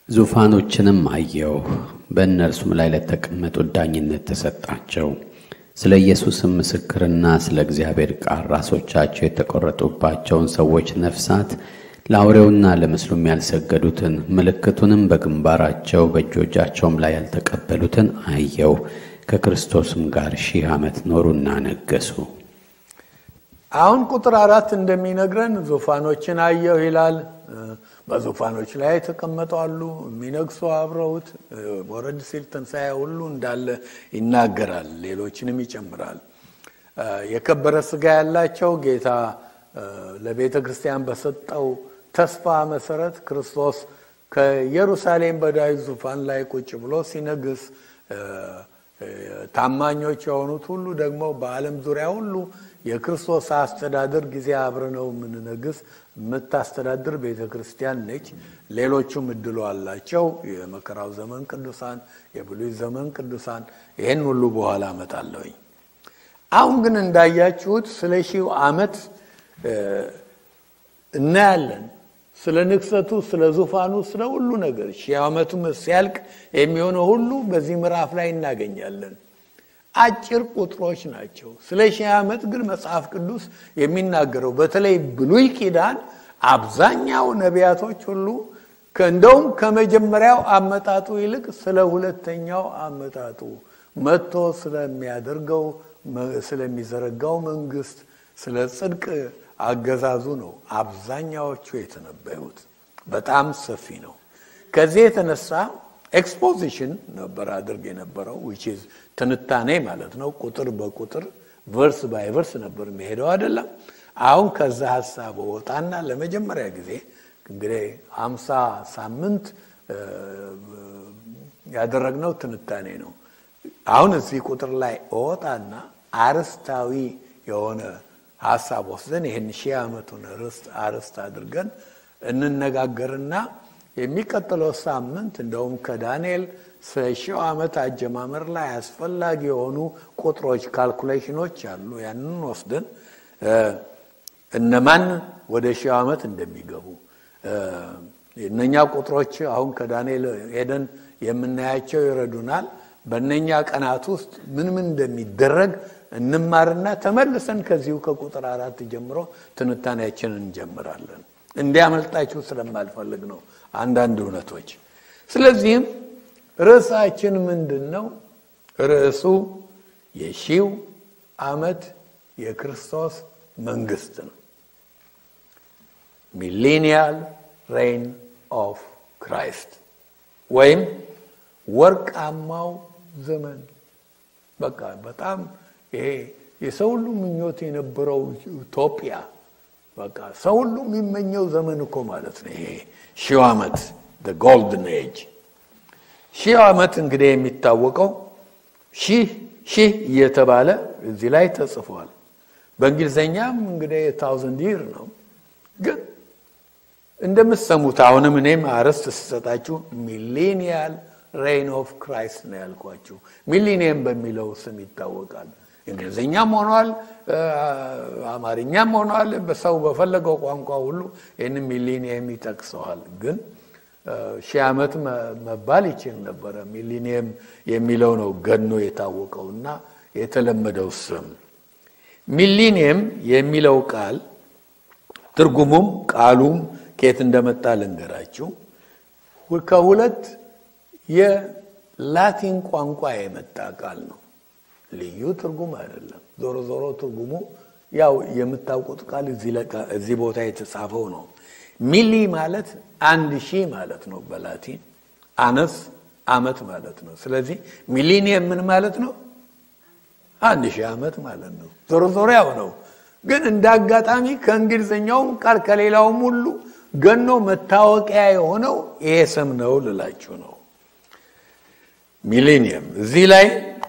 ዙፋኖችንም አየሁ፣ በእነርሱም ላይ ለተቀመጡት ዳኝነት ተሰጣቸው። ስለ ኢየሱስም ምስክርና ስለ እግዚአብሔር ቃል ራሶቻቸው የተቆረጡባቸውን ሰዎች ነፍሳት ለአውሬውና ለምስሉም ያልሰገዱትን ምልክቱንም በግንባራቸው በእጆቻቸውም ላይ ያልተቀበሉትን አየው። ከክርስቶስም ጋር ሺህ ዓመት ኖሩና ነገሱ። አሁን ቁጥር አራት እንደሚነግረን ዙፋኖችን አየሁ ይላል። በዙፋኖች ላይ የተቀመጡ አሉ፣ የሚነግሱ አብረውት። ወረድ ሲል ትንሣኤ ሁሉ እንዳለ ይናገራል፣ ሌሎችንም ይጨምራል። የከበረ ስጋ ያላቸው ጌታ ለቤተ ክርስቲያን በሰጠው ተስፋ መሰረት ክርስቶስ ከኢየሩሳሌም በዳዊት ዙፋን ላይ ቁጭ ብሎ ሲነግስ ታማኞች የሆኑት ሁሉ ደግሞ በዓለም ዙሪያ ሁሉ የክርስቶስ አስተዳደር ጊዜ አብረነው የምንነግስ የምታስተዳድር ቤተ ክርስቲያን ነች። ሌሎቹም እድሉ አላቸው። የመከራው ዘመን ቅዱሳን፣ የብሉይ ዘመን ቅዱሳን። ይህን ሁሉ በኋላ አመጣለሁኝ። አሁን ግን እንዳያችሁት ስለ ሺው ዓመት እናያለን። ስለ ንግሰቱ፣ ስለ ዙፋኑ፣ ስለ ሁሉ ነገር ሺህ ዓመቱ ሲያልቅ የሚሆነው ሁሉ በዚህ ምዕራፍ ላይ እናገኛለን። አጭር ቁጥሮች ናቸው። ስለ ሺህ ዓመት ግን መጽሐፍ ቅዱስ የሚናገረው በተለይ ብሉይ ኪዳን አብዛኛው ነቢያቶች ሁሉ እንደውም ከመጀመሪያው አመጣጡ ይልቅ ስለ ሁለተኛው አመጣጡ መጥቶ ስለሚያደርገው ስለሚዘረጋው መንግስት፣ ስለ ጽድቅ አገዛዙ ነው አብዛኛዎቹ የተነበዩት። በጣም ሰፊ ነው። ከዚህ የተነሳ ኤክስፖዚሽን ነበር አድርግ የነበረው ዊች ኢዝ ትንታኔ ማለት ነው። ቁጥር በቁጥር ቨርስ ባይ ቨርስ ነበር የሚሄደው አይደለም። አሁን ከዛ ሀሳብ ወጣና ለመጀመሪያ ጊዜ እንግዲህ አምሳ ሳምንት ያደረግነው ትንታኔ ነው። አሁን እዚህ ቁጥር ላይ እወጣና አርስታዊ የሆነ ሀሳብ ወስደን ይህን ሺህ ዓመቱን አርስት አድርገን እንነጋገርና የሚቀጥለው ሳምንት እንደውም ከዳንኤል ሺው ዓመት አጀማመር ላይ አስፈላጊ የሆኑ ቁጥሮች ካልኩሌሽኖች አሉ። ያንን ወስደን እነማን ወደ ሺው ዓመት እንደሚገቡ እነኛ ቁጥሮች አሁን ከዳንኤል ሄደን የምናያቸው ይረዱናል። በእነኛ ቀናት ውስጥ ምን ምን እንደሚደረግ እንማርና ተመልሰን ከዚሁ ከቁጥር አራት ጀምሮ ትንታኔያችንን እንጀምራለን። እንዲያመልጣችሁ ስለማልፈልግ ነው አንዳንድ እውነቶች። ስለዚህም ርዕሳችን ምንድን ነው? ርዕሱ የሺው ዓመት የክርስቶስ መንግስት ነው። ሚሌኒያል ሬይን ኦፍ ክራይስት ወይም ወርቃማው ዘመን። በቃ በጣም ይሄ የሰው ሁሉ ምኞት የነበረው ዩቶፒያ በቃ ሰው ሁሉ የሚመኘው ዘመን እኮ ማለት ነው። ይሄ ሺው ዓመት ጎልድን ኤጅ። ሺህ ዓመት እንግዲህ የሚታወቀው ሺህ ሺህ እየተባለ እዚህ ላይ ተጽፏል። በእንግሊዝኛም እንግዲህ ታውዘንድ ይር ነው። ግን እንደምትሰሙት አሁንም እኔም አርዕስት ስሰጣችሁ ሚሌኒያል ሬይን ኦፍ ክራይስት ነው ያልኳችሁ። ሚሊኒየም በሚለው ስም ይታወቃል። እንግሊዝኛም ሆኗል፣ አማርኛም ሆኗል። በሰው በፈለገው ቋንቋ ሁሉ ይህን ሚሊኒየም ይጠቅሰዋል። ግን ሺህ ዓመት መባል ይችል ነበረ። ሚሊኒየም የሚለው ነው ገኖ የታወቀው እና የተለመደው ስም። ሚሊኒየም የሚለው ቃል ትርጉሙም ቃሉም ከየት እንደመጣ ልንገራችሁ። ከሁለት የላቲን ቋንቋ የመጣ ቃል ነው። ልዩ ትርጉም አይደለም። ዞሮ ዞሮ ትርጉሙ ያው የምታውቁት ቃል እዚህ ቦታ የተጻፈው ነው። ሚሊ ማለት አንድ ሺህ ማለት ነው በላቲን አነስ አመት ማለት ነው። ስለዚህ ሚሊኒየም ምን ማለት ነው? አንድ ሺህ ዓመት ማለት ነው። ዞሮ ዞሮ ያው ነው። ግን እንደ አጋጣሚ ከእንግሊዝኛውም ቃል ከሌላውም ሁሉ ገኖ መታወቂያ የሆነው ይሄ ስም ነው ልላችሁ ነው። ሚሌኒየም እዚህ ላይ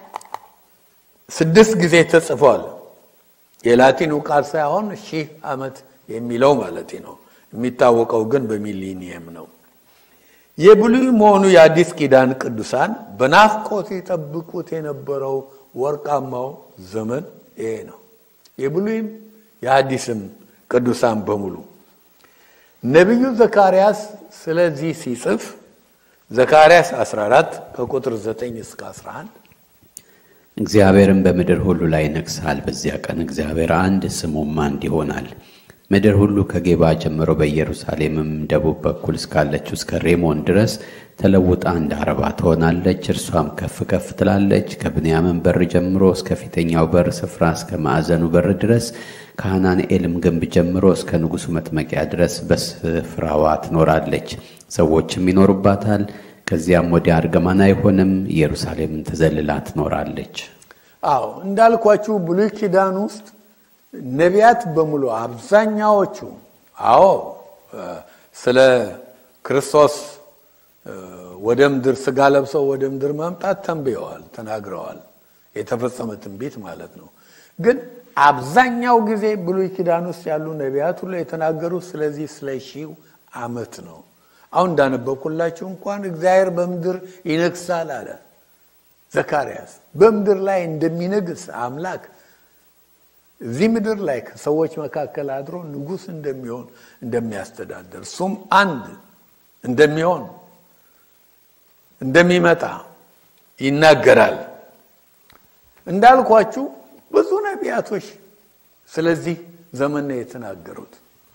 ስድስት ጊዜ ተጽፏል። የላቲኑ ቃል ሳይሆን ሺህ ዓመት የሚለው ማለት ነው። የሚታወቀው ግን በሚሊኒየም ነው። የብሉይ መሆኑ የአዲስ ኪዳን ቅዱሳን በናፍቆት የጠብቁት የነበረው ወርቃማው ዘመን ይሄ ነው። የብሉይም የአዲስም ቅዱሳን በሙሉ ነቢዩ ዘካርያስ ስለዚህ ሲጽፍ ዘካርያስ 14 ከቁጥር 9 እስከ 11 እግዚአብሔርም በምድር ሁሉ ላይ ይነግሣል። በዚያ ቀን እግዚአብሔር አንድ ስሙም አንድ ይሆናል። ምድር ሁሉ ከጌባ ጀምሮ በኢየሩሳሌምም ደቡብ በኩል እስካለችው እስከ ሬሞን ድረስ ተለውጣ እንደ አረባ ትሆናለች። እርሷም ከፍ ከፍ ትላለች። ከብንያምን በር ጀምሮ እስከ ፊተኛው በር ስፍራ እስከ ማዕዘኑ በር ድረስ ከሐናንኤልም ግንብ ጀምሮ እስከ ንጉሡ መጥመቂያ ድረስ በስፍራዋ ትኖራለች። ሰዎችም ይኖሩባታል። ከዚያም ወዲያ እርግማን አይሆንም። ኢየሩሳሌምን ተዘልላ ትኖራለች። አዎ እንዳልኳችሁ ብሉይ ኪዳን ውስጥ ነቢያት በሙሉ አብዛኛዎቹ አዎ ስለ ክርስቶስ ወደ ምድር ስጋ ለብሰው ወደ ምድር መምጣት ተንብየዋል፣ ተናግረዋል። የተፈጸመ ትንቢት ማለት ነው። ግን አብዛኛው ጊዜ ብሉይ ኪዳን ውስጥ ያሉ ነቢያት ሁሉ የተናገሩት ስለዚህ ስለ ሺው ዓመት ነው። አሁን እንዳነበብኩላችሁ እንኳን እግዚአብሔር በምድር ይነግሳል አለ ዘካርያስ። በምድር ላይ እንደሚነግስ አምላክ እዚህ ምድር ላይ ከሰዎች መካከል አድሮ ንጉሥ እንደሚሆን እንደሚያስተዳደር እሱም አንድ እንደሚሆን እንደሚመጣ ይናገራል። እንዳልኳችሁ ብዙ ነቢያቶች ስለዚህ ዘመን ነው የተናገሩት።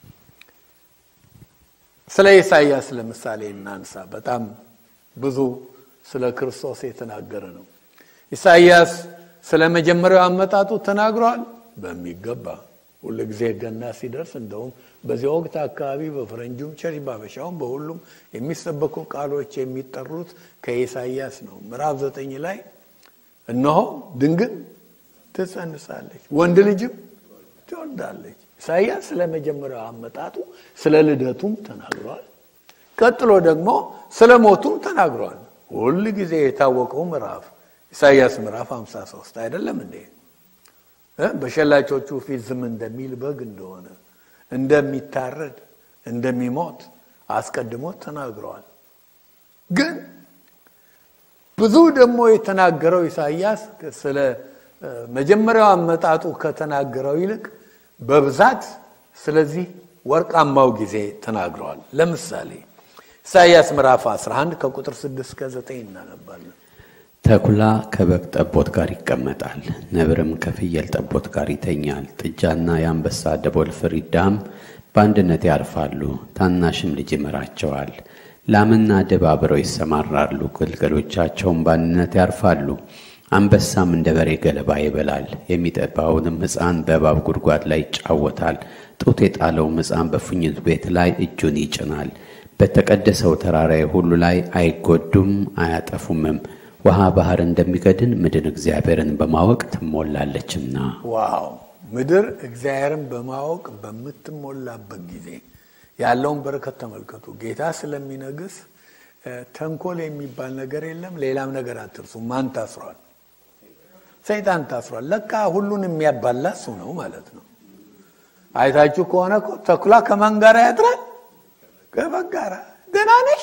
ስለ ኢሳይያስ ለምሳሌ እናንሳ። በጣም ብዙ ስለ ክርስቶስ የተናገረ ነው። ኢሳይያስ ስለ መጀመሪያው አመጣጡ ተናግሯል በሚገባ ሁሉ ጊዜ ገና ሲደርስ እንደውም በዚህ ወቅት አካባቢ በፈረንጁም ቸርች ባበሻውም በሁሉም የሚሰበኩ ቃሎች የሚጠሩት ከኢሳይያስ ነው። ምዕራፍ ዘጠኝ ላይ እነሆ ድንግል ትጸንሳለች፣ ወንድ ልጅም ትወልዳለች። ኢሳይያስ ስለ መጀመሪያው አመጣጡ ስለ ልደቱም ተናግሯል። ቀጥሎ ደግሞ ስለ ሞቱም ተናግሯል። ሁል ጊዜ የታወቀው ምዕራፍ ኢሳይያስ ምዕራፍ 53 አይደለም እንዴ? በሸላቾቹ ፊት ዝም እንደሚል በግ እንደሆነ እንደሚታረድ እንደሚሞት አስቀድሞ ተናግረዋል። ግን ብዙ ደግሞ የተናገረው ኢሳይያስ ስለ መጀመሪያው አመጣጡ ከተናገረው ይልቅ በብዛት ስለዚህ ወርቃማው ጊዜ ተናግረዋል። ለምሳሌ ኢሳይያስ ምዕራፍ 11 ከቁጥር 6 እስከ 9 እናነባለን። ተኩላ ከበግ ጠቦት ጋር ይቀመጣል፣ ነብርም ከፍየል ጠቦት ጋር ይተኛል። ጥጃና የአንበሳ ደቦል ፍሪዳም በአንድነት ያርፋሉ፣ ታናሽም ልጅ ይመራቸዋል። ላምና ድብ አብረው ይሰማራሉ፣ ግልገሎቻቸውም በአንድነት ያርፋሉ። አንበሳም እንደ በሬ ገለባ ይበላል፣ የሚጠባውንም ሕፃን በእባብ ጉድጓድ ላይ ይጫወታል። ጡት የጣለውም ሕፃን በፉኝት ቤት ላይ እጁን ይጭናል። በተቀደሰው ተራራዬ ሁሉ ላይ አይጎዱም አያጠፉምም። ውሃ ባህር እንደሚገድን ምድር እግዚአብሔርን በማወቅ ትሞላለችና። ዋው! ምድር እግዚአብሔርን በማወቅ በምትሞላበት ጊዜ ያለውን በረከት ተመልከቱ። ጌታ ስለሚነግስ ተንኮል የሚባል ነገር የለም። ሌላም ነገር አትርሱ። ማን ታስሯል? ሰይጣን ታስሯል። ለካ ሁሉን የሚያባላ እሱ ነው ማለት ነው። አይታችሁ ከሆነ እኮ ተኩላ ከማን ጋር ያድራል? ከበግ ጋር። ደህና ነሽ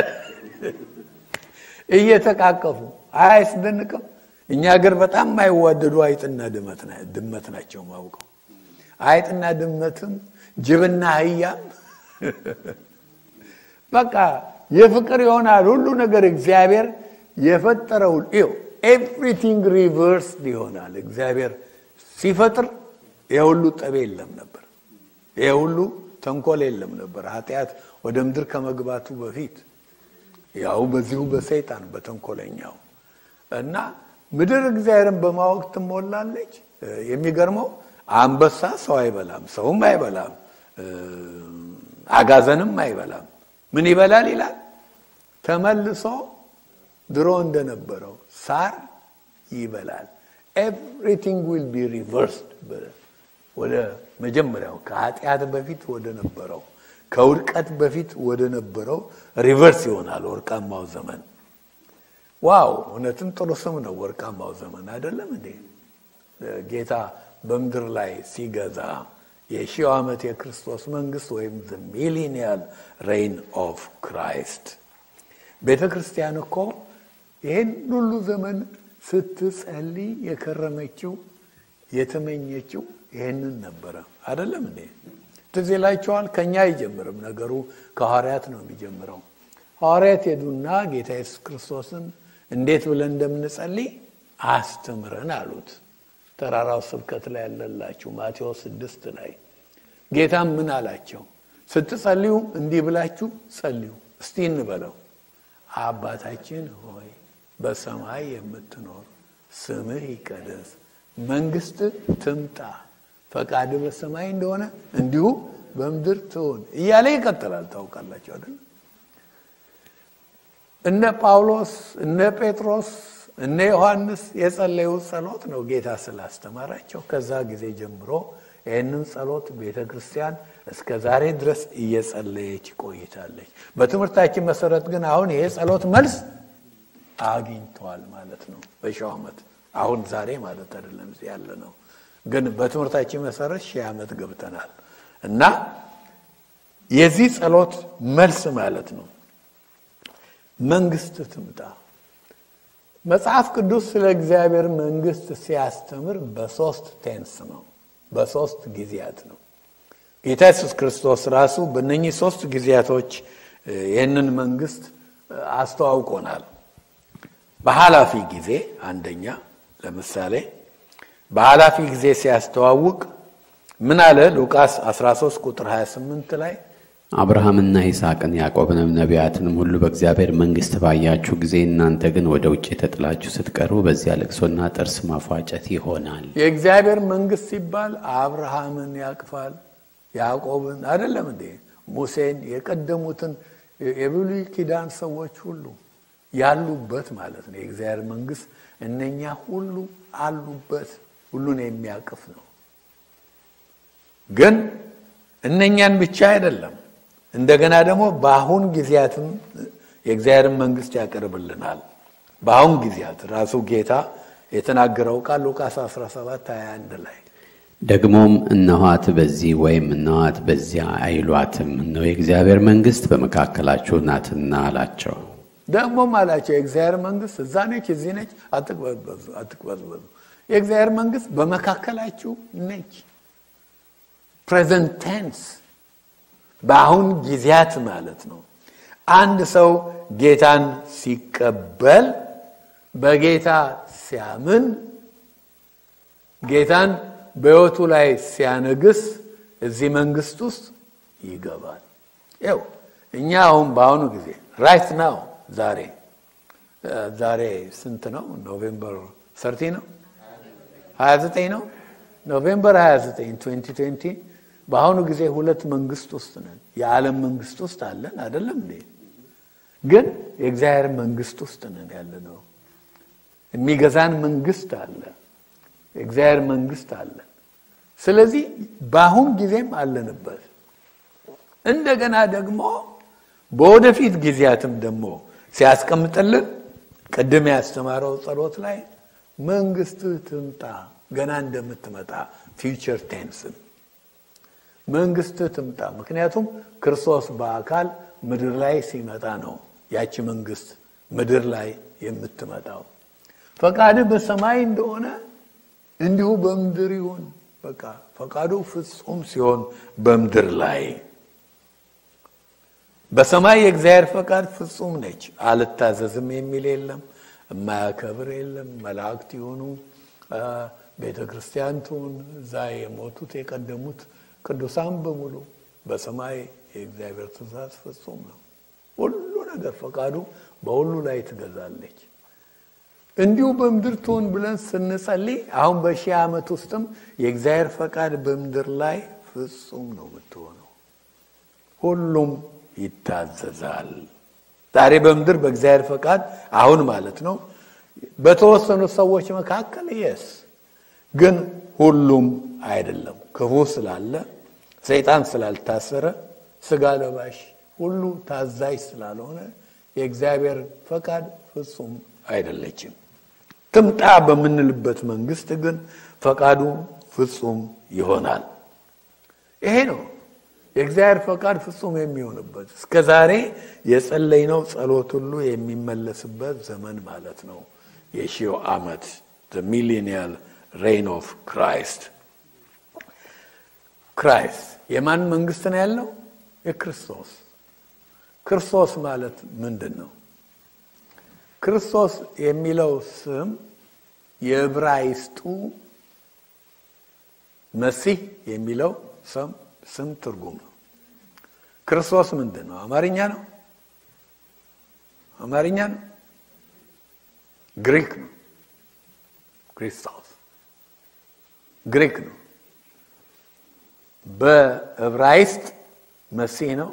እየተቃቀፉ አያስደንቅም? እኛ ሀገር በጣም የማይዋደዱ አይጥና ድመት ናቸው ማውቀው። አይጥና ድመትም ጅብና አህያም በቃ የፍቅር ይሆናል ሁሉ ነገር እግዚአብሔር የፈጠረው ይኸው ኤቭሪቲንግ ሪቨርስድ ይሆናል። እግዚአብሔር ሲፈጥር የሁሉ ጠብ የለም ነበር፣ የሁሉ ተንኮል የለም ነበር። ኃጢአት ወደ ምድር ከመግባቱ በፊት ያው በዚሁ በሰይጣን በተንኮለኛው እና ምድር እግዚአብሔርን በማወቅ ትሞላለች። የሚገርመው አንበሳ ሰው አይበላም፣ ሰውም አይበላም፣ አጋዘንም አይበላም። ምን ይበላል ይላል? ተመልሶ ድሮ እንደነበረው ሳር ይበላል። ኤቭሪቲንግ ዊል ቢ ሪቨርስድ ወደ መጀመሪያው ከኃጢአት በፊት ወደ ነበረው ከውድቀት በፊት ወደ ነበረው ሪቨርስ ይሆናል ወርቃማው ዘመን። ዋው! እውነትም ጥሩ ስም ነው ወርቃማው ዘመን አይደለም እንዴ? ጌታ በምድር ላይ ሲገዛ የሺው ዓመት የክርስቶስ መንግስት ወይም ሚሊኒያል ሬይን ኦፍ ክራይስት። ቤተ ክርስቲያን እኮ ይህን ሁሉ ዘመን ስትጸልይ የከረመችው የተመኘችው ይህንን ነበረ አይደለም እንዴ? ትዝ ይላችኋል። ከኛ አይጀምርም ነገሩ ከሐዋርያት ነው የሚጀምረው። ሐዋርያት ሄዱና ጌታ ኢየሱስ ክርስቶስን እንዴት ብለን እንደምንጸልይ አስተምረን አሉት። ተራራው ስብከት ላይ ያለላችሁ ማቴዎስ ስድስት ላይ ጌታም ምን አላቸው? ስትጸልዩ እንዲህ ብላችሁ ጸልዩ። እስቲ እንበለው። አባታችን ሆይ በሰማይ የምትኖር ስምህ ይቀደስ፣ መንግስት ትምጣ፣ ፈቃድ በሰማይ እንደሆነ እንዲሁ በምድር ትሆን እያለ ይቀጥላል። ታውቃላችሁ አይደል? እነ ጳውሎስ እነ ጴጥሮስ እነ ዮሐንስ የጸለዩት ጸሎት ነው ጌታ ስላስተማራቸው። ከዛ ጊዜ ጀምሮ ይህንን ጸሎት ቤተ ክርስቲያን እስከ ዛሬ ድረስ እየጸለየች ቆይታለች። በትምህርታችን መሰረት ግን አሁን ይሄ ጸሎት መልስ አግኝተዋል ማለት ነው። በሺው ዓመት አሁን ዛሬ ማለት አይደለም ያለ ነው። ግን በትምህርታችን መሰረት ሺህ ዓመት ገብተናል እና የዚህ ጸሎት መልስ ማለት ነው መንግስት ትምጣ። መጽሐፍ ቅዱስ ስለ እግዚአብሔር መንግስት ሲያስተምር በሶስት ቴንስ ነው፣ በሶስት ጊዜያት ነው። ጌታ ኢየሱስ ክርስቶስ ራሱ በእነኚህ ሶስት ጊዜያቶች ይህንን መንግስት አስተዋውቆናል። በኃላፊ ጊዜ አንደኛ፣ ለምሳሌ በኃላፊ ጊዜ ሲያስተዋውቅ ምን አለ? ሉቃስ 13 ቁጥር 28 ላይ አብርሃምና ይስሐቅን ያዕቆብንም ነቢያትንም ሁሉ በእግዚአብሔር መንግሥት ባያችሁ ጊዜ እናንተ ግን ወደ ውጭ የተጥላችሁ ስትቀርቡ በዚያ ልቅሶና ጥርስ ማፏጨት ይሆናል። የእግዚአብሔር መንግስት ሲባል አብርሃምን ያቅፋል፣ ያዕቆብን አይደለም እንዴ? ሙሴን፣ የቀደሙትን የብሉይ ኪዳን ሰዎች ሁሉ ያሉበት ማለት ነው። የእግዚአብሔር መንግስት እነኛ ሁሉ አሉበት፣ ሁሉን የሚያቅፍ ነው። ግን እነኛን ብቻ አይደለም እንደገና ደግሞ በአሁን ጊዜያትም የእግዚአብሔርን መንግስት ያቀርብልናል። በአሁን ጊዜያት ራሱ ጌታ የተናገረው ቃል ሉቃስ 17 21 ላይ ደግሞም እነኋት በዚህ ወይም እነኋት በዚያ አይሏትም፣ እነሆ የእግዚአብሔር መንግሥት በመካከላችሁ ናትና አላቸው። ደግሞም አላቸው የእግዚአብሔር መንግስት እዛ ነች፣ እዚህ ነች፣ አትቅበዝበዙ አትቅበዝበዙ። የእግዚአብሔር መንግስት በመካከላችሁ ነች። ፕሬዘንት ቴንስ በአሁን ጊዜያት ማለት ነው። አንድ ሰው ጌታን ሲቀበል በጌታ ሲያምን ጌታን በሕይወቱ ላይ ሲያነግስ እዚህ መንግስት ውስጥ ይገባል። ይው እኛ አሁን በአሁኑ ጊዜ ራይት ናው ዛሬ ዛሬ ስንት ነው? ኖቬምበር ሰርቲ ነው 29 ነው። ኖቬምበር 29 2020 በአሁኑ ጊዜ ሁለት መንግስት ውስጥ ነን። የዓለም መንግስት ውስጥ አለን አይደለም እንዴ? ግን የእግዚአብሔር መንግስት ውስጥ ነን ያለ ነው። የሚገዛን መንግስት አለ፣ የእግዚአብሔር መንግስት አለ። ስለዚህ በአሁን ጊዜም አለንበት። እንደገና ደግሞ በወደፊት ጊዜያትም ደግሞ ሲያስቀምጥልን ቅድም ያስተማረው ጸሎት ላይ መንግስት ትምጣ ገና እንደምትመጣ ፊውቸር ቴንስን መንግስት ትምጣ። ምክንያቱም ክርስቶስ በአካል ምድር ላይ ሲመጣ ነው ያቺ መንግስት ምድር ላይ የምትመጣው። ፈቃድ በሰማይ እንደሆነ እንዲሁ በምድር ይሁን። በቃ ፈቃዱ ፍጹም ሲሆን በምድር ላይ በሰማይ የእግዚአብሔር ፈቃድ ፍጹም ነች። አልታዘዝም የሚል የለም፣ የማያከብር የለም። መላእክት ይሁኑ ቤተ ክርስቲያን ትሁን እዛ የሞቱት የቀደሙት ቅዱሳን በሙሉ በሰማይ የእግዚአብሔር ትእዛዝ ፍጹም ነው። ሁሉ ነገር ፈቃዱ በሁሉ ላይ ትገዛለች። እንዲሁ በምድር ትሆን ብለን ስንጸልይ አሁን በሺህ ዓመት ውስጥም የእግዚአብሔር ፈቃድ በምድር ላይ ፍጹም ነው የምትሆነው። ሁሉም ይታዘዛል። ዛሬ በምድር በእግዚአብሔር ፈቃድ አሁን ማለት ነው በተወሰኑ ሰዎች መካከል የስ ግን ሁሉም አይደለም። ክፉ ስላለ ሰይጣን ስላልታሰረ ስጋ ለባሽ ሁሉ ታዛዥ ስላልሆነ የእግዚአብሔር ፈቃድ ፍጹም አይደለችም። ትምጣ በምንልበት መንግስት ግን ፈቃዱ ፍጹም ይሆናል። ይሄ ነው የእግዚአብሔር ፈቃድ ፍጹም የሚሆንበት እስከ ዛሬ የጸለይነው ጸሎት ሁሉ የሚመለስበት ዘመን ማለት ነው። የሺው ዓመት ሚሊኒያል ሬይን ኦፍ ክራይስት ክራይስት የማን መንግስት ነው ያለው? የክርስቶስ ክርስቶስ ማለት ምንድን ነው? ክርስቶስ የሚለው ስም የዕብራይስጡ መሲህ የሚለው ስም ትርጉም ነው። ክርስቶስ ምንድን ነው? አማርኛ ነው? አማርኛ ነው? ግሪክ ነው። ክርስቶስ ግሪክ ነው። በዕብራይስጥ መሲህ ነው።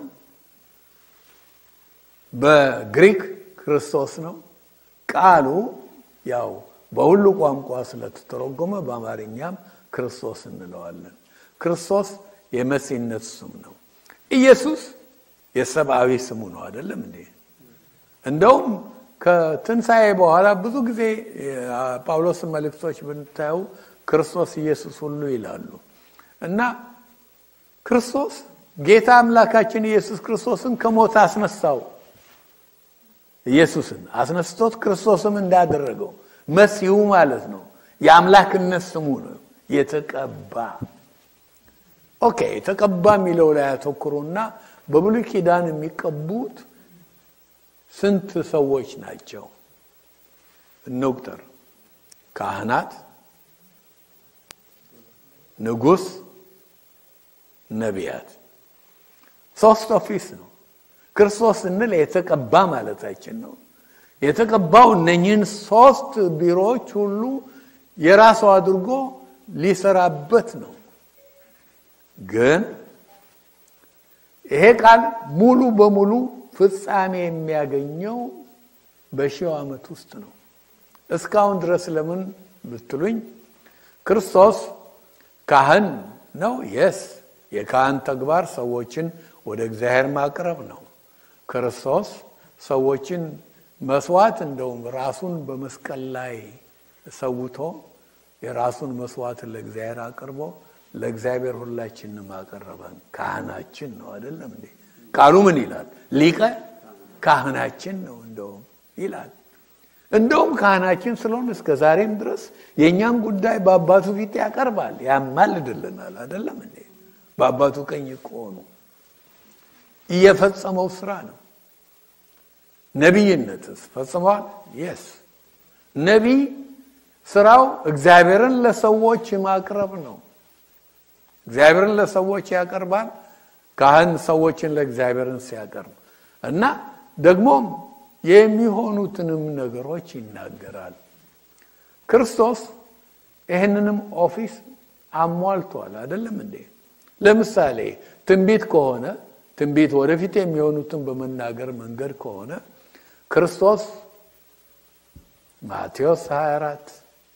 በግሪክ ክርስቶስ ነው። ቃሉ ያው በሁሉ ቋንቋ ስለተተረጎመ በአማርኛም ክርስቶስ እንለዋለን። ክርስቶስ የመሲህነት ስም ነው። ኢየሱስ የሰብአዊ ስሙ ነው። አይደለም እንዴ? እንደውም ከትንሣኤ በኋላ ብዙ ጊዜ ጳውሎስን መልእክቶች ብንታዩ ክርስቶስ ኢየሱስ ሁሉ ይላሉ እና ክርስቶስ ጌታ አምላካችን ኢየሱስ ክርስቶስን ከሞት አስነሳው። ኢየሱስን አስነስቶት ክርስቶስም እንዳደረገው መሲሁ ማለት ነው። የአምላክነት ስሙ ነው። የተቀባ ኦኬ። የተቀባ የሚለው ላይ ያተኩሩና በብሉይ ኪዳን የሚቀቡት ስንት ሰዎች ናቸው? እንቁጠር። ካህናት፣ ንጉሥ፣ ነቢያት። ሶስት ኦፊስ ነው። ክርስቶስ ስንል የተቀባ ማለታችን ነው። የተቀባው እነኝህን ሶስት ቢሮዎች ሁሉ የራሱ አድርጎ ሊሰራበት ነው። ግን ይሄ ቃል ሙሉ በሙሉ ፍጻሜ የሚያገኘው በሺው ዓመት ውስጥ ነው። እስካሁን ድረስ ለምን ብትሉኝ ክርስቶስ ካህን ነው። የስ የካህን ተግባር ሰዎችን ወደ እግዚአብሔር ማቅረብ ነው። ክርስቶስ ሰዎችን መስዋዕት እንደውም ራሱን በመስቀል ላይ ሰውቶ የራሱን መስዋዕት ለእግዚአብሔር አቅርቦ ለእግዚአብሔር ሁላችንም አቀረበን። ካህናችን ነው አይደለም እንዴ? ቃሉ ምን ይላል? ሊቀ ካህናችን ነው እንደውም ይላል። እንደውም ካህናችን ስለሆን እስከ ዛሬም ድረስ የእኛን ጉዳይ በአባቱ ፊት ያቀርባል፣ ያማልድልናል። አይደለም እንዴ? በአባቱ ቀኝ ቆኑ እየፈጸመው ስራ ነው። ነቢይነትስ ፈጽመዋል? የስ ነቢይ ስራው እግዚአብሔርን ለሰዎች ማቅረብ ነው። እግዚአብሔርን ለሰዎች ያቀርባል። ካህን ሰዎችን ለእግዚአብሔርን ሲያቀርብ እና ደግሞም የሚሆኑትንም ነገሮች ይናገራል። ክርስቶስ ይህንንም ኦፊስ አሟልቷል። አይደለም እንዴ? ለምሳሌ ትንቢት ከሆነ ትንቢት ወደፊት የሚሆኑትን በመናገር መንገድ ከሆነ ክርስቶስ ማቴዎስ 24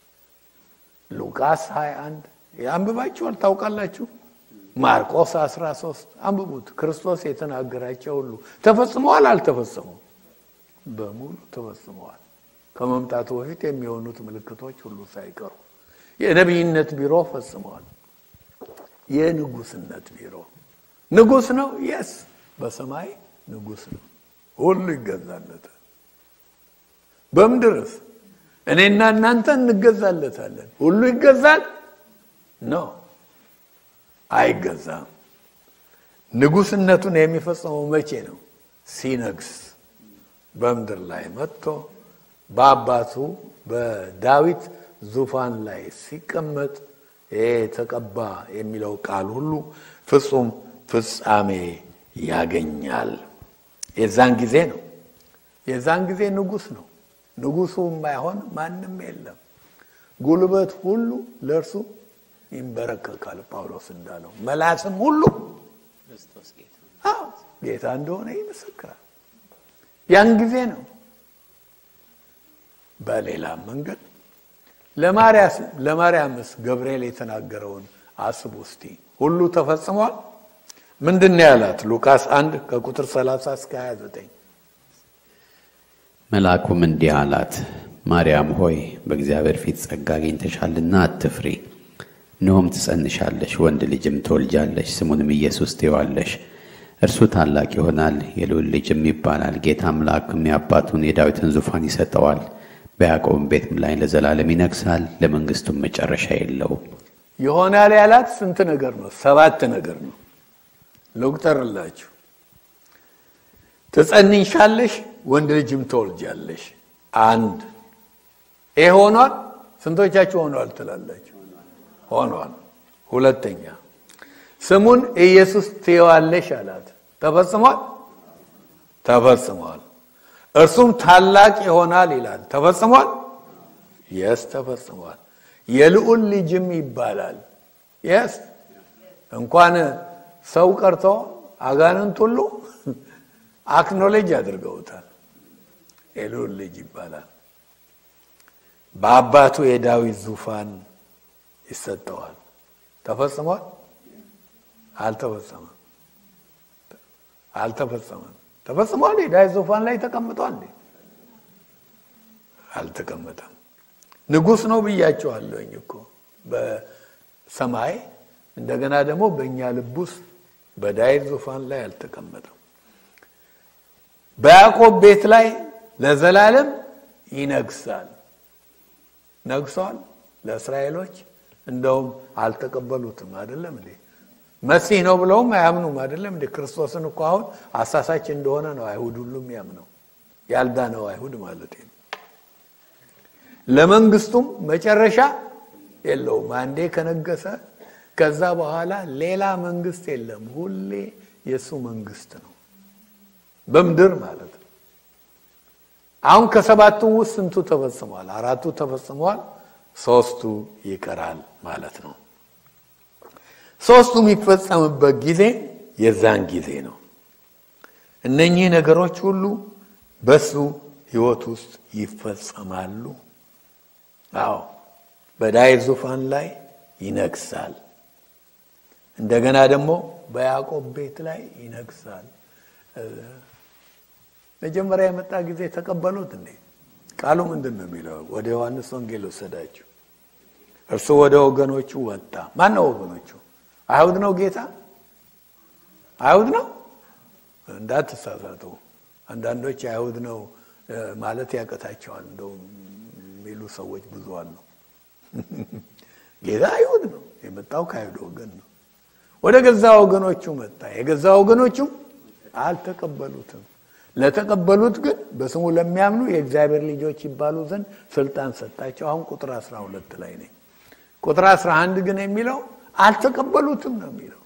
ሉቃስ 21 አንብባችኋል፣ ታውቃላችሁ። ማርቆስ 13 አንብቡት። ክርስቶስ የተናገራቸው ሁሉ ተፈጽመዋል፣ አልተፈጸሙም? በሙሉ ተፈጽመዋል። ከመምጣቱ በፊት የሚሆኑት ምልክቶች ሁሉ ሳይቀሩ የነቢይነት ቢሮ ፈጽመዋል። የንጉስነት ቢሮ ንጉስ ነው። የስ በሰማይ ንጉስ ነው። ሁሉ ይገዛለታል። በምድርስ እኔና እናንተ እንገዛለታለን። ሁሉ ይገዛል ነው አይገዛም። ንጉስነቱን የሚፈጽመው መቼ ነው? ሲነግስ በምድር ላይ መጥቶ በአባቱ በዳዊት ዙፋን ላይ ሲቀመጥ ይሄ ተቀባ የሚለው ቃል ሁሉ ፍጹም ፍጻሜ ያገኛል። የዛን ጊዜ ነው። የዛን ጊዜ ንጉስ ነው። ንጉሱ የማይሆን ማንም የለም። ጉልበት ሁሉ ለእርሱ ይንበረከካል። ጳውሎስ እንዳለው መላስም ሁሉ ጌታ እንደሆነ ይመሰክራል። ያን ጊዜ ነው። በሌላም መንገድ ለማርያምስ ገብርኤል የተናገረውን አስቡ እስቲ። ሁሉ ተፈጽሟል። ምንድን ነው ያላት? ሉቃስ 1 ከቁጥር 30 እስከ 29 መልአኩም እንዲህ አላት፣ ማርያም ሆይ በእግዚአብሔር ፊት ጸጋ አግኝተሻልና አትፍሪ። እነሆም ትጸንሻለሽ፣ ወንድ ልጅም ትወልጃለሽ፣ ስሙንም ኢየሱስ ትይዋለሽ። እርሱ ታላቅ ይሆናል፣ የልዑል ልጅም ይባላል። ጌታ አምላክም የአባቱን የዳዊትን ዙፋን ይሰጠዋል፣ በያዕቆብም ቤት ላይ ለዘላለም ይነግሣል፣ ለመንግሥቱም መጨረሻ የለውም። ይሆናል ያላት ስንት ነገር ነው? ሰባት ነገር ነው። ልቁጠርላችሁ። ትጸንሻለሽ፣ ወንድ ልጅም ትወልጃለሽ። አንድ ይህ ሆኗል። ስንቶቻችሁ ሆኗል ትላላችሁ? ሆኗል። ሁለተኛ ስሙን ኢየሱስ ትይዋለሽ አላት። ተፈጽሟል? ተፈጽሟል። እርሱም ታላቅ ይሆናል ይላል። ተፈጽሟል? የስ ተፈጽሟል። የልዑል ልጅም ይባላል። የስ እንኳን ሰው ቀርቶ አጋንንት ሁሉ አክኖሌጅ አድርገውታል። የልዑል ልጅ ይባላል። በአባቱ የዳዊት ዙፋን ይሰጠዋል። ተፈጽሟል? አልተፈጸመም። አልተፈጸመም። ተፈጽሟል? የዳዊት ዙፋን ላይ ተቀምጧል እንዴ? አልተቀመጠም። ንጉሥ ነው ብያቸዋለሁኝ እኮ በሰማይ እንደገና ደግሞ በእኛ ልብ ውስጥ በዳዊት ዙፋን ላይ አልተቀመጠም። በያዕቆብ ቤት ላይ ለዘላለም ይነግሳል። ነግሷል። ለእስራኤሎች እንደውም አልተቀበሉትም። አይደለም እንዴ? መሲህ ነው ብለውም አያምኑም። አይደለም እንዴ? ክርስቶስን እኮ አሁን አሳሳች እንደሆነ ነው አይሁድ ሁሉም ያምነው፣ ያልዳነው አይሁድ ማለት ነው። ለመንግስቱም መጨረሻ የለውም። አንዴ ከነገሰ ከዛ በኋላ ሌላ መንግስት የለም። ሁሌ የእሱ መንግስት ነው በምድር ማለት ነው። አሁን ከሰባቱ ውስጥ ስንቱ ተፈጽሟል? አራቱ ተፈጽሟል። ሶስቱ ይቀራል ማለት ነው። ሶስቱ የሚፈጸምበት ጊዜ የዛን ጊዜ ነው። እነኚህ ነገሮች ሁሉ በሱ ህይወት ውስጥ ይፈጸማሉ። አዎ በዳዊት ዙፋን ላይ ይነግሳል። እንደገና ደግሞ በያዕቆብ ቤት ላይ ይነግሳል። መጀመሪያ የመጣ ጊዜ ተቀበሉት እንዴ? ቃሉ ምንድን ነው የሚለው? ወደ ዮሐንስ ወንጌል ወሰዳችሁ። እርሱ ወደ ወገኖቹ ወጣ። ማን ነው ወገኖቹ? አይሁድ ነው ጌታ? አይሁድ ነው? እንዳትሳሳቱ። አንዳንዶች አይሁድ ነው ማለት ያቀታቸዋል እንደው የሚሉ ሰዎች ብዙ አሉ። ጌታ አይሁድ ነው፣ የመጣው ከአይሁድ ወገን ነው። ወደ ገዛ ወገኖቹ መጣ፣ የገዛ ወገኖቹም አልተቀበሉትም። ለተቀበሉት ግን በስሙ ለሚያምኑ የእግዚአብሔር ልጆች ይባሉ ዘንድ ስልጣን ሰጣቸው። አሁን ቁጥር 12 ላይ ነኝ። ቁጥር 11 ግን የሚለው አልተቀበሉትም ነው የሚለው።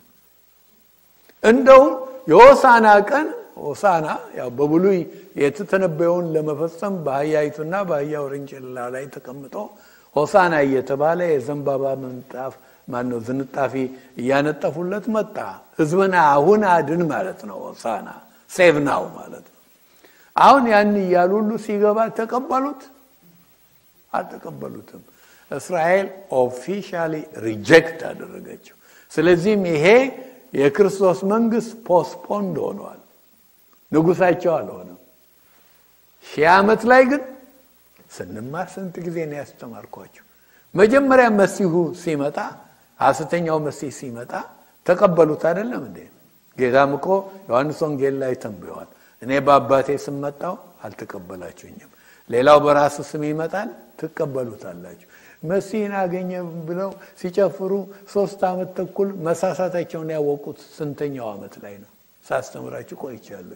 እንደውም የሆሳና ቀን ሆሳና ያው በብሉይ የተተነበየውን ለመፈጸም በአህያይቱና በአህያ ውርንጭላ ላይ ተቀምጦ ሆሳና እየተባለ የዘንባባ ምንጣፍ ማነው ዝንጣፊ እያነጠፉለት መጣ። ህዝብን አሁን አድን ማለት ነው። ሆሳና ሴቭ ናው ማለት ነው። አሁን ያን እያሉ ሁሉ ሲገባ ተቀበሉት? አልተቀበሉትም። እስራኤል ኦፊሻሊ ሪጀክት አደረገችው። ስለዚህም ይሄ የክርስቶስ መንግስት ፖስፖንድ ሆኗል። ንጉሳቸው አልሆነም። ሺህ ዓመት ላይ ግን ስንማር ስንት ጊዜ ነው ያስተማርኳቸው። መጀመሪያ መሲሁ ሲመጣ ሐሰተኛው መሲህ ሲመጣ ተቀበሉት አይደለም እንዴ? ጌታም እኮ ዮሐንስ ወንጌል ላይ ተንብየዋል። እኔ በአባቴ ስም መጣሁ አልተቀበላችሁኝም፣ ሌላው በራሱ ስም ይመጣል ትቀበሉታላችሁ። መሲህን አገኘ ብለው ሲጨፍሩ ሶስት ዓመት ተኩል መሳሳታቸውን ያወቁት ስንተኛው ዓመት ላይ ነው? ሳስተምራችሁ ቆይቻለሁ።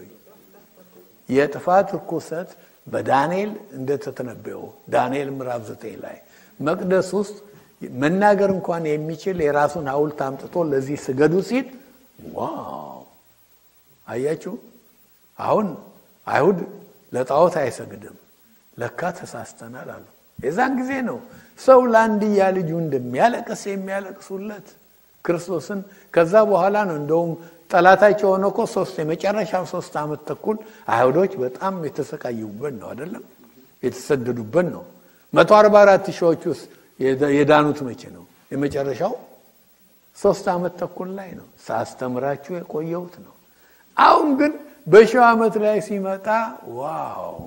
የጥፋት ርኩሰት በዳንኤል እንደተተነበየው ዳንኤል ምዕራፍ ዘጠኝ ላይ መቅደስ ውስጥ መናገር እንኳን የሚችል የራሱን ሐውልት አምጥቶ ለዚህ ስገዱ ሲል ዋው! አያችሁ። አሁን አይሁድ ለጣዖት አይሰግድም። ለካ ተሳስተናል አሉ። የዛን ጊዜ ነው ሰው ለአንድያ ልጁ እንደሚያለቅስ የሚያለቅሱለት ክርስቶስን። ከዛ በኋላ ነው እንደውም ጠላታቸው ሆነ እኮ ሶስት የመጨረሻው ሶስት ዓመት ተኩል አይሁዶች በጣም የተሰቃዩበት ነው አይደለም፣ የተሰደዱበት ነው። መቶ አርባ አራት ሺዎች ውስጥ የዳኑት መቼ ነው? የመጨረሻው ሶስት ዓመት ተኩል ላይ ነው ሳስተምራችሁ የቆየሁት ነው። አሁን ግን በሺው ዓመት ላይ ሲመጣ ዋው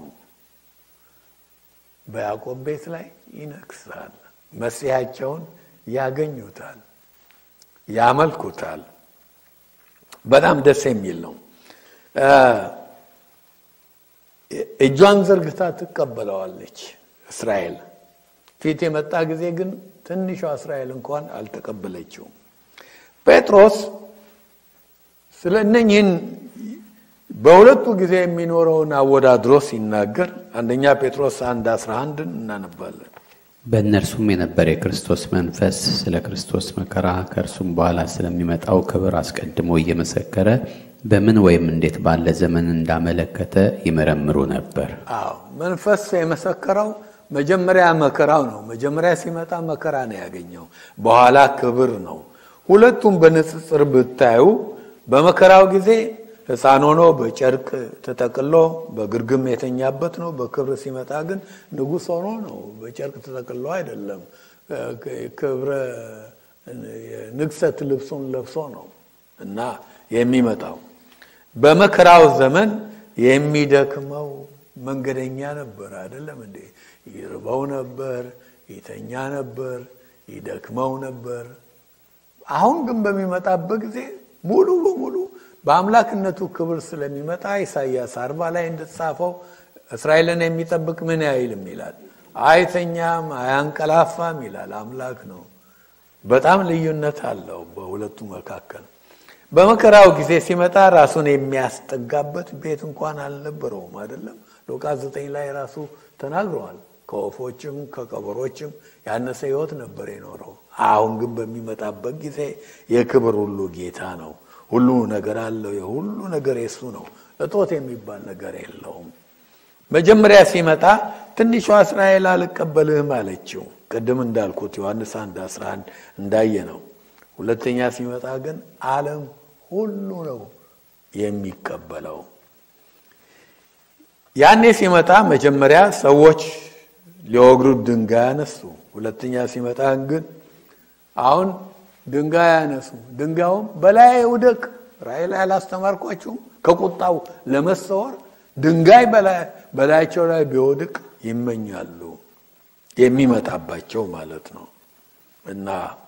በያዕቆብ ቤት ላይ ይነግሳል። መሲሐቸውን ያገኙታል፣ ያመልኩታል። በጣም ደስ የሚል ነው። እጇን ዘርግታ ትቀበለዋለች እስራኤል። ፊት የመጣ ጊዜ ግን ትንሿ እስራኤል እንኳን አልተቀበለችውም። ጴጥሮስ ስለ እነኝህን በሁለቱ ጊዜ የሚኖረውን አወዳድሮ ሲናገር አንደኛ ጴጥሮስ አንድ አስራ አንድን እናነባለን። በእነርሱም የነበረ የክርስቶስ መንፈስ ስለ ክርስቶስ መከራ ከእርሱም በኋላ ስለሚመጣው ክብር አስቀድሞ እየመሰከረ በምን ወይም እንዴት ባለ ዘመን እንዳመለከተ ይመረምሩ ነበር። አዎ መንፈስ የመሰከረው መጀመሪያ መከራው ነው። መጀመሪያ ሲመጣ መከራ ነው ያገኘው፣ በኋላ ክብር ነው። ሁለቱም በንጽጽር ብታዩ በመከራው ጊዜ ሕፃን ሆኖ በጨርቅ ተጠቅሎ በግርግም የተኛበት ነው። በክብር ሲመጣ ግን ንጉሥ ሆኖ ነው። በጨርቅ ተጠቅሎ አይደለም። ክብረ ንግሰት ልብሱን ለብሶ ነው እና የሚመጣው በመከራው ዘመን የሚደክመው መንገደኛ ነበር። አይደለም እንዴ? ይርበው ነበር፣ ይተኛ ነበር፣ ይደክመው ነበር። አሁን ግን በሚመጣበት ጊዜ ሙሉ በሙሉ በአምላክነቱ ክብር ስለሚመጣ ኢሳይያስ አርባ ላይ እንደተጻፈው እስራኤልን የሚጠብቅ ምን አይልም ይላል፣ አይተኛም፣ አያንቀላፋም ይላል። አምላክ ነው። በጣም ልዩነት አለው በሁለቱ መካከል። በመከራው ጊዜ ሲመጣ ራሱን የሚያስጠጋበት ቤት እንኳን አልነበረውም። አይደለም ሉቃስ ዘጠኝ ላይ ራሱ ተናግረዋል። ከወፎችም ከቀበሮችም ያነሰ ሕይወት ነበር የኖረው። አሁን ግን በሚመጣበት ጊዜ የክብር ሁሉ ጌታ ነው። ሁሉ ነገር አለው። የሁሉ ነገር የሱ ነው። እጦት የሚባል ነገር የለውም። መጀመሪያ ሲመጣ ትንሿ እስራኤል አልቀበልህም አለችው። ቅድም እንዳልኩት ዮሐንስ 1 11 እንዳየ ነው። ሁለተኛ ሲመጣ ግን ዓለም ሁሉ ነው የሚቀበለው። ያኔ ሲመጣ መጀመሪያ ሰዎች ሊወግሩት ድንጋይ አነሱ። ሁለተኛ ሲመጣ ግን አሁን ድንጋይ ያነሱ፣ ድንጋዩም በላይ ውደቅ። ራእይ ላይ አላስተማርኳችሁም? ከቁጣው ለመሰወር ድንጋይ በላያቸው ላይ ቢወድቅ ይመኛሉ። የሚመጣባቸው ማለት ነው እና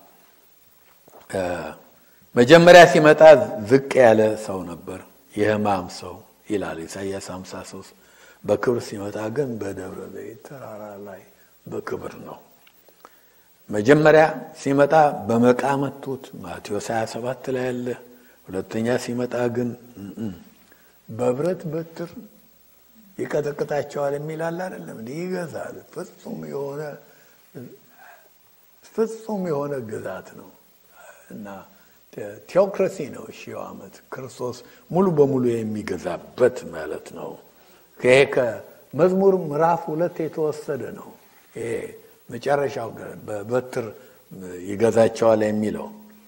መጀመሪያ ሲመጣ ዝቅ ያለ ሰው ነበር፣ የሕማም ሰው ይላል ኢሳይያስ 53 በክብር ሲመጣ ግን በደብረ ዘይት ተራራ ላይ በክብር ነው። መጀመሪያ ሲመጣ በመቃ መቱት፣ ማቴዎስ 27 ላይ ያለ። ሁለተኛ ሲመጣ ግን በብረት በትር ይቀጠቅጣቸዋል የሚላል አይደለም እንዲህ ይገዛል። ፍጹም የሆነ ፍጹም የሆነ ግዛት ነው እና ቴዎክራሲ ነው። ሺው ዓመት ክርስቶስ ሙሉ በሙሉ የሚገዛበት ማለት ነው። ይሄ ከመዝሙር ምዕራፍ ሁለት የተወሰደ ነው። ይሄ መጨረሻው በበትር ይገዛቸዋል የሚለው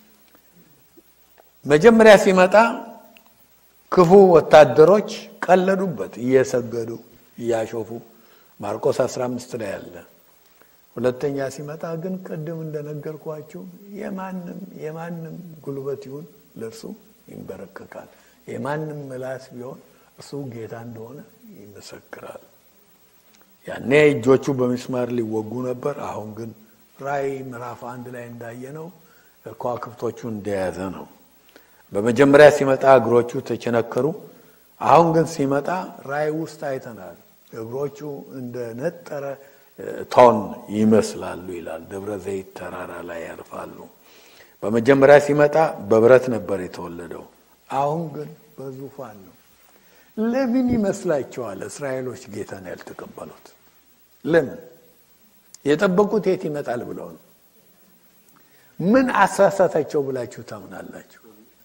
መጀመሪያ ሲመጣ ክፉ ወታደሮች ቀለዱበት፣ እየሰገዱ እያሾፉ ማርቆስ 15 ላይ ያለ። ሁለተኛ ሲመጣ ግን ቅድም እንደነገርኳችሁ የማንም የማንም ጉልበት ይሁን ለእርሱ ይንበረከካል። የማንም ምላስ ቢሆን እርሱ ጌታ እንደሆነ ይመሰክራል። ያኔ እጆቹ በሚስማር ሊወጉ ነበር። አሁን ግን ራእይ ምዕራፍ አንድ ላይ እንዳየነው ከዋክብቶቹ እንደያዘ ነው። በመጀመሪያ ሲመጣ እግሮቹ ተቸነከሩ። አሁን ግን ሲመጣ ራእይ ውስጥ አይተናል። እግሮቹ እንደ ነጠረ ቶን ይመስላሉ ይላል። ደብረ ዘይት ተራራ ላይ ያርፋሉ። በመጀመሪያ ሲመጣ በብረት ነበር የተወለደው። አሁን ግን በዙፋን ነው። ለምን ይመስላችኋል እስራኤሎች ጌታን ያልተቀበሉት? ለምን? የጠበቁት የት ይመጣል ብለው ነው። ምን አሳሳታቸው ብላችሁ ታምናላችሁ?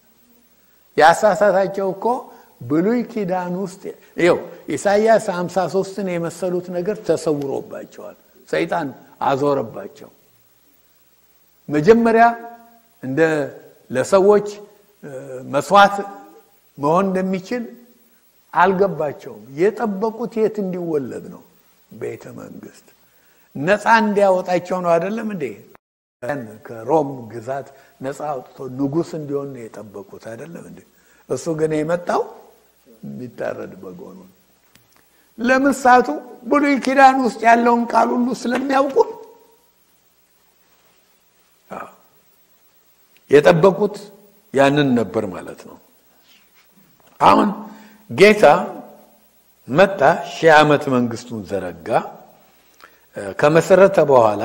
ያሳሳታቸው እኮ ብሉይ ኪዳን ውስጥ ይኸው ኢሳይያስ 53ን የመሰሉት ነገር ተሰውሮባቸዋል። ሰይጣን አዞረባቸው። መጀመሪያ እንደ ለሰዎች መስዋዕት መሆን እንደሚችል አልገባቸውም። የጠበቁት የት እንዲወለድ ነው? ቤተ መንግስት ነፃ እንዲያወጣቸው ነው። አይደለም እንዴ? ከሮም ግዛት ነፃ አውጥቶ ንጉሥ እንዲሆን ነው የጠበቁት። አይደለም እንዴ? እሱ ግን የመጣው የሚታረድ በጎኑ ለምን ሳቱ? ብሉይ ኪዳን ውስጥ ያለውን ቃል ሁሉ ስለሚያውቁ የጠበቁት ያንን ነበር ማለት ነው። አሁን ጌታ መጣ፣ ሺህ ዓመት መንግስቱን ዘረጋ። ከመሰረተ በኋላ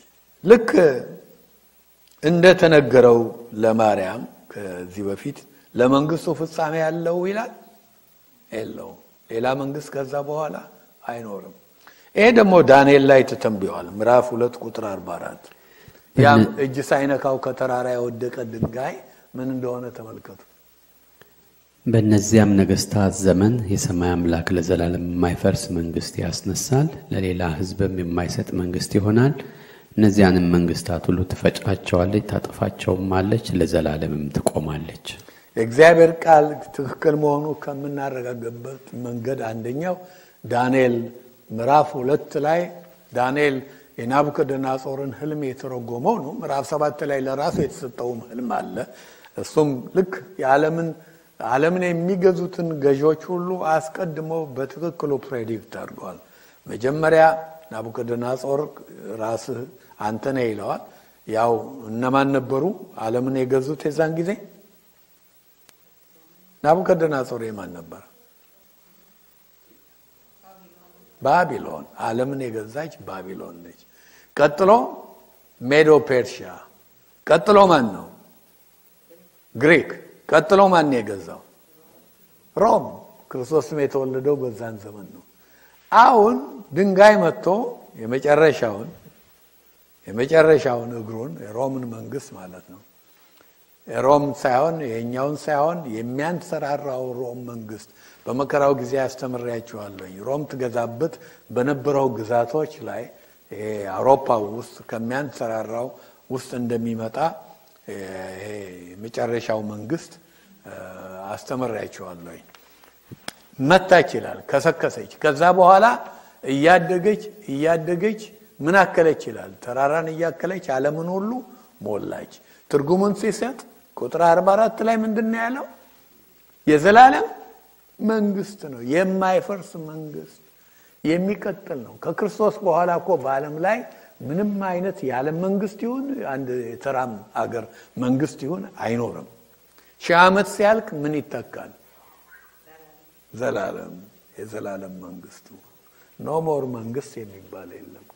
ልክ እንደተነገረው ለማርያም ከዚህ በፊት ለመንግስቱ ፍጻሜ ያለው ይላል የለውም። ሌላ መንግስት ከዛ በኋላ አይኖርም። ይሄ ደግሞ ዳንኤል ላይ ተተንብዮአል። ምዕራፍ ሁለት ቁጥር አርባ አራት ያም እጅ ሳይነካው ከተራራ የወደቀ ድንጋይ ምን እንደሆነ ተመልከቱ። በእነዚያም ነገስታት ዘመን የሰማይ አምላክ ለዘላለም የማይፈርስ መንግስት ያስነሳል፣ ለሌላ ህዝብም የማይሰጥ መንግስት ይሆናል። እነዚያንም መንግስታት ሁሉ ትፈጫቸዋለች፣ ታጠፋቸውም አለች፣ ለዘላለምም ትቆማለች። የእግዚአብሔር ቃል ትክክል መሆኑ ከምናረጋገበት መንገድ አንደኛው ዳንኤል ምዕራፍ ሁለት ላይ ዳንኤል የናቡከደነጾርን ህልም የተረጎመው ነው። ምዕራፍ ሰባት ላይ ለራሱ የተሰጠውም ህልም አለ። እሱም ልክ የዓለምን ዓለምን የሚገዙትን ገዢዎች ሁሉ አስቀድሞ በትክክሉ ፕሬዲክት አድርገዋል። መጀመሪያ ናቡከደነጾር ራስህ አንተ ነህ ይለዋል። ያው እነማን ነበሩ ዓለምን የገዙት የዛን ጊዜ? ናቡከደነጾር የማን ነበር? ባቢሎን። ዓለምን የገዛች ባቢሎን ነች። ቀጥሎ ሜዶ ፔርሺያ። ቀጥሎ ማን ነው? ግሪክ። ቀጥሎ ማን ነው የገዛው? ሮም። ክርስቶስም የተወለደው በዛን ዘመን ነው። አሁን ድንጋይ መጥቶ የመጨረሻውን የመጨረሻውን እግሩን የሮምን መንግስት ማለት ነው ሮም ሳይሆን የኛውን ሳይሆን የሚያንሰራራው ሮም መንግስት በመከራው ጊዜ ያስተምሬያቸዋለሁኝ። ሮም ትገዛበት በነበረው ግዛቶች ላይ አውሮፓ ውስጥ ከሚያንሰራራው ውስጥ እንደሚመጣ ይሄ የመጨረሻው መንግስት አስተምሬያቸዋለሁኝ። መታች ይላል፣ ከሰከሰች። ከዛ በኋላ እያደገች እያደገች ምን አከለች ይላል፣ ተራራን እያከለች ዓለምን ሁሉ ሞላች። ትርጉሙን ሲሰጥ ቁጥር 44 ላይ ምንድን ነው ያለው? የዘላለም መንግስት ነው፣ የማይፈርስ መንግስት የሚቀጥል ነው። ከክርስቶስ በኋላ እኮ በዓለም ላይ ምንም አይነት የዓለም መንግስት ይሁን አንድ የተራም አገር መንግስት ይሁን አይኖርም። ሺህ ዓመት ሲያልቅ ምን ይተካል? ዘላለም የዘላለም መንግስቱ ኖ ሞር መንግስት የሚባል የለም።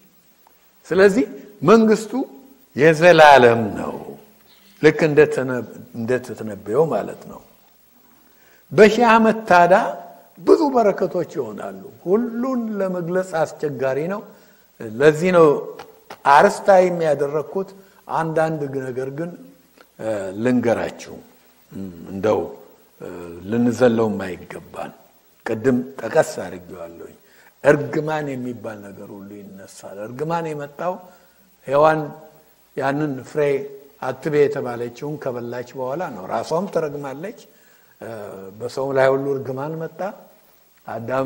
ስለዚህ መንግስቱ የዘላለም ነው። ልክ እንደተተነበየው ማለት ነው። በሺህ ዓመት ታዳ ብዙ በረከቶች ይሆናሉ። ሁሉን ለመግለጽ አስቸጋሪ ነው። ለዚህ ነው አርስታ የሚያደረግኩት። አንዳንድ ነገር ግን ልንገራችሁ፣ እንደው ልንዘለው የማይገባን ቅድም ጠቀስ አድርጌዋለሁኝ። እርግማን የሚባል ነገር ሁሉ ይነሳል። እርግማን የመጣው ሔዋን ያንን ፍሬ አትቤ የተባለችውን ከበላች በኋላ ነው። ራሷም ትረግማለች። በሰው ላይ ሁሉ እርግማን መጣ። አዳም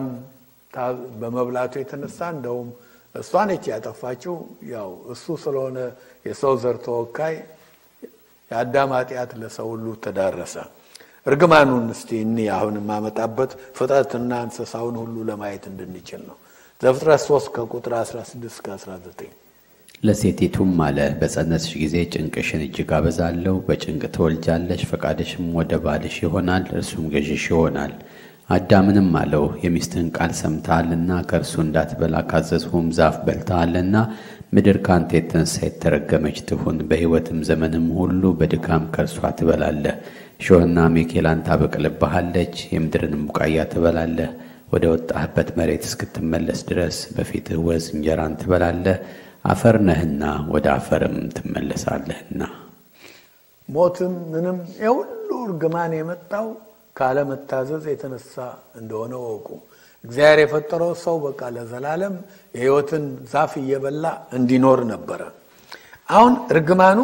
በመብላቱ የተነሳ እንደውም እሷ ነች ያጠፋችው። ያው እሱ ስለሆነ የሰው ዘር ተወካይ የአዳም ኃጢአት ለሰው ሁሉ ተዳረሰ። እርግማኑን እስቲ እኒ አሁን የማመጣበት ፍጥረትና እንስሳውን ሁሉ ለማየት እንድንችል ነው። ዘፍጥረት 3 ከቁጥር 16 እስከ 19 ለሴቲቱም አለ በጸነስሽ ጊዜ ጭንቅሽን እጅግ አበዛለሁ፣ በጭንቅ ትወልጃለሽ፣ ፈቃድሽም ወደ ባልሽ ይሆናል፣ እርሱም ገዥሽ ይሆናል። አዳምንም አለው የሚስትህን ቃል ሰምተሃልና ከእርሱ እንዳትበላ ካዘዝሁም ዛፍ በልተሃልና ምድር ከአንተ የተነሳ የተረገመች ትሁን፣ በሕይወትም ዘመንም ሁሉ በድካም ከእርሷ ትበላለህ። እሾህና አሜኬላን ታበቅልብሃለች፣ የምድርንም ቡቃያ ትበላለህ። ወደ ወጣህበት መሬት እስክትመለስ ድረስ በፊትህ ወዝ እንጀራን ትበላለህ አፈር ነህና ወደ አፈርም ትመለሳለህና። ሞትም ምንም የሁሉ እርግማን የመጣው ካለመታዘዝ የተነሳ እንደሆነ ወቁ። እግዚአብሔር የፈጠረው ሰው በቃ ለዘላለም የሕይወትን ዛፍ እየበላ እንዲኖር ነበረ። አሁን እርግማኑ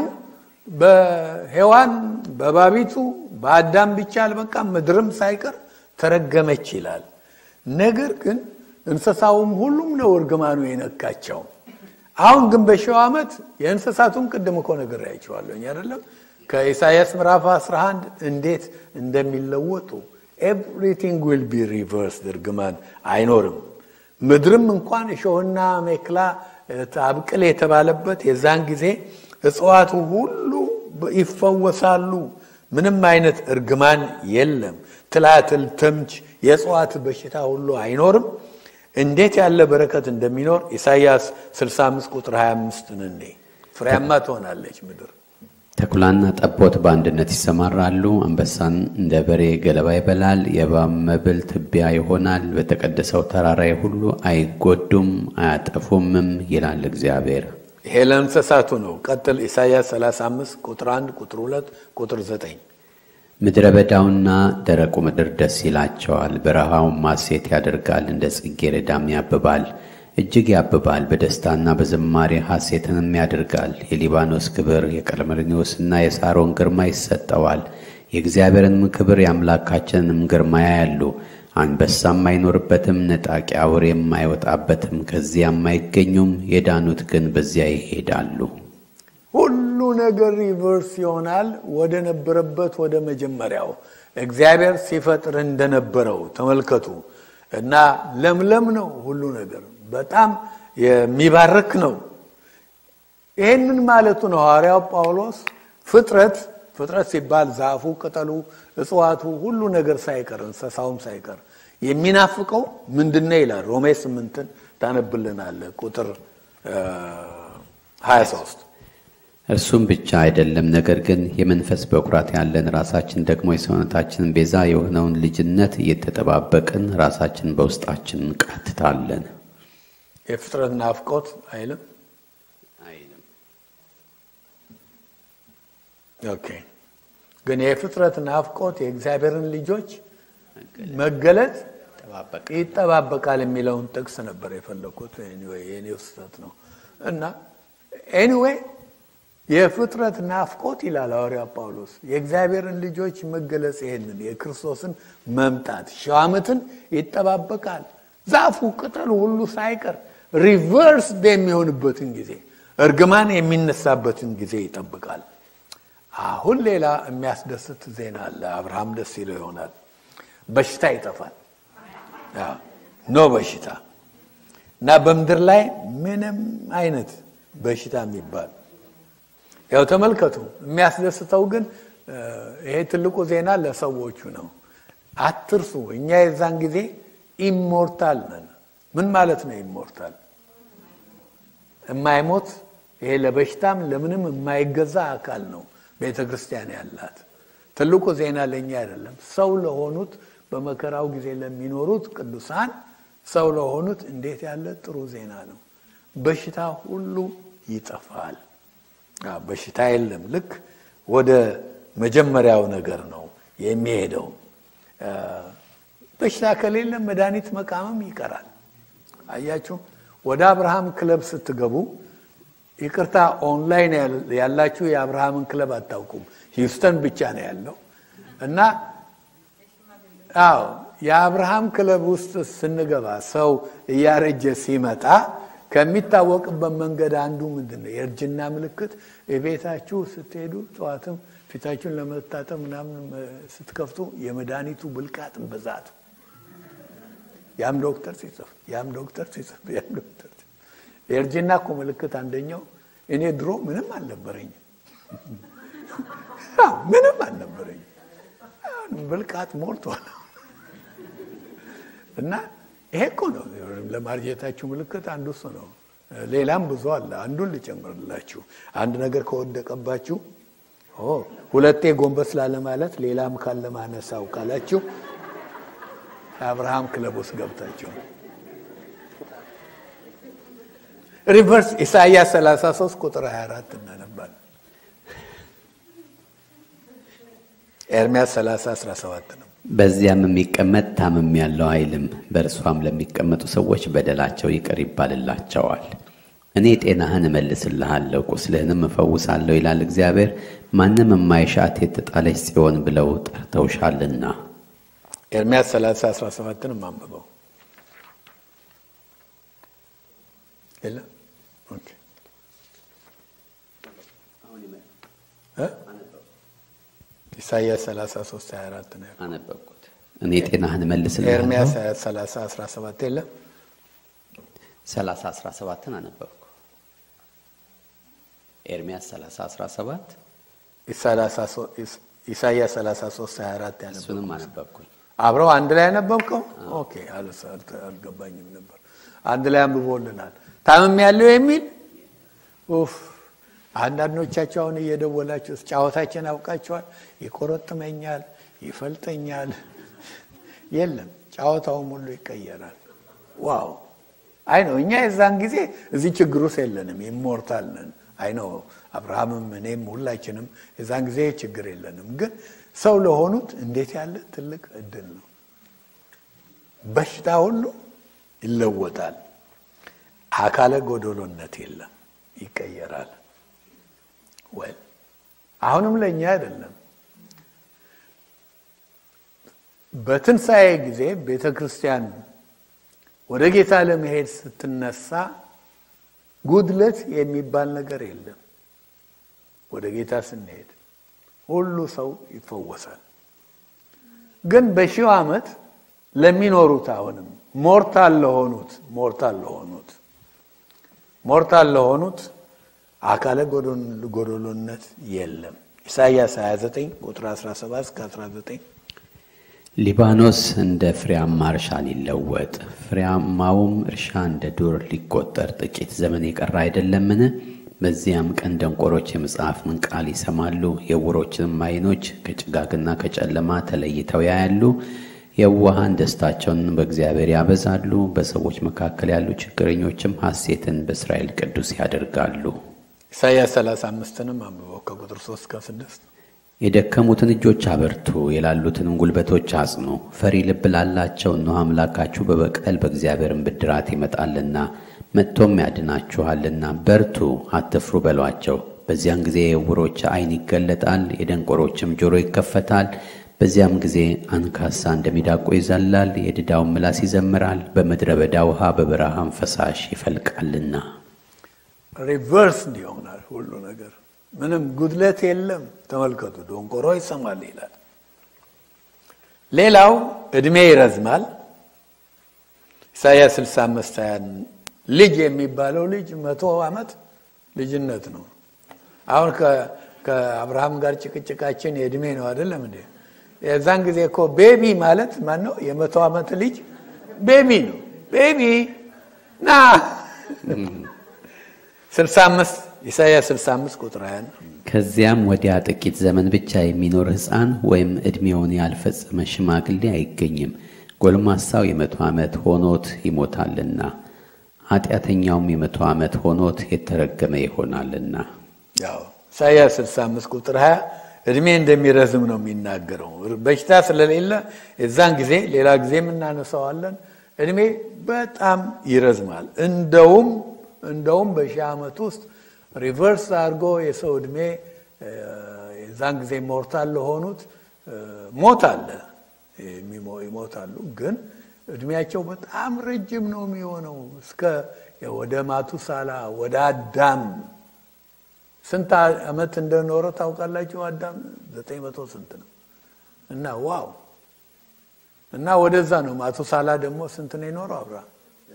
በሔዋን በባቢቱ በአዳም ብቻ አልበቃም፣ ምድርም ሳይቀር ተረገመች ይላል። ነገር ግን እንስሳውም ሁሉም ነው እርግማኑ የነካቸው። አሁን ግን በሺው ዓመት የእንስሳቱን ቅድም እኮ ነግሬያቸዋለሁኝ አይደለም? ከኢሳይያስ ምዕራፍ 11 እንዴት እንደሚለወጡ ኤቭሪቲንግ ዊል ቢ ሪቨርስድ፣ እርግማን አይኖርም። ምድርም እንኳን እሾህና ሜክላ አብቅል የተባለበት የዛን ጊዜ እጽዋቱ ሁሉ ይፈወሳሉ። ምንም አይነት እርግማን የለም። ትላትል፣ ተምች፣ የእጽዋት በሽታ ሁሉ አይኖርም። እንዴት ያለ በረከት እንደሚኖር ኢሳይያስ 65 ቁጥር 25 እንኔ ፍሬያማ ትሆናለች ምድር። ተኩላና ጠቦት በአንድነት ይሰማራሉ። አንበሳን እንደ በሬ ገለባ ይበላል። የእባብ መብል ትቢያ ይሆናል። በተቀደሰው ተራራዬ ሁሉ አይጎዱም አያጠፉምም ይላል እግዚአብሔር። ይሄ ለእንስሳቱ ነው። ቀጥል። ኢሳይያስ 35 ቁጥር 1 ቁጥር 2 ቁጥር 9 ምድረ በዳውና ደረቁ ምድር ደስ ይላቸዋል። በረሃውም ማሴት ያደርጋል፣ እንደ ጽጌረዳም ያብባል፣ እጅግ ያብባል። በደስታና በዝማሬ ሐሴትንም ያደርጋል። የሊባኖስ ክብር የቀርሜሎስና የሳሮን ግርማ ይሰጠዋል። የእግዚአብሔርንም ክብር የአምላካችንንም ግርማ ያያሉ። አንበሳም አይኖርበትም፣ ነጣቂ አውሬም አይወጣበትም፣ ከዚያም አይገኙም። የዳኑት ግን በዚያ ይሄዳሉ። ሁሉ ነገር ሪቨርስ ይሆናል ወደ ነበረበት ወደ መጀመሪያው እግዚአብሔር ሲፈጥር እንደነበረው ተመልከቱ። እና ለምለም ነው ሁሉ ነገር በጣም የሚባርክ ነው። ይህንን ማለቱ ነው ሐዋርያው ጳውሎስ ፍጥረት ፍጥረት ሲባል ዛፉ፣ ቅጠሉ፣ እጽዋቱ ሁሉ ነገር ሳይቀር እንስሳውም ሳይቀር የሚናፍቀው ምንድን ነው ይላል። ሮሜ ስምንትን ታነብልናለ ቁጥር 23 እርሱም ብቻ አይደለም፣ ነገር ግን የመንፈስ በኩራት ያለን ራሳችን ደግሞ የሰውነታችንን ቤዛ የሆነውን ልጅነት እየተጠባበቅን ራሳችን በውስጣችን እንቃትታለን። የፍጥረት ናፍቆት አይልም። ኦኬ ግን የፍጥረት ናፍቆት የእግዚአብሔርን ልጆች መገለጥ ይጠባበቃል የሚለውን ጥቅስ ነበር የፈለኩት። የኔው ስህተት ነው እና ኤኒዌይ የፍጥረት ናፍቆት ይላል ሐዋርያ ጳውሎስ የእግዚአብሔርን ልጆች መገለጽ ይሄንን የክርስቶስን መምጣት ሺህ ዓመትን ይጠባበቃል። ዛፉ ቅጠሉ ሁሉ ሳይቀር ሪቨርስ የሚሆንበትን ጊዜ እርግማን የሚነሳበትን ጊዜ ይጠብቃል። አሁን ሌላ የሚያስደስት ዜና አለ። አብርሃም ደስ ይለው ይሆናል። በሽታ ይጠፋል። ኖ በሽታ እና በምድር ላይ ምንም አይነት በሽታ የሚባል ያው ተመልከቱ። የሚያስደስተው ግን ይሄ ትልቁ ዜና ለሰዎቹ ነው። አትርሱ፣ እኛ የዛን ጊዜ ኢሞርታል ነን። ምን ማለት ነው ኢሞርታል? የማይሞት ይሄ ለበሽታም ለምንም የማይገዛ አካል ነው ቤተ ክርስቲያን ያላት። ትልቁ ዜና ለእኛ አይደለም፣ ሰው ለሆኑት በመከራው ጊዜ ለሚኖሩት ቅዱሳን ሰው ለሆኑት እንዴት ያለ ጥሩ ዜና ነው። በሽታ ሁሉ ይጠፋል። በሽታ የለም። ልክ ወደ መጀመሪያው ነገር ነው የሚሄደው። በሽታ ከሌለ መድኃኒት መቃመም ይቀራል። አያችሁ፣ ወደ አብርሃም ክለብ ስትገቡ ይቅርታ፣ ኦንላይን ያላችሁ የአብርሃምን ክለብ አታውቁም። ሂውስተን ብቻ ነው ያለው እና አዎ የአብርሃም ክለብ ውስጥ ስንገባ ሰው እያረጀ ሲመጣ ከሚታወቅበት መንገድ አንዱ ምንድን ነው? የእርጅና ምልክት የቤታችሁ ስትሄዱ ጠዋትም ፊታችሁን ለመታጠብ ምናምን ስትከፍቱ የመድኃኒቱ ብልቃጥ ብዛቱ ያም ዶክተር ሲጽፍ ያም ዶክተር ሲጽፍ ያም ዶክተር የእርጅና እኮ ምልክት አንደኛው እኔ ድሮ ምንም አልነበረኝም ምንም አልነበረኝም ብልቃጥ ሞልቷል እና ይሄ እኮ ነው ለማርጀታችሁ ምልክት አንዱ እሱ ነው። ሌላም ብዙ አለ። አንዱን ልጨምርላችሁ። አንድ ነገር ከወደቀባችሁ ሁለቴ ጎንበስ ላለ ማለት ሌላም ካለ ማነሳው ካላችሁ የአብርሃም ክለብ ውስጥ ገብታችሁ ሪቨርስ ኢሳይያስ 33 ቁጥር 24 እናነባለን። ኤርሚያስ 30 17 ነው። በዚያም የሚቀመጥ ታምም ያለው አይልም፣ በእርሷም ለሚቀመጡ ሰዎች በደላቸው ይቅር ይባልላቸዋል። እኔ ጤናህን እመልስልሃለሁ፣ ቁስልህንም እፈውሳለሁ ይላል እግዚአብሔር። ማንም የማይሻት የተጣለች ጽዮን ብለው ጠርተውሻልና። ኤርሚያስ 30 17ን አንብበው የለም ኢሳይያስ 33 24 ነው አነበብኩት። እኔ ጤናህን እመልስልሃለሁ። ኤርሚያስ 30 17 የለም 30 17ን አነበብኩ። ኤርሚያስ 30 17 ኢሳይያስ 33 24 ያነበብኩት እሱንም አነበብኩኝ። አብረው አንድ ላይ ያነበብከው? ኦኬ አልገባኝም ነበር። አንድ ላይ አንብቦልናል። ታምም ያለው የሚል ኡፍ አንዳንዶቻቸው አሁን እየደወላችሁ ጫወታችን አውቃችኋል። ይቆረጥመኛል፣ ይፈልጠኛል። የለም ጫወታውም ሁሉ ይቀየራል። ዋው አይ ነው እኛ የዛን ጊዜ እዚህ ችግር ውስጥ የለንም፣ ኢሞርታል ነን። አይ ነው አብርሃምም እኔም ሁላችንም የዛን ጊዜ ችግር የለንም። ግን ሰው ለሆኑት እንዴት ያለ ትልቅ እድል ነው። በሽታ ሁሉ ይለወጣል። አካለ ጎደሎነት የለም፣ ይቀየራል። ወይ አሁንም ለእኛ አይደለም። በትንሣኤ ጊዜ ቤተ ክርስቲያን ወደ ጌታ ለመሄድ ስትነሳ ጉድለት የሚባል ነገር የለም። ወደ ጌታ ስንሄድ ሁሉ ሰው ይፈወሳል። ግን በሺው ዓመት ለሚኖሩት አሁንም ሞርታል ለሆኑት ሞርታል ለሆኑት ሞርታል ለሆኑት አካለ ጎደሎነት የለም። ኢሳይያስ 29 ቁጥር 17 እስከ 19 ሊባኖስ እንደ ፍሬያማ እርሻ ሊለወጥ ፍሬያማውም እርሻ እንደ ዱር ሊቆጠር ጥቂት ዘመን የቀረ አይደለምን? በዚያም ቀን ደንቆሮች የመጽሐፍን ቃል ይሰማሉ፣ የዕውሮችንም ዓይኖች ከጭጋግና ከጨለማ ተለይተው ያያሉ። የዋሃን ደስታቸውን በእግዚአብሔር ያበዛሉ፣ በሰዎች መካከል ያሉ ችግረኞችም ሐሴትን በእስራኤል ቅዱስ ያደርጋሉ። ኢሳይያስ 35ንም አንብበው ከቁጥር 3 እስከ 6 የደከሙትን እጆች አበርቱ፣ የላሉትንም ጉልበቶች አጽኑ። ፈሪ ልብ ላላቸው እነሆ አምላካችሁ በበቀል በእግዚአብሔርን ብድራት ይመጣልና መጥቶም ያድናችኋልና በርቱ፣ አትፍሩ በሏቸው። በዚያን ጊዜ የዕውሮች ዓይን ይገለጣል፣ የደንቆሮችም ጆሮ ይከፈታል። በዚያም ጊዜ አንካሳ እንደሚዳቆ ይዘላል፣ የድዳውን ምላስ ይዘምራል። በምድረ በዳ ውሃ በበረሃም ፈሳሽ ይፈልቃልና። ሪቨርስ እንዲሆናል ሁሉ ነገር ምንም ጉድለት የለም። ተመልከቱ፣ ደንቆሮ ይሰማል ይላል። ሌላው እድሜ ይረዝማል። ኢሳያስ 65 ያን ልጅ የሚባለው ልጅ መቶ ዓመት ልጅነት ነው። አሁን ከአብርሃም ጋር ጭቅጭቃችን የእድሜ ነው አይደለም እንዴ? የዛን ጊዜ እኮ ቤቢ ማለት ማን ነው? የመቶ ዓመት ልጅ ቤቢ ነው። ቤቢ ና 65 ኢሳያስ 65 ቁጥር 20 ከዚያም ወዲያ ጥቂት ዘመን ብቻ የሚኖር ሕፃን ወይም ዕድሜውን ያልፈጸመ ሽማግሌ አይገኝም። ጎልማሳው የመቶ ዓመት ሆኖት ይሞታልና ኃጢአተኛውም የመቶ ዓመት ሆኖት የተረገመ ይሆናልና። ያው ኢሳያስ 65 ቁጥር 20 እድሜ እንደሚረዝም ነው የሚናገረው። በሽታ ስለሌለ የዛን ጊዜ ሌላ ጊዜም እናነሳዋለን። እድሜ በጣም ይረዝማል። እንደውም እንደውም በሺህ ዓመት ውስጥ ሪቨርስ አድርጎ የሰው እድሜ የዛን ጊዜ ሞርታል ለሆኑት ሞት አለ ይሞታሉ። ግን እድሜያቸው በጣም ረጅም ነው የሚሆነው እስከ ወደ ማቱሳላ ወደ አዳም ስንት ዓመት እንደኖረ ታውቃላችሁ? አዳም ዘጠኝ መቶ ስንት ነው እና ዋው እና ወደዛ ነው። ማቱሳላ ደግሞ ስንት ነው የኖረው? አብርሃም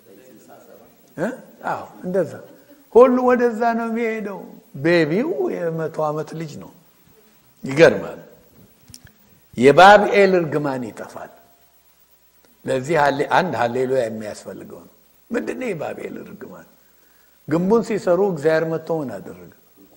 አዎ እንደዛ ሁሉ ወደዛ ነው የሚሄደው። ቤቢው የመቶ ዓመት ልጅ ነው። ይገርማል። የባብኤል እርግማን ይጠፋል። ለዚህ አንድ ሀሌሉያ የሚያስፈልገው ነው። ምንድን ነው የባብኤል እርግማን? ግንቡን ሲሰሩ እግዚአብሔር መጥቶ ምን አደረገ?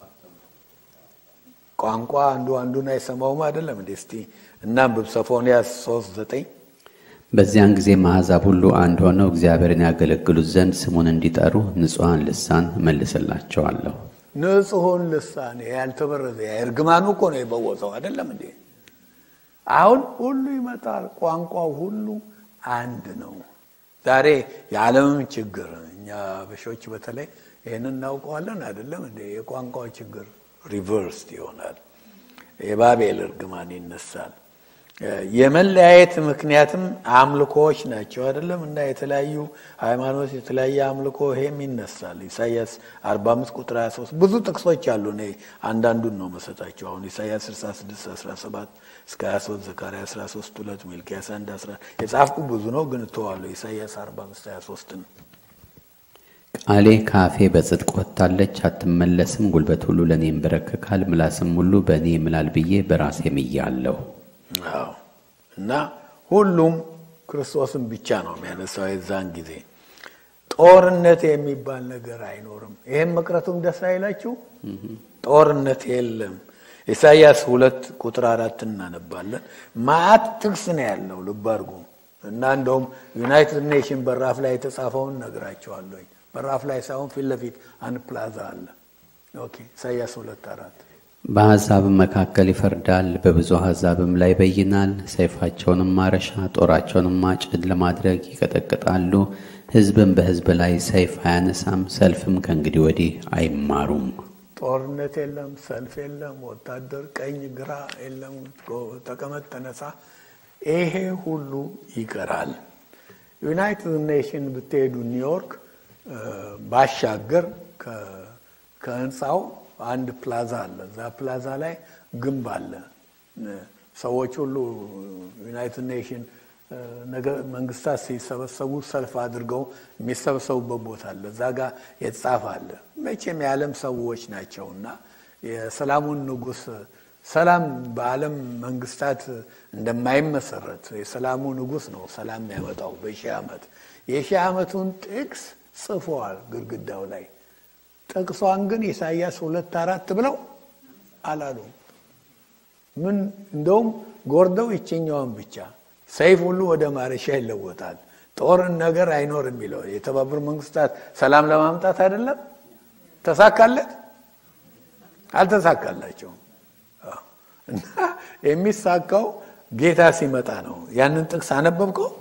ቋንቋ አንዱ አንዱን አይሰማውም አይደለም እንዴ? እስቲ እናንብብ ሶፎንያስ ሶስት ዘጠኝ በዚያን ጊዜ አሕዛብ ሁሉ አንድ ሆነው እግዚአብሔርን ያገለግሉት ዘንድ ስሙን እንዲጠሩ ንጹሐን ልሳን እመልስላቸዋለሁ። ንጹሑን ልሳን ያልተበረዘ እርግማኑ እኮ ነው የበወሰው አይደለም እንዴ? አሁን ሁሉ ይመጣል። ቋንቋው ሁሉ አንድ ነው። ዛሬ የዓለምም ችግር እኛ በሾች በተለይ ይህንን እናውቀዋለን አይደለም እንዴ? የቋንቋው ችግር ሪቨርስድ ይሆናል። የባቤል እርግማን ይነሳል። የመለያየት ምክንያትም አምልኮዎች ናቸው አይደለም እና የተለያዩ ሃይማኖት የተለያየ አምልኮ ይሄም ይነሳል። ኢሳያስ 45 ቁጥር 23 ብዙ ጥቅሶች አሉ። እኔ አንዳንዱን ነው መሰጣቸው። አሁን ኢሳያስ 66 17 እስከ 23 ዘካርያስ 13 2 ሚልክያስ 1 10 የጻፍኩ ብዙ ነው ግን እተዋለሁ። ኢሳያስ 45 23 ነው። ቃሌ ካፌ በጽድቅ ወጥታለች አትመለስም። ጉልበት ሁሉ ለእኔ ይንበረከካል፣ ምላስም ሁሉ በእኔ ይምላል ብዬ በራሴ ምያለሁ። አዎ እና ሁሉም ክርስቶስን ብቻ ነው የሚያነሳው። የዛን ጊዜ ጦርነት የሚባል ነገር አይኖርም። ይህም መቅረቱም ደስ አይላችሁ? ጦርነት የለም። ኢሳይያስ ሁለት ቁጥር አራት እናነባለን። ማአት ጥቅስ ነው ያለው ልብ አድርጉ እና እንደውም ዩናይትድ ኔሽን በራፍ ላይ የተጻፈውን ነግራቸዋለኝ። በራፍ ላይ ሳይሆን ፊት ለፊት አንድ ፕላዛ አለ። ኦኬ ኢሳይያስ ሁለት አራት በአሕዛብም መካከል ይፈርዳል፣ በብዙ አሕዛብም ላይ ይበይናል። ሰይፋቸውንም ማረሻ ጦራቸውንም ማጭድ ለማድረግ ይቀጠቅጣሉ። ሕዝብም በሕዝብ ላይ ሰይፍ አያነሳም፣ ሰልፍም ከእንግዲህ ወዲህ አይማሩም። ጦርነት የለም፣ ሰልፍ የለም፣ ወታደር ቀኝ ግራ የለም፣ ተቀመጥ ተነሳ፣ ይሄ ሁሉ ይቀራል። ዩናይትድ ኔሽን ብትሄዱ ኒውዮርክ ባሻገር ከህንፃው አንድ ፕላዛ አለ። እዛ ፕላዛ ላይ ግንብ አለ። ሰዎች ሁሉ ዩናይትድ ኔሽን መንግስታት ሲሰበሰቡ ሰልፍ አድርገው የሚሰበሰቡበት ቦታ አለ። እዛ ጋር የተጻፈ አለ። መቼም የዓለም ሰዎች ናቸው እና የሰላሙን ንጉሥ ሰላም በዓለም መንግስታት እንደማይመሰረት የሰላሙ ንጉሥ ነው ሰላም ያመጣው በሺህ ዓመት የሺህ ዓመቱን ጥቅስ ጽፈዋል ግድግዳው ላይ ጥቅሷን ግን ኢሳይያስ ሁለት አራት ብለው አላሉ። ምን እንደውም ጎርደው ይችኛዋን ብቻ ሰይፍ ሁሉ ወደ ማረሻ ይለወጣል፣ ጦርን ነገር አይኖር የሚለው የተባበሩ መንግስታት ሰላም ለማምጣት አይደለም። ተሳካለት? አልተሳካላቸውም። እና የሚሳካው ጌታ ሲመጣ ነው። ያንን ጥቅስ አነበብከው?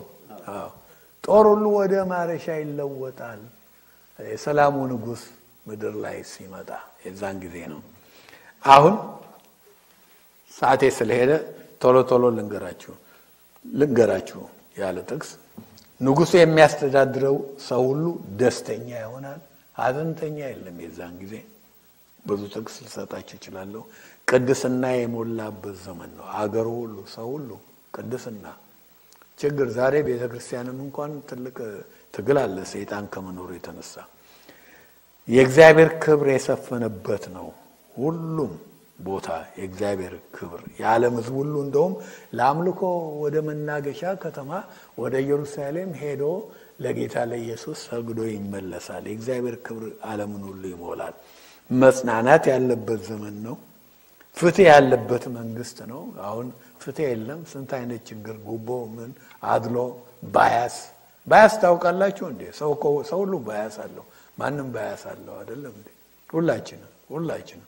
ጦር ሁሉ ወደ ማረሻ ይለወጣል የሰላሙ ንጉሥ ምድር ላይ ሲመጣ የዛን ጊዜ ነው። አሁን ሰዓቴ ስለሄደ ቶሎ ቶሎ ልንገራችሁ ልንገራችሁ ያለ ጥቅስ ንጉሱ የሚያስተዳድረው ሰው ሁሉ ደስተኛ ይሆናል፣ ሀዘንተኛ የለም። የዛን ጊዜ ብዙ ጥቅስ ልሰጣችሁ እችላለሁ። ቅድስና የሞላበት ዘመን ነው። አገሩ ሁሉ ሰው ሁሉ ቅድስና ችግር ዛሬ ቤተ ክርስቲያንም እንኳን ትልቅ ትግል አለ ሰይጣን ከመኖሩ የተነሳ የእግዚአብሔር ክብር የሰፈነበት ነው። ሁሉም ቦታ የእግዚአብሔር ክብር የዓለም ሕዝብ ሁሉ እንደውም ለአምልኮ ወደ መናገሻ ከተማ ወደ ኢየሩሳሌም ሄዶ ለጌታ ለኢየሱስ ሰግዶ ይመለሳል። የእግዚአብሔር ክብር ዓለምን ሁሉ ይሞላል። መጽናናት ያለበት ዘመን ነው። ፍትህ ያለበት መንግስት ነው። አሁን ፍትህ የለም። ስንት አይነት ችግር፣ ጉቦ፣ ምን አድሎ፣ ባያስ ባያስ ታውቃላችሁ እንዴ? ሰው ሰው ሁሉ ባያስ አለው። ማንም ባያስ አለው አይደለም እንዴ? ሁላችንም ሁላችንም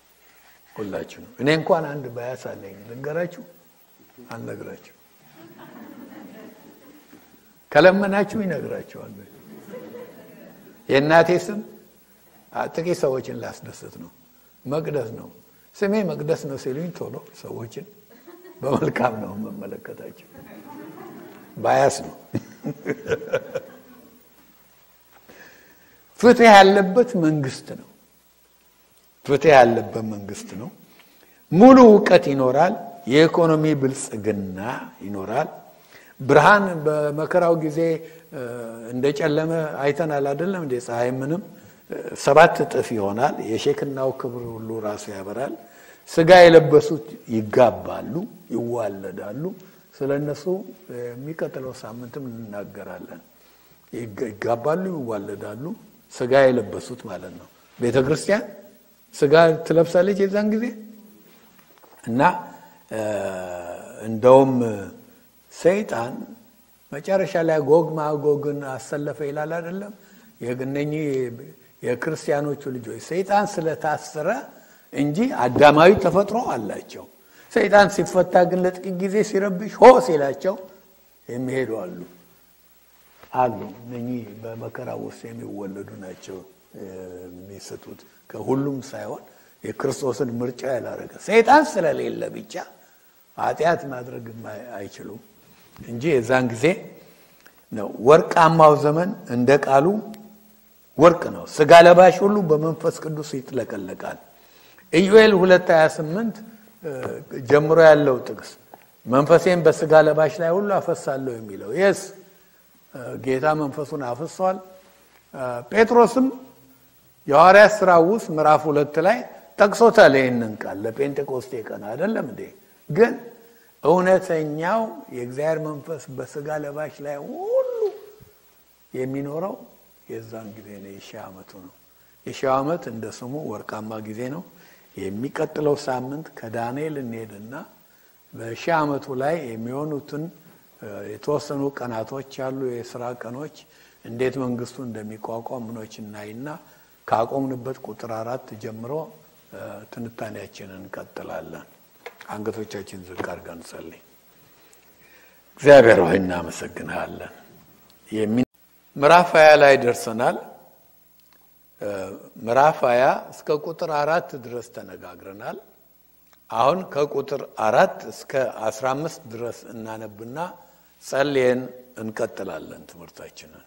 ሁላችንም። እኔ እንኳን አንድ ባያስ አለኝ። ልንገራችሁ? አልነግራችሁ። ከለመናችሁ ይነግራችኋል። የእናቴ ስም ጥቂት ሰዎችን ላስደስት ነው። መቅደስ ነው ስሜ መቅደስ ነው ሲሉኝ ቶሎ ሰዎችን በመልካም ነው የምመለከታቸው። ባያስ ነው። ፍትህ ያለበት መንግስት ነው። ፍትህ ያለበት መንግስት ነው። ሙሉ እውቀት ይኖራል። የኢኮኖሚ ብልጽግና ይኖራል። ብርሃን በመከራው ጊዜ እንደጨለመ አይተናል አይደለም እንደ ፀሐይ ምንም ሰባት እጥፍ ይሆናል። የሼክናው ክብር ሁሉ ራሱ ያበራል። ስጋ የለበሱት ይጋባሉ፣ ይዋለዳሉ። ስለ እነሱ የሚቀጥለው ሳምንትም እንናገራለን። ይጋባሉ፣ ይዋለዳሉ። ስጋ የለበሱት ማለት ነው። ቤተ ክርስቲያን ስጋ ትለብሳለች የዛን ጊዜ እና እንደውም ሰይጣን መጨረሻ ላይ ጎግ ማጎግን አሰለፈ ይላል አይደለም የእነኚህ የክርስቲያኖቹ ልጆች ሰይጣን ስለታሰረ እንጂ አዳማዊ ተፈጥሮ አላቸው። ሰይጣን ሲፈታ ግን ለጥቂት ጊዜ ሲረብሽ ሆ ሲላቸው የሚሄዱ አሉ አሉ። እነኚህ በመከራ ውስጥ የሚወለዱ ናቸው የሚስቱት። ከሁሉም ሳይሆን የክርስቶስን ምርጫ ያላረገ ሰይጣን ስለሌለ ብቻ ኃጢአት ማድረግ አይችሉም እንጂ የዛን ጊዜ ነው ወርቃማው ዘመን እንደ ቃሉ ወርቅ ነው። ስጋ ለባሽ ሁሉ በመንፈስ ቅዱስ ይጥለቀለቃል። ኢዩኤል 228 ጀምሮ ያለው ጥቅስ መንፈሴን በስጋ ለባሽ ላይ ሁሉ አፈሳለሁ የሚለው የስ ጌታ መንፈሱን አፍሷል። ጴጥሮስም የሐዋርያት ሥራ ውስጥ ምዕራፍ ሁለት ላይ ጠቅሶታል ይህንን ቃል ለጴንጤቆስቴ ቀን አይደለም እንዴ? ግን እውነተኛው የእግዚአብሔር መንፈስ በስጋ ለባሽ ላይ ሁሉ የሚኖረው የዛን ጊዜ ነው። የሺህ ዓመቱ ነው። የሺህ ዓመት እንደ ስሙ ወርቃማ ጊዜ ነው። የሚቀጥለው ሳምንት ከዳንኤል እንሄድና በሺህ ዓመቱ ላይ የሚሆኑትን የተወሰኑ ቀናቶች ያሉ የስራ ቀኖች እንዴት መንግስቱ እንደሚቋቋም ምኖች እናይና ካቆምንበት ቁጥር አራት ጀምሮ ትንታኔያችንን እንቀጥላለን። አንገቶቻችን ዝቅ አድርገን እንጸልይ። እግዚአብሔር ሆይ እናመሰግንሃለን። ምዕራፍ ሀያ ላይ ደርሰናል። ምዕራፍ ሀያ እስከ ቁጥር አራት ድረስ ተነጋግረናል። አሁን ከቁጥር አራት እስከ አስራ አምስት ድረስ እናነብና ጸልየን እንቀጥላለን ትምህርታችንን።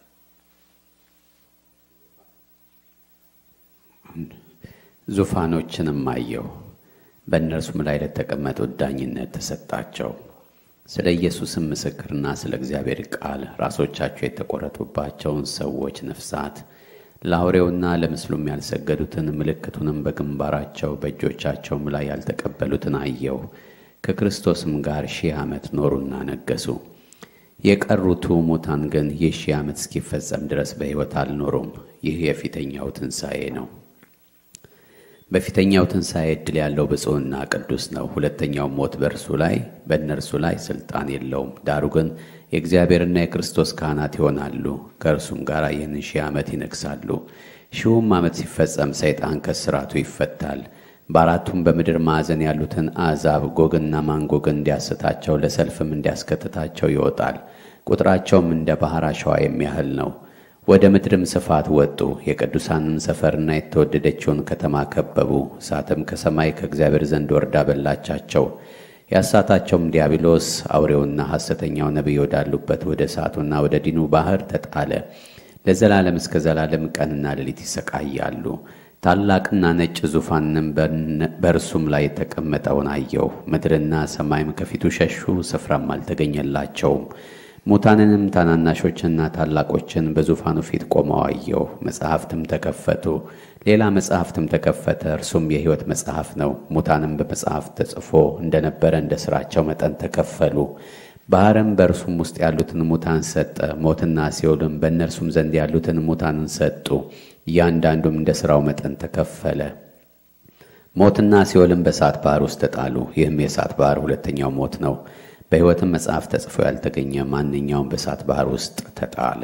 ዙፋኖችንም አየሁ፣ በእነርሱም ላይ ለተቀመጡት ዳኝነት ተሰጣቸው። ስለ ኢየሱስም ምስክርና ስለ እግዚአብሔር ቃል ራሶቻቸው የተቆረጡባቸውን ሰዎች ነፍሳት ለአውሬውና ለምስሉም ያልሰገዱትን ምልክቱንም በግንባራቸው በእጆቻቸውም ላይ ያልተቀበሉትን አየሁ። ከክርስቶስም ጋር ሺህ ዓመት ኖሩና ነገሱ። የቀሩቱ ሙታን ግን ይህ ሺህ ዓመት እስኪፈጸም ድረስ በሕይወት አልኖሩም። ይህ የፊተኛው ትንሣኤ ነው። በፊተኛው ትንሣኤ ዕድል ያለው ብፁዕና ቅዱስ ነው። ሁለተኛው ሞት በእርሱ ላይ በእነርሱ ላይ ሥልጣን የለውም። ዳሩ ግን የእግዚአብሔርና የክርስቶስ ካህናት ይሆናሉ፣ ከእርሱም ጋር ይህንን ሺህ ዓመት ይነግሣሉ። ሺሁም ዓመት ሲፈጸም ሰይጣን ከስራቱ ይፈታል። በአራቱም በምድር ማዕዘን ያሉትን አሕዛብ ጎግና ማንጎግን እንዲያስታቸው ለሰልፍም እንዲያስከትታቸው ይወጣል። ቁጥራቸውም እንደ ባሕር አሸዋ የሚያህል ነው። ወደ ምድርም ስፋት ወጡ። የቅዱሳንን ሰፈርና የተወደደችውን ከተማ ከበቡ። እሳትም ከሰማይ ከእግዚአብሔር ዘንድ ወርዳ በላቻቸው። ያሳታቸውም ዲያብሎስ አውሬውና ሐሰተኛው ነቢይ ወዳሉበት ወደ እሳቱና ወደ ዲኑ ባሕር ተጣለ። ለዘላለም እስከ ዘላለም ቀንና ሌሊት ይሰቃያሉ። ታላቅና ነጭ ዙፋንም በእርሱም ላይ የተቀመጠውን አየሁ። ምድርና ሰማይም ከፊቱ ሸሹ፣ ስፍራም አልተገኘላቸውም። ሙታንንም ታናናሾችንና ታላቆችን በዙፋኑ ፊት ቆመው አየሁ። መጽሐፍትም ተከፈቱ። ሌላ መጽሐፍትም ተከፈተ፣ እርሱም የሕይወት መጽሐፍ ነው። ሙታንም በመጽሐፍ ተጽፎ እንደነበረ እንደ ሥራቸው መጠን ተከፈሉ። ባሕርም በእርሱም ውስጥ ያሉትን ሙታን ሰጠ። ሞትና ሲኦልም በእነርሱም ዘንድ ያሉትን ሙታንን ሰጡ። እያንዳንዱም እንደ ሥራው መጠን ተከፈለ። ሞትና ሲኦልም በእሳት ባሕር ውስጥ ተጣሉ። ይህም የእሳት ባሕር ሁለተኛው ሞት ነው። በሕይወትም መጽሐፍ ተጽፎ ያልተገኘ ማንኛውም በእሳት ባሕር ውስጥ ተጣለ።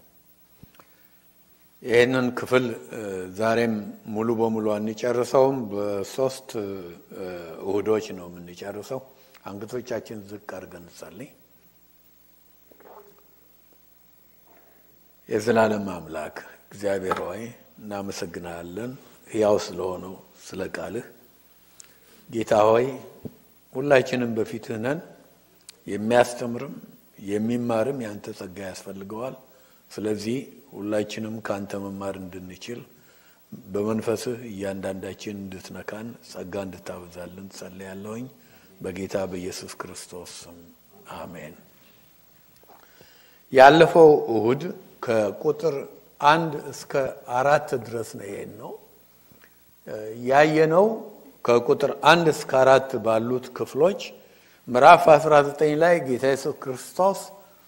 ይህንን ክፍል ዛሬም ሙሉ በሙሉ አንጨርሰውም። በሶስት እሁዶች ነው የምንጨርሰው። አንገቶቻችን ዝቅ አድርገን እንጸልይ። የዘላለም አምላክ እግዚአብሔር ሆይ እናመሰግናለን፣ ሕያው ስለሆነው ስለ ቃልህ። ጌታ ሆይ ሁላችንም በፊትህ ነን። የሚያስተምርም የሚማርም ያንተ ጸጋ ያስፈልገዋል። ስለዚህ ሁላችንም ከአንተ መማር እንድንችል በመንፈስህ እያንዳንዳችን እንድትነካን ጸጋ እንድታበዛልን ጸልያለሁኝ በጌታ በኢየሱስ ክርስቶስ ስም አሜን። ያለፈው እሁድ ከቁጥር አንድ እስከ አራት ድረስ ነው ይሄን ነው ያየነው። ከቁጥር አንድ እስከ አራት ባሉት ክፍሎች ምዕራፍ 19 ላይ ጌታ ኢየሱስ ክርስቶስ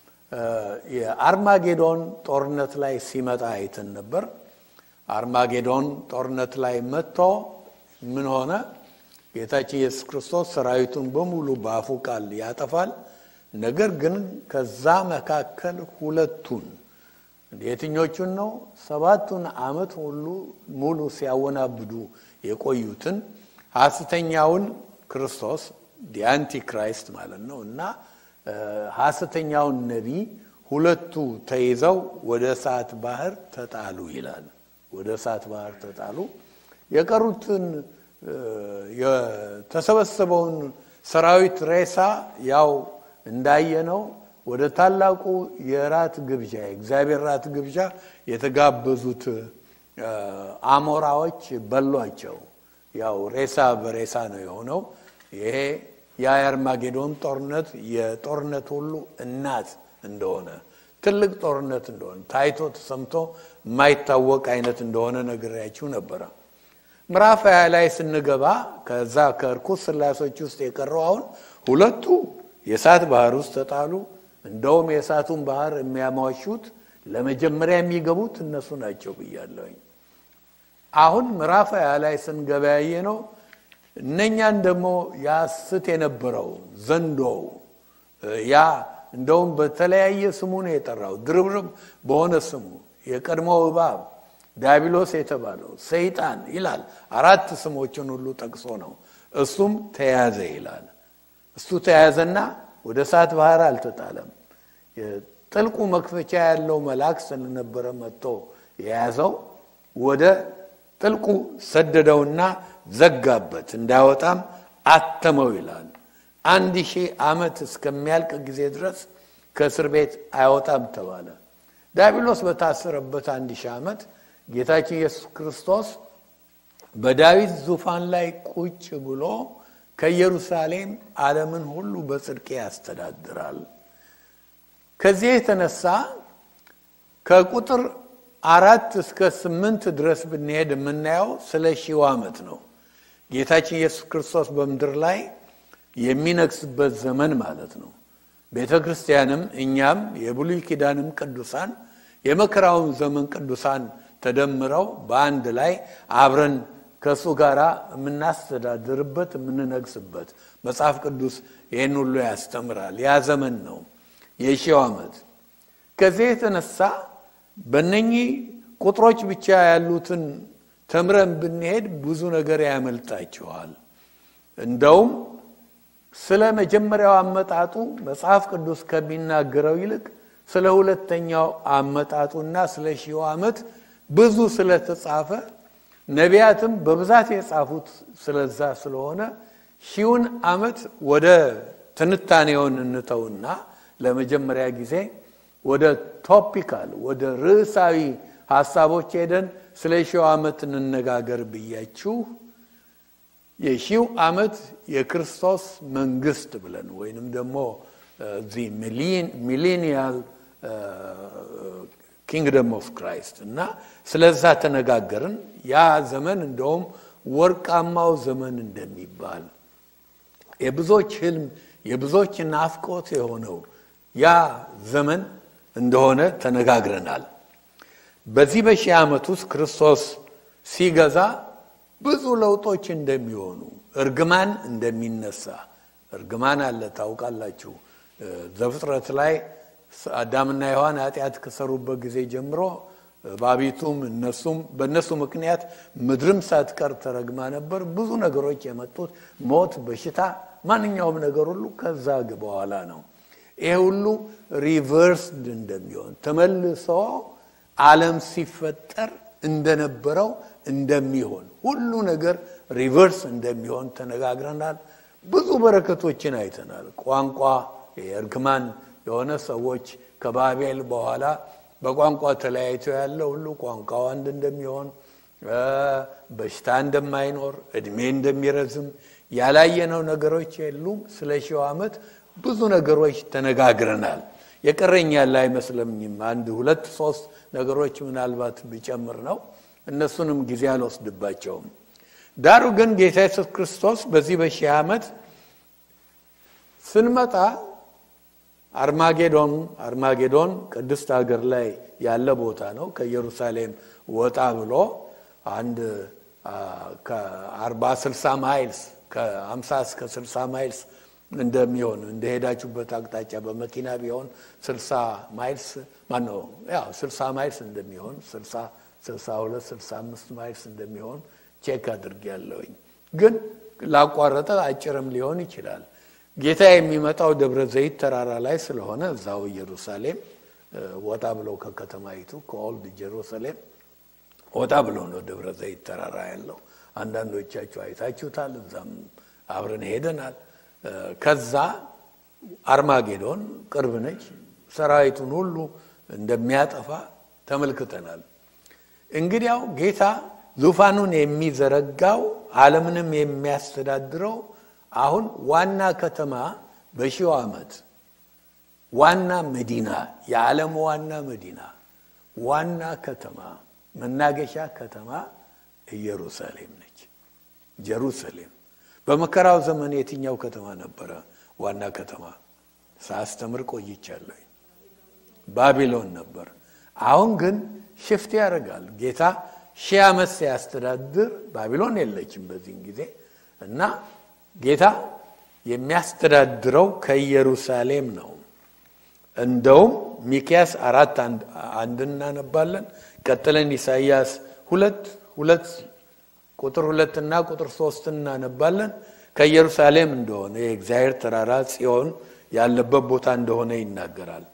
የአርማጌዶን ጦርነት ላይ ሲመጣ አይተን ነበር። አርማጌዶን ጦርነት ላይ መጥቶ ምን ሆነ? ጌታችን ኢየሱስ ክርስቶስ ሰራዊቱን በሙሉ በአፉ ቃል ያጠፋል። ነገር ግን ከዛ መካከል ሁለቱን የትኞቹን ነው? ሰባቱን ዓመት ሁሉ ሙሉ ሲያወናብዱ የቆዩትን ሐሰተኛውን ክርስቶስ ዲአንቲ ክራይስት ማለት ነው እና ሐሰተኛውን ነቢይ ሁለቱ ተይዘው ወደ እሳት ባህር ተጣሉ ይላል። ወደ እሳት ባህር ተጣሉ። የቀሩትን የተሰበሰበውን ሰራዊት ሬሳ ያው እንዳየነው ወደ ታላቁ የራት ግብዣ የእግዚአብሔር ራት ግብዣ የተጋበዙት አሞራዎች በሏቸው። ያው ሬሳ በሬሳ ነው የሆነው። ይሄ የአርማጌዶን ጦርነት የጦርነት ሁሉ እናት እንደሆነ ትልቅ ጦርነት እንደሆነ ታይቶ ተሰምቶ የማይታወቅ አይነት እንደሆነ ነግሬያችሁ ነበረ። ምዕራፍ ሀያ ላይ ስንገባ ከዛ ከእርኩስ ስላሶች ውስጥ የቀረው አሁን ሁለቱ የእሳት ባህር ውስጥ ተጣሉ። እንደውም የእሳቱን ባህር የሚያሟሹት ለመጀመሪያ የሚገቡት እነሱ ናቸው ብያለሁኝ። አሁን ምዕራፍ ሀያ ላይ ስንገበያየ ነው እነኛን ደግሞ ያስት የነበረው ዘንዶው ያ እንደውም በተለያየ ስሙ ነው የጠራው፣ ድርብርብ በሆነ ስሙ የቀድሞ እባብ ዲያብሎስ የተባለው ሰይጣን ይላል። አራት ስሞችን ሁሉ ጠቅሶ ነው። እሱም ተያዘ ይላል። እሱ ተያዘና ወደ እሳት ባህር አልተጣለም። ጥልቁ መክፈቻ ያለው መልአክ ስለነበረ መጥቶ የያዘው ወደ ጥልቁ ሰደደውና ዘጋበት፣ እንዳይወጣም አተመው ይላል። አንድ ሺህ ዓመት እስከሚያልቅ ጊዜ ድረስ ከእስር ቤት አይወጣም ተባለ። ዲያብሎስ በታሰረበት አንድ ሺህ ዓመት ጌታችን ኢየሱስ ክርስቶስ በዳዊት ዙፋን ላይ ቁጭ ብሎ ከኢየሩሳሌም ዓለምን ሁሉ በጽድቅ ያስተዳድራል። ከዚህ የተነሳ ከቁጥር አራት እስከ ስምንት ድረስ ብንሄድ የምናየው ስለ ሺው ዓመት ነው። ጌታችን ኢየሱስ ክርስቶስ በምድር ላይ የሚነግስበት ዘመን ማለት ነው። ቤተ ክርስቲያንም እኛም የብሉይ ኪዳንም ቅዱሳን የመከራውን ዘመን ቅዱሳን ተደምረው በአንድ ላይ አብረን ከእሱ ጋር የምናስተዳድርበት የምንነግስበት መጽሐፍ ቅዱስ ይህን ሁሉ ያስተምራል። ያ ዘመን ነው የሺው ዓመት። ከዚህ የተነሳ በእነኚህ ቁጥሮች ብቻ ያሉትን ተምረን ብንሄድ ብዙ ነገር ያመልጣችኋል። እንደውም ስለ መጀመሪያው አመጣጡ መጽሐፍ ቅዱስ ከሚናገረው ይልቅ ስለ ሁለተኛው አመጣጡና ስለ ሺው ዓመት ብዙ ስለተጻፈ ነቢያትም በብዛት የጻፉት ስለዛ ስለሆነ ሺውን ዓመት ወደ ትንታኔውን እንተውና ለመጀመሪያ ጊዜ ወደ ቶፒካል ወደ ርዕሳዊ ሀሳቦች ሄደን ስለ ሺው ዓመት እንነጋገር ብያችሁ የሺው ዓመት የክርስቶስ መንግስት ብለን ወይንም ደግሞ እዚህ ሚሌኒያል ኪንግደም ኦፍ ክራይስት እና ስለዛ ተነጋገርን። ያ ዘመን እንደውም ወርቃማው ዘመን እንደሚባል የብዙዎች ህልም የብዙዎች ናፍቆት የሆነው ያ ዘመን እንደሆነ ተነጋግረናል። በዚህ በሺህ ዓመት ውስጥ ክርስቶስ ሲገዛ ብዙ ለውጦች እንደሚሆኑ፣ እርግማን እንደሚነሳ እርግማን አለ ታውቃላችሁ። ዘፍጥረት ላይ አዳምና ሔዋን ኃጢአት ከሰሩበት ጊዜ ጀምሮ ባቢቱም እነሱም በእነሱ ምክንያት ምድርም ሳትቀር ተረግማ ነበር። ብዙ ነገሮች የመጡት ሞት፣ በሽታ፣ ማንኛውም ነገር ሁሉ ከዛ በኋላ ነው። ይሄ ሁሉ ሪቨርስድ እንደሚሆን ተመልሶ ዓለም ሲፈጠር እንደነበረው እንደሚሆን ሁሉ ነገር ሪቨርስ እንደሚሆን ተነጋግረናል። ብዙ በረከቶችን አይተናል። ቋንቋ የእርግማን የሆነ ሰዎች ከባቤል በኋላ በቋንቋ ተለያይቶ ያለ ሁሉ ቋንቋው አንድ እንደሚሆን፣ በሽታ እንደማይኖር፣ እድሜ እንደሚረዝም ያላየነው ነገሮች የሉም። ስለ ሺው ዓመት ብዙ ነገሮች ተነጋግረናል። የቀረኝ ያለ አይመስለኝም። አንድ ሁለት ሶስት ነገሮች ምናልባት ብጨምር ነው። እነሱንም ጊዜ አልወስድባቸውም። ዳሩ ግን ጌታ ኢየሱስ ክርስቶስ በዚህ በሺህ ዓመት ስንመጣ አርማጌዶን አርማጌዶን ቅድስት ሀገር ላይ ያለ ቦታ ነው። ከኢየሩሳሌም ወጣ ብሎ አንድ ከአርባ ስልሳ ማይልስ ከአምሳ እስከ ስልሳ ማይልስ እንደሚሆን እንደሄዳችሁበት አቅጣጫ በመኪና ቢሆን ስልሳ ማይልስ ማነው ያው ስልሳ ማይልስ እንደሚሆን ስልሳ ስልሳ ሁለት ስልሳ አምስት ማይልስ እንደሚሆን ቼክ አድርግ ያለውኝ ግን ላቋረጠ አጭርም ሊሆን ይችላል። ጌታ የሚመጣው ደብረ ዘይት ተራራ ላይ ስለሆነ እዛው ኢየሩሳሌም ወጣ ብለው ከከተማይቱ ከኦልድ ጀሩሳሌም ወጣ ብሎ ነው ደብረ ዘይት ተራራ ያለው። አንዳንዶቻችሁ አይታችሁታል። እዛም አብረን ሄደናል። ከዛ አርማጌዶን ቅርብ ነች። ሰራዊቱን ሁሉ እንደሚያጠፋ ተመልክተናል። እንግዲያው ጌታ ዙፋኑን የሚዘረጋው ዓለምንም የሚያስተዳድረው አሁን ዋና ከተማ በሺው ዓመት ዋና መዲና የዓለም ዋና መዲና ዋና ከተማ መናገሻ ከተማ ኢየሩሳሌም ነች። ጀሩሳሌም በመከራው ዘመን የትኛው ከተማ ነበረ ዋና ከተማ? ሳስተምር ቆይቻለሁ። ባቢሎን ነበር። አሁን ግን ሽፍት ያደርጋል ጌታ ሺህ ዓመት ሲያስተዳድር ባቢሎን የለችም በዚህን ጊዜ እና ጌታ የሚያስተዳድረው ከኢየሩሳሌም ነው። እንደውም ሚኪያስ አራት አንድ እናነባለን። ቀጥለን ኢሳይያስ ሁለት ሁለት ቁጥር ሁለት እና ቁጥር ሶስት እናነባለን። ከኢየሩሳሌም እንደሆነ የእግዚአብሔር ተራራ ጽዮን ያለበት ቦታ እንደሆነ ይናገራል።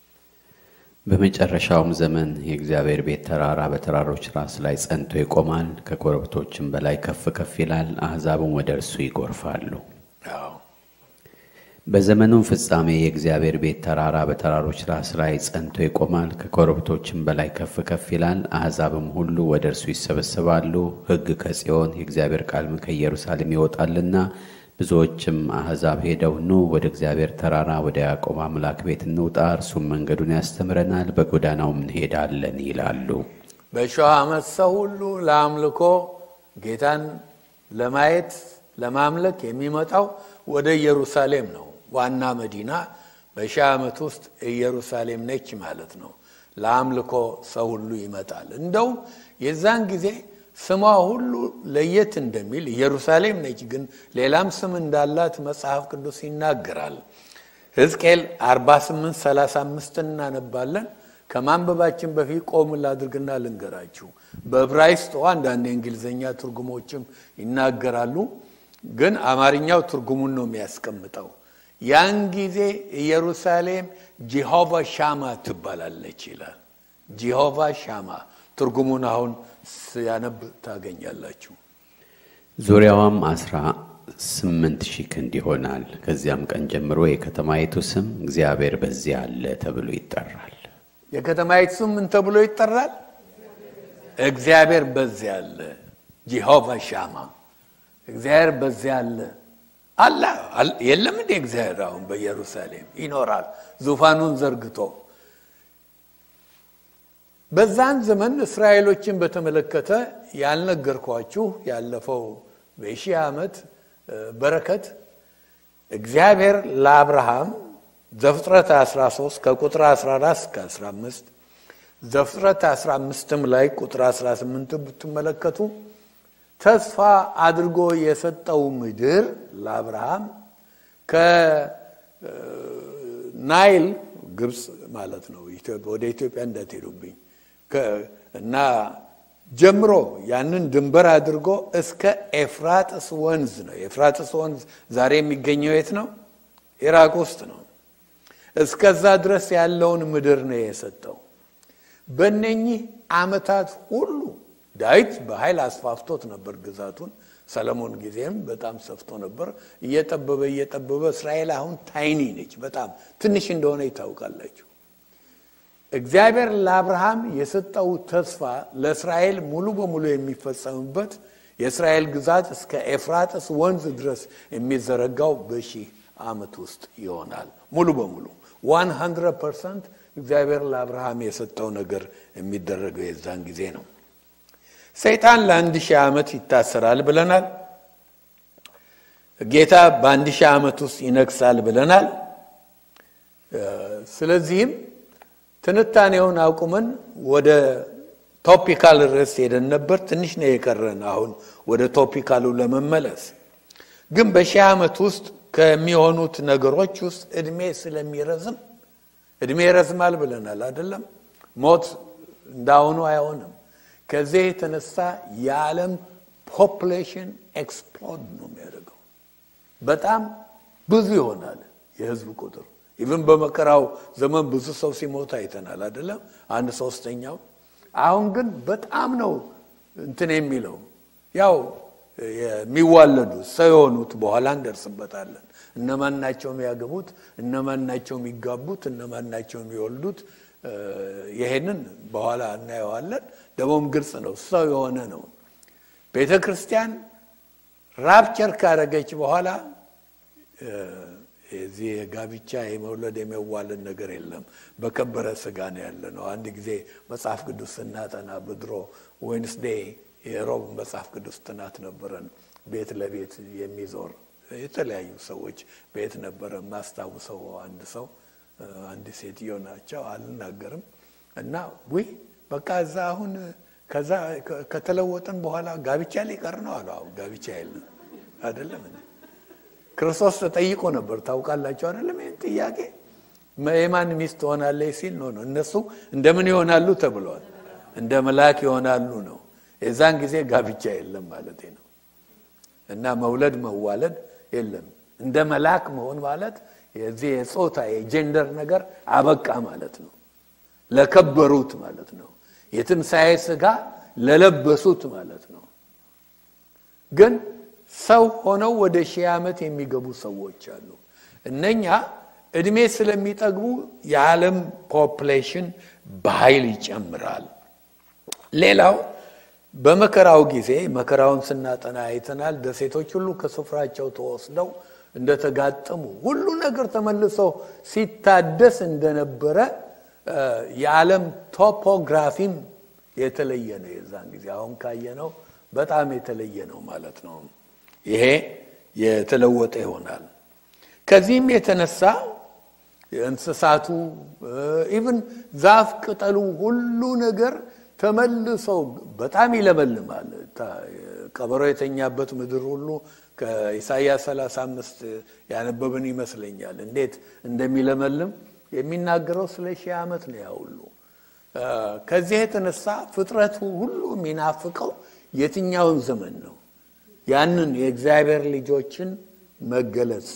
በመጨረሻውም ዘመን የእግዚአብሔር ቤት ተራራ በተራሮች ራስ ላይ ጸንቶ ይቆማል፣ ከኮረብቶችም በላይ ከፍ ከፍ ይላል፣ አሕዛብም ወደ እርሱ ይጎርፋሉ። በዘመኑም ፍጻሜ የእግዚአብሔር ቤት ተራራ በተራሮች ራስ ላይ ጸንቶ ይቆማል፣ ከኮረብቶችም በላይ ከፍ ከፍ ይላል፣ አሕዛብም ሁሉ ወደ እርሱ ይሰበሰባሉ። ሕግ ከጽዮን የእግዚአብሔር ቃልም ከኢየሩሳሌም ይወጣልና ብዙዎችም አሕዛብ ሄደው ኑ ወደ እግዚአብሔር ተራራ ወደ ያዕቆብ አምላክ ቤት እንውጣ፣ እርሱም መንገዱን ያስተምረናል፣ በጎዳናውም እንሄዳለን ይላሉ። በሺህ ዓመት ሰው ሁሉ ለአምልኮ ጌታን ለማየት ለማምለክ የሚመጣው ወደ ኢየሩሳሌም ነው። ዋና መዲና በሺህ ዓመት ውስጥ ኢየሩሳሌም ነች ማለት ነው። ለአምልኮ ሰው ሁሉ ይመጣል። እንደው የዛን ጊዜ ስሟ ሁሉ ለየት እንደሚል ኢየሩሳሌም ነች፣ ግን ሌላም ስም እንዳላት መጽሐፍ ቅዱስ ይናገራል። ሕዝቅኤል 48 35 እናነባለን። ከማንበባችን በፊት ቆም ላድርግና ልንገራችሁ። በዕብራይስጡ አንዳንድ የእንግሊዝኛ ትርጉሞችም ይናገራሉ፣ ግን አማርኛው ትርጉሙን ነው የሚያስቀምጠው። ያን ጊዜ ኢየሩሳሌም ጂሆቫ ሻማ ትባላለች ይላል። ጂሆቫ ሻማ ትርጉሙን አሁን ሲያነብ ታገኛላችሁ። ዙሪያዋም አስራ ስምንት ሺህ ክንድ ይሆናል። ከዚያም ቀን ጀምሮ የከተማይቱ ስም እግዚአብሔር በዚያ አለ ተብሎ ይጠራል። የከተማይቱ ስም ምን ተብሎ ይጠራል? እግዚአብሔር በዚያ አለ። ጂሆቫ ሻማ እግዚአብሔር በዚያ አለ አለ የለም እንዴ? እግዚአብሔር አሁን በኢየሩሳሌም ይኖራል ዙፋኑን ዘርግቶ። በዛን ዘመን እስራኤሎችን በተመለከተ ያልነገርኳችሁ ያለፈው በሺህ ዓመት በረከት እግዚአብሔር ለአብርሃም ዘፍጥረት 13 ከቁጥር 14 እስከ 15 ዘፍጥረት 15ም ላይ ቁጥር 18 ብትመለከቱ ተስፋ አድርጎ የሰጠው ምድር ለአብርሃም ከናይል ግብፅ ማለት ነው። ወደ ኢትዮጵያ እንዳትሄዱብኝ እና ጀምሮ ያንን ድንበር አድርጎ እስከ ኤፍራጥስ ወንዝ ነው። ኤፍራጥስ ወንዝ ዛሬ የሚገኘው የት ነው? ኢራቅ ውስጥ ነው። እስከዛ ድረስ ያለውን ምድር ነው የሰጠው። በእነኚህ ዓመታት ሁሉ ዳዊት በኃይል አስፋፍቶት ነበር ግዛቱን። ሰለሞን ጊዜም በጣም ሰፍቶ ነበር። እየጠበበ እየጠበበ እስራኤል አሁን ታይኒ ነች፣ በጣም ትንሽ እንደሆነ ይታውቃላችሁ። እግዚአብሔር ለአብርሃም የሰጠው ተስፋ ለእስራኤል ሙሉ በሙሉ የሚፈጸምበት የእስራኤል ግዛት እስከ ኤፍራጥስ ወንዝ ድረስ የሚዘረጋው በሺህ ዓመት ውስጥ ይሆናል። ሙሉ በሙሉ 100 ፐርሰንት እግዚአብሔር ለአብርሃም የሰጠው ነገር የሚደረገው የዛን ጊዜ ነው። ሰይጣን ለአንድ ሺህ ዓመት ይታሰራል ብለናል። ጌታ በአንድ ሺህ ዓመት ውስጥ ይነግሳል ብለናል። ስለዚህም ትንታኔውን አቁመን ወደ ቶፒካል ርዕስ ሄደን ነበር። ትንሽ ነው የቀረን አሁን ወደ ቶፒካሉ ለመመለስ። ግን በሺህ ዓመት ውስጥ ከሚሆኑት ነገሮች ውስጥ እድሜ ስለሚረዝም እድሜ ይረዝማል ብለናል አይደለም? ሞት እንዳሁኑ አይሆንም። ከዚህ የተነሳ የዓለም ፖፕሌሽን ኤክስፕሎድ ነው የሚያደርገው። በጣም ብዙ ይሆናል የህዝብ ቁጥር። ኢቭን በመከራው ዘመን ብዙ ሰው ሲሞት አይተናል አይደለም? አንድ ሶስተኛው። አሁን ግን በጣም ነው እንትን የሚለው ያው የሚዋለዱ ሰው የሆኑት በኋላ እንደርስበታለን። እነማን ናቸው የሚያገቡት? እነማን ናቸው የሚጋቡት? እነማን ናቸው የሚወልዱት? ይሄንን በኋላ እናየዋለን። ደግሞም ግልጽ ነው፣ ሰው የሆነ ነው። ቤተ ክርስቲያን ራፕቸር ካረገች በኋላ የዚህ የጋብቻ የመውለድ የመዋለድ ነገር የለም። በከበረ ስጋ ነው ያለ ነው። አንድ ጊዜ መጽሐፍ ቅዱስ ስናጠና በድሮ ዌንስዴይ የሮብ መጽሐፍ ቅዱስ ጥናት ነበረን። ቤት ለቤት የሚዞር የተለያዩ ሰዎች ቤት ነበረ። የማስታውሰው አንድ ሰው አንድ ሴትዮ ናቸው፣ አልናገርም እና ውይ በቃ እዛ አሁን ከዛ ከተለወጥን በኋላ ጋብቻ ሊቀር ነው አሉ። አሁን ጋብቻ የለም አይደለም ክርስቶስ ተጠይቆ ነበር ታውቃላችሁ አይደለም ይህን ጥያቄ የማን ሚስት ትሆናለች ሲል ነው ነው እነሱ እንደምን ይሆናሉ ተብለዋል እንደ መልአክ ይሆናሉ ነው የዛን ጊዜ ጋብቻ የለም ማለት ነው እና መውለድ መዋለድ የለም እንደ መልአክ መሆን ማለት የዚህ የጾታ የጀንደር ነገር አበቃ ማለት ነው ለከበሩት ማለት ነው የትንሣኤ ስጋ ለለበሱት ማለት ነው ግን ሰው ሆነው ወደ ሺህ ዓመት የሚገቡ ሰዎች አሉ እነኛ እድሜ ስለሚጠግቡ የዓለም ፖፕሌሽን በኃይል ይጨምራል ሌላው በመከራው ጊዜ መከራውን ስናጠና አይተናል ደሴቶች ሁሉ ከስፍራቸው ተወስደው እንደተጋጠሙ ሁሉ ነገር ተመልሶ ሲታደስ እንደነበረ የዓለም ቶፖግራፊም የተለየ ነው የዛን ጊዜ አሁን ካየነው በጣም የተለየ ነው ማለት ነው ይሄ የተለወጠ ይሆናል ከዚህም የተነሳ እንስሳቱ ኢቭን ዛፍ ቅጠሉ ሁሉ ነገር ተመልሰው በጣም ይለመልማል ቀበሮ የተኛበት ምድር ሁሉ ከኢሳያስ 35 ያነበብን ይመስለኛል እንዴት እንደሚለመልም የሚናገረው ስለ ሺህ ዓመት ነው ያ ሁሉ ከዚህ የተነሳ ፍጥረቱ ሁሉ የሚናፍቀው የትኛውን ዘመን ነው ያንን የእግዚአብሔር ልጆችን መገለጽ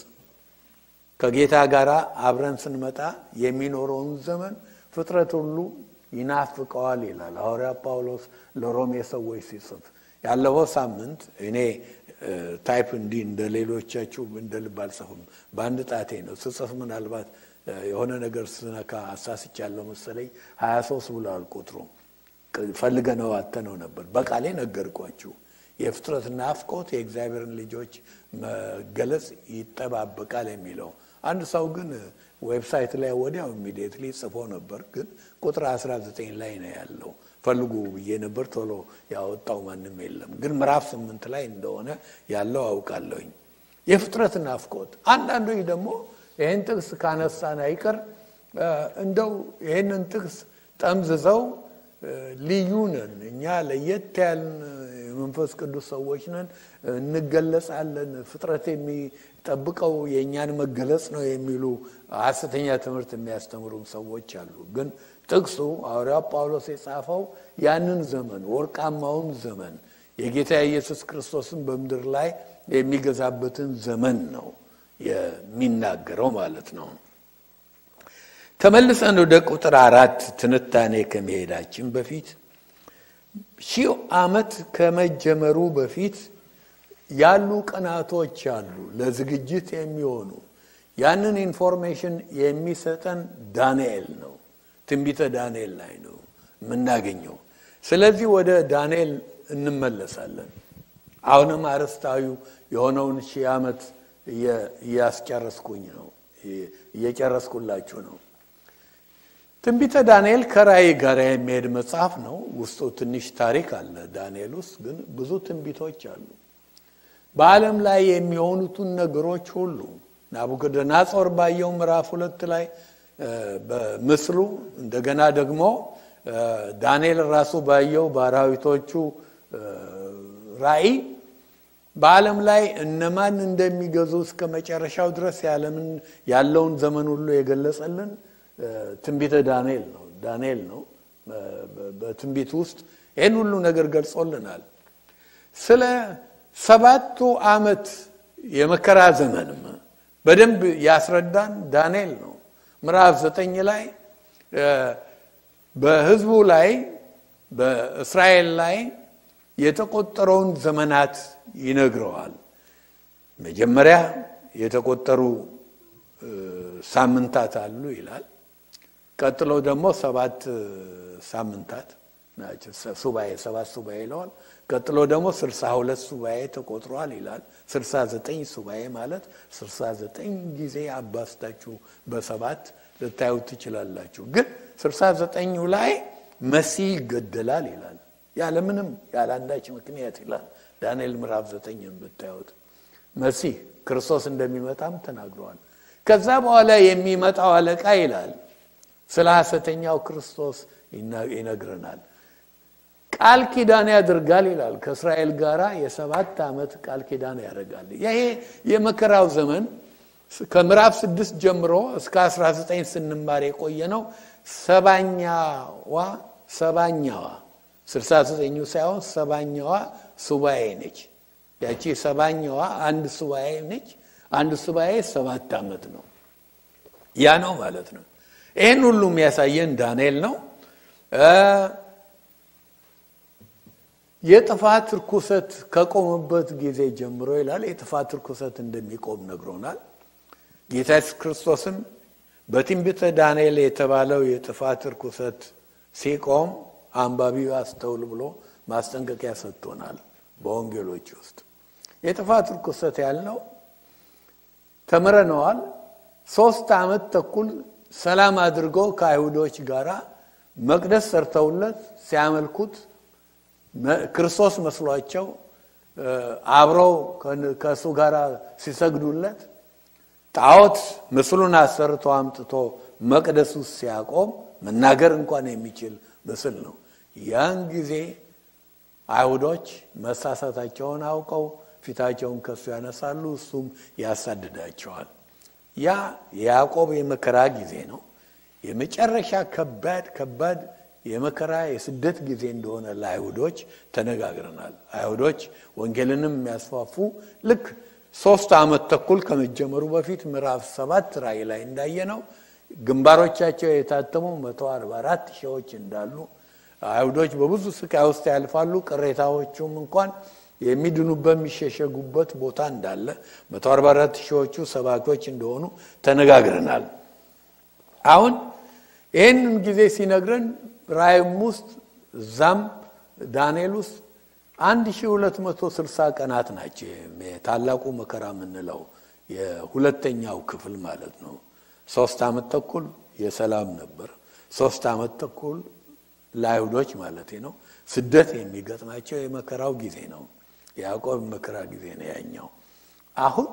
ከጌታ ጋር አብረን ስንመጣ የሚኖረውን ዘመን ፍጥረት ሁሉ ይናፍቀዋል ይላል ሐዋርያ ጳውሎስ ለሮሜ ሰዎች ሲጽፍ ያለፈው ሳምንት እኔ ታይፕ እንዲህ እንደ ሌሎቻችሁ እንደ ልብ አልጽፍም በአንድ ጣቴ ነው ስጽፍ ምናልባት የሆነ ነገር ስነካ አሳስቻለሁ መሰለኝ ሀያ ሶስት ብሏል ቁጥሩ ፈልገነው አተነው ነበር በቃሌ ነገርኳችሁ የፍጥረት ናፍቆት የእግዚአብሔርን ልጆች መገለጽ ይጠባበቃል የሚለው አንድ ሰው ግን ዌብሳይት ላይ ወዲያው ኢሚዲየትሊ ጽፎ ነበር ግን ቁጥር 19 ላይ ነው ያለው ፈልጉ ብዬ ነበር ቶሎ ያወጣው ማንም የለም ግን ምዕራፍ ስምንት ላይ እንደሆነ ያለው አውቃለሁኝ የፍጥረት ናፍቆት አንዳንዶች ደግሞ ይህን ጥቅስ ካነሳን አይቀር እንደው ይህንን ጥቅስ ጠምዝዘው ልዩ ነን እኛ ለየት ያልን የመንፈስ ቅዱስ ሰዎች ነን እንገለጻለን ፍጥረት የሚጠብቀው የእኛን መገለጽ ነው የሚሉ ሀሰተኛ ትምህርት የሚያስተምሩም ሰዎች አሉ ግን ጥቅሱ ሐዋርያው ጳውሎስ የጻፈው ያንን ዘመን ወርቃማውን ዘመን የጌታ ኢየሱስ ክርስቶስን በምድር ላይ የሚገዛበትን ዘመን ነው የሚናገረው ማለት ነው ተመልሰን ወደ ቁጥር አራት ትንታኔ ከመሄዳችን በፊት ሺህ ዓመት ከመጀመሩ በፊት ያሉ ቀናቶች አሉ ለዝግጅት የሚሆኑ ያንን ኢንፎርሜሽን የሚሰጠን ዳንኤል ነው ትንቢተ ዳንኤል ላይ ነው የምናገኘው ስለዚህ ወደ ዳንኤል እንመለሳለን አሁንም አርስታዊ የሆነውን ሺህ ዓመት እያስጨረስኩኝ ነው እየጨረስኩላችሁ ነው ትንቢተ ዳንኤል ከራእይ ጋር የሚሄድ መጽሐፍ ነው ውስጡ ትንሽ ታሪክ አለ ዳንኤል ውስጥ ግን ብዙ ትንቢቶች አሉ በዓለም ላይ የሚሆኑትን ነገሮች ሁሉ ናቡከደነጾር ባየው ምዕራፍ ሁለት ላይ በምስሉ እንደገና ደግሞ ዳንኤል ራሱ ባየው በአራዊቶቹ ራእይ በዓለም ላይ እነማን እንደሚገዙ እስከ መጨረሻው ድረስ ያለውን ዘመን ሁሉ የገለጸልን ትንቢተ ዳንኤል ነው ዳንኤል ነው በትንቢት ውስጥ ይህን ሁሉ ነገር ገልጾልናል ስለ ሰባቱ ዓመት የመከራ ዘመንም በደንብ ያስረዳን ዳንኤል ነው ምዕራፍ ዘጠኝ ላይ በህዝቡ ላይ በእስራኤል ላይ የተቆጠረውን ዘመናት ይነግረዋል መጀመሪያ የተቆጠሩ ሳምንታት አሉ ይላል ቀጥሎ ደግሞ ሰባት ሳምንታት ናቸው ሱባኤ ሰባት ሱባኤ ይለዋል ቀጥሎ ደግሞ ስልሳ ሁለት ሱባኤ ተቆጥሯል ይላል ስልሳ ዘጠኝ ሱባኤ ማለት ስልሳ ዘጠኝ ጊዜ አባስታችሁ በሰባት ልታዩት ትችላላችሁ ግን ስልሳ ዘጠኙ ላይ መሲህ ይገደላል ይላል ያለምንም ያለ አንዳች ምክንያት ይላል ዳንኤል ምዕራፍ ዘጠኝን ብታዩት መሲህ ክርስቶስ እንደሚመጣም ተናግረዋል ከዛ በኋላ የሚመጣው አለቃ ይላል ስለ ሐሰተኛው ክርስቶስ ይነግረናል ቃል ኪዳን ያደርጋል ይላል። ከእስራኤል ጋር የሰባት ዓመት ቃል ኪዳን ያደርጋል። ይሄ የመከራው ዘመን ከምዕራፍ ስድስት ጀምሮ እስከ 19 ስንማር የቆየ ነው። ሰባኛዋ ሰባኛዋ ስልሳ ዘጠኙ ሳይሆን ሰባኛዋ ሱባኤ ነች። ያቺ ሰባኛዋ አንድ ሱባኤ ነች። አንድ ሱባኤ ሰባት ዓመት ነው። ያ ነው ማለት ነው። ይህን ሁሉ የሚያሳየን ዳንኤል ነው። የጥፋት ርኩሰት ከቆመበት ጊዜ ጀምሮ ይላል የጥፋት ርኩሰት እንደሚቆም ነግሮናል። ጌታ ኢየሱስ ክርስቶስም በትንቢተ ዳንኤል የተባለው የጥፋት ርኩሰት ሲቆም አንባቢው አስተውል ብሎ ማስጠንቀቂያ ሰጥቶናል። በወንጌሎች ውስጥ የጥፋት ርኩሰት ያልነው ተምረነዋል። ሶስት ዓመት ተኩል ሰላም አድርገው ከአይሁዶች ጋር መቅደስ ሰርተውለት ሲያመልኩት ክርስቶስ መስሏቸው አብረው ከእሱ ጋር ሲሰግዱለት ጣዖት ምስሉን አሰርቶ አምጥቶ መቅደስ ውስጥ ሲያቆም መናገር እንኳን የሚችል ምስል ነው። ያን ጊዜ አይሁዶች መሳሳታቸውን አውቀው ፊታቸውን ከሱ ያነሳሉ፣ እሱም ያሳድዳቸዋል። ያ የያዕቆብ የመከራ ጊዜ ነው። የመጨረሻ ከባድ ከባድ የመከራ የስደት ጊዜ እንደሆነ ለአይሁዶች ተነጋግረናል። አይሁዶች ወንጌልንም የሚያስፋፉ ልክ ሶስት ዓመት ተኩል ከመጀመሩ በፊት ምዕራፍ ሰባት ራእይ ላይ እንዳየ ነው ግንባሮቻቸው የታተሙ መቶ አርባ አራት ሺዎች እንዳሉ አይሁዶች በብዙ ስቃይ ውስጥ ያልፋሉ። ቅሬታዎቹም እንኳን የሚድኑበት የሚሸሸጉበት ቦታ እንዳለ መቶ አርባ አራት ሺዎቹ ሰባኪዎች እንደሆኑ ተነጋግረናል። አሁን ይህንን ጊዜ ሲነግረን ራእይም ውስጥ እዛም ዳንኤል ውስጥ አንድ ሺ ሁለት መቶ ስልሳ ቀናት ናቸው። ታላቁ መከራ የምንለው የሁለተኛው ክፍል ማለት ነው። ሶስት ዓመት ተኩል የሰላም ነበር። ሶስት ዓመት ተኩል ለአይሁዶች ማለት ነው ስደት የሚገጥማቸው የመከራው ጊዜ ነው። የያዕቆብ መከራ ጊዜ ነው ያኛው። አሁን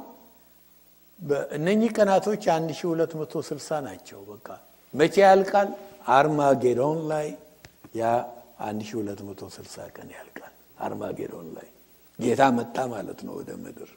በእነኚህ ቀናቶች አንድ ሺ ሁለት መቶ ስልሳ ናቸው። በቃ መቼ ያልቃል? አርማጌዶን ላይ ያ አንድ ሺ ሁለት መቶ ስልሳ ቀን ያልቃል። አርማጌዶን ላይ ጌታ መጣ ማለት ነው ወደ ምድር።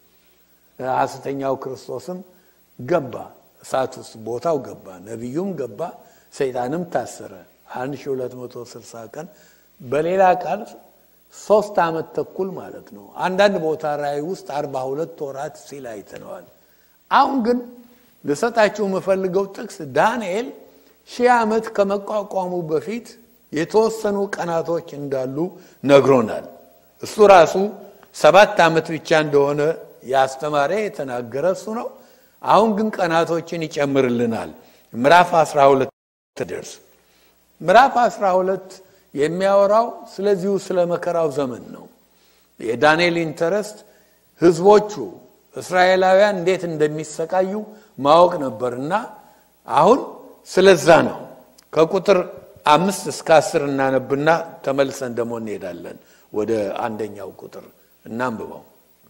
ሐሰተኛው ክርስቶስም ገባ እሳት ውስጥ ቦታው ገባ፣ ነቢዩም ገባ፣ ሰይጣንም ታሰረ። አንድ ሺ ሁለት መቶ ስልሳ ቀን በሌላ ቃል ሶስት ዓመት ተኩል ማለት ነው። አንዳንድ ቦታ ራእይ ውስጥ አርባ ሁለት ወራት ሲል አይተነዋል። አሁን ግን ልሰጣችሁ የምፈልገው ጥቅስ ዳንኤል ሺህ ዓመት ከመቋቋሙ በፊት የተወሰኑ ቀናቶች እንዳሉ ነግሮናል። እሱ ራሱ ሰባት ዓመት ብቻ እንደሆነ ያስተማረ የተናገረ እሱ ነው። አሁን ግን ቀናቶችን ይጨምርልናል። ምዕራፍ 12 ደርስ ምዕራፍ 12 የሚያወራው ስለዚሁ ስለ መከራው ዘመን ነው። የዳንኤል ኢንተረስት ህዝቦቹ እስራኤላውያን እንዴት እንደሚሰቃዩ ማወቅ ነበርና አሁን ስለዛ ነው። ከቁጥር አምስት እስከ አስር እናነብና ተመልሰን ደግሞ እንሄዳለን ወደ አንደኛው ቁጥር እናንብበው።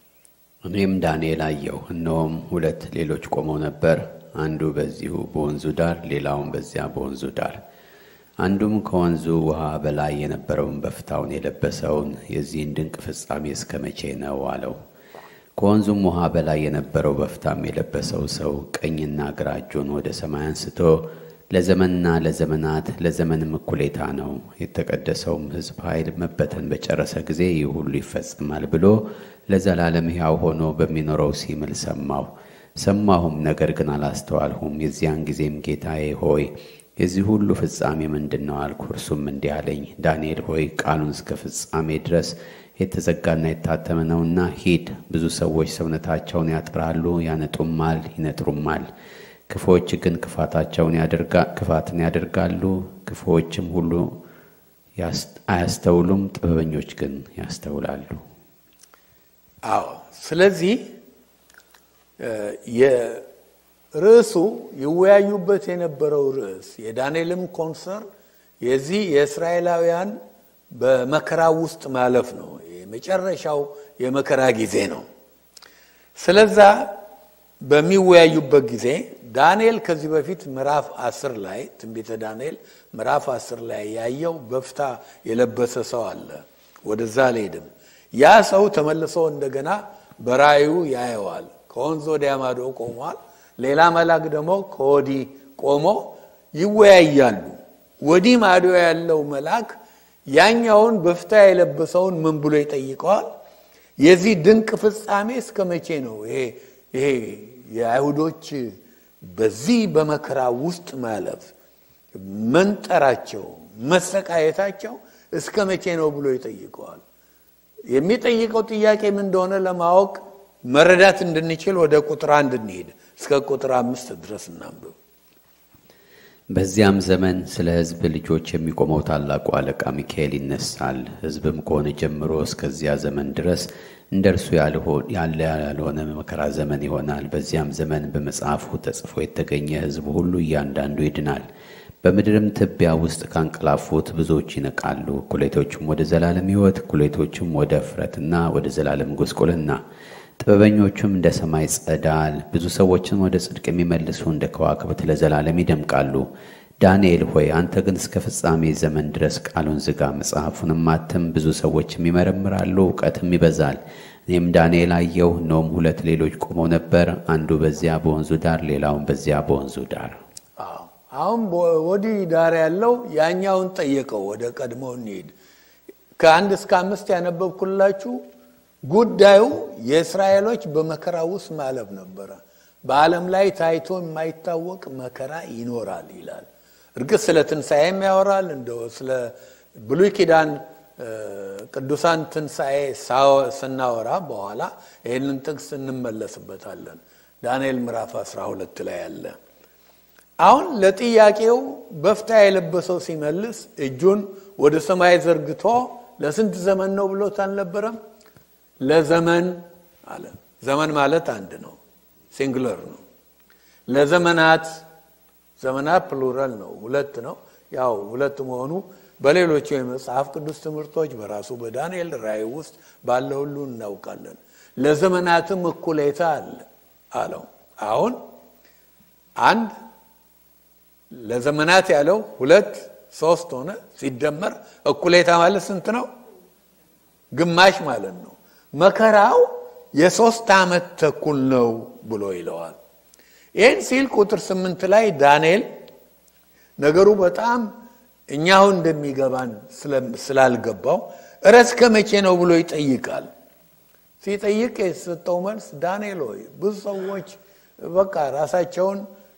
እኔም ዳንኤል አየሁ፣ እነሆም ሁለት ሌሎች ቆመው ነበር፣ አንዱ በዚሁ በወንዙ ዳር፣ ሌላውም በዚያ በወንዙ ዳር። አንዱም ከወንዙ ውሃ በላይ የነበረውን በፍታውን የለበሰውን የዚህን ድንቅ ፍጻሜ እስከ መቼ ነው አለው። ከወንዙም ውሃ በላይ የነበረው በፍታም የለበሰው ሰው ቀኝና ግራ እጁን ወደ ሰማይ አንስቶ ለዘመንና ለዘመናት ለዘመንም እኩሌታ ነው፣ የተቀደሰውም ሕዝብ ኃይል መበተን በጨረሰ ጊዜ ይህ ሁሉ ይፈጸማል ብሎ ለዘላለም ሕያው ሆኖ በሚኖረው ሲምል ሰማሁ። ሰማሁም፣ ነገር ግን አላስተዋልሁም። የዚያን ጊዜም ጌታዬ ሆይ የዚህ ሁሉ ፍጻሜ ምንድን ነው አልኩ። እርሱም እንዲህ አለኝ፣ ዳንኤል ሆይ ቃሉን እስከ ፍጻሜ ድረስ የተዘጋና የታተመ ነውና ሂድ። ብዙ ሰዎች ሰውነታቸውን ያጥራሉ፣ ያነጡማል፣ ይነጥሩማል። ክፉዎች ግን ክፋታቸውን ክፋትን ያደርጋሉ። ክፉዎችም ሁሉ አያስተውሉም፣ ጥበበኞች ግን ያስተውላሉ። አዎ። ስለዚህ የርዕሱ ይወያዩበት የነበረው ርዕስ የዳንኤልም ኮንሰርን የዚህ የእስራኤላውያን በመከራ ውስጥ ማለፍ ነው። የመጨረሻው የመከራ ጊዜ ነው። ስለዛ በሚወያዩበት ጊዜ ዳንኤል ከዚህ በፊት ምዕራፍ አስር ላይ ትንቢተ ዳንኤል ምዕራፍ አስር ላይ ያየው በፍታ የለበሰ ሰው አለ። ወደዛ አልሄድም። ያ ሰው ተመልሶ እንደገና በራእዩ ያየዋል። ከወንዝ ወዲያ ማዶ ቆሟል። ሌላ መልአክ ደግሞ ከወዲህ ቆሞ ይወያያሉ። ወዲህ ማዶ ያለው መልአክ ያኛውን በፍታ የለበሰውን ምን ብሎ ይጠይቀዋል? የዚህ ድንቅ ፍጻሜ እስከ መቼ ነው? ይሄ የአይሁዶች በዚህ በመከራ ውስጥ ማለፍ መንጠራቸው፣ መሰቃየታቸው እስከ መቼ ነው ብሎ ይጠይቀዋል። የሚጠይቀው ጥያቄ ምን እንደሆነ ለማወቅ መረዳት እንድንችል ወደ ቁጥር አንድ እንሄድ። እስከ ቁጥር አምስት ድረስ እናንብብ። በዚያም ዘመን ስለ ሕዝብ ልጆች የሚቆመው ታላቁ አለቃ ሚካኤል ይነሳል። ሕዝብም ከሆነ ጀምሮ እስከዚያ ዘመን ድረስ እንደ እርሱ ያለ ያልሆነ መከራ ዘመን ይሆናል። በዚያም ዘመን በመጽሐፉ ተጽፎ የተገኘ ሕዝብ ሁሉ እያንዳንዱ ይድናል። በምድርም ትቢያ ውስጥ ካንቀላፉት ብዙዎች ይነቃሉ። እኩሌቶቹም ወደ ዘላለም ሕይወት፣ እኩሌቶቹም ወደ እፍረትና ወደ ዘላለም ጉስቁልና ጥበበኞቹም እንደ ሰማይ ጸዳል፣ ብዙ ሰዎችን ወደ ጽድቅ የሚመልሱ እንደ ከዋክብት ለዘላለም ይደምቃሉ። ዳንኤል ሆይ አንተ ግን እስከ ፍጻሜ ዘመን ድረስ ቃሉን ዝጋ፣ መጽሐፉንም አትም። ብዙ ሰዎችም ይመረምራሉ፣ እውቀትም ይበዛል። እኔም ዳንኤል አየሁ፣ እነሆም ሁለት ሌሎች ቆመው ነበር፣ አንዱ በዚያ በወንዙ ዳር፣ ሌላውን በዚያ በወንዙ ዳር። አሁን ወዲህ ዳር ያለው ያኛውን ጠየቀው። ወደ ቀድሞ እንሂድ። ከአንድ እስከ አምስት ያነበብኩላችሁ ጉዳዩ የእስራኤሎች በመከራ ውስጥ ማለፍ ነበረ። በዓለም ላይ ታይቶ የማይታወቅ መከራ ይኖራል ይላል። እርግጥ ስለ ትንሣኤም ያወራል። እንደ ስለ ብሉይ ኪዳን ቅዱሳን ትንሣኤ ስናወራ በኋላ ይህንን ጥቅስ እንመለስበታለን። ዳንኤል ምዕራፍ 12 ላይ ያለ አሁን ለጥያቄው በፍታ የለበሰው ሲመልስ እጁን ወደ ሰማይ ዘርግቶ ለስንት ዘመን ነው ብሎት አልነበረም? ለዘመን አለ። ዘመን ማለት አንድ ነው፣ ሲንግለር ነው። ለዘመናት ዘመናት ፕሉራል ነው፣ ሁለት ነው። ያው ሁለት መሆኑ በሌሎቹ የመጽሐፍ ቅዱስ ትምህርቶች በራሱ በዳንኤል ራእይ ውስጥ ባለ ሁሉ እናውቃለን። ለዘመናትም እኩሌታ አለ አለው። አሁን አንድ ለዘመናት ያለው ሁለት ሶስት ሆነ። ሲደመር እኩሌታ ማለት ስንት ነው? ግማሽ ማለት ነው። መከራው የሶስት ዓመት ተኩል ነው ብሎ ይለዋል። ይህን ሲል ቁጥር ስምንት ላይ ዳንኤል ነገሩ በጣም እኛው እንደሚገባን ስላልገባው እረ እስከ መቼ ነው ብሎ ይጠይቃል። ሲጠይቅ የተሰጠው መልስ ዳንኤል ሆይ ብዙ ሰዎች በቃ ራሳቸውን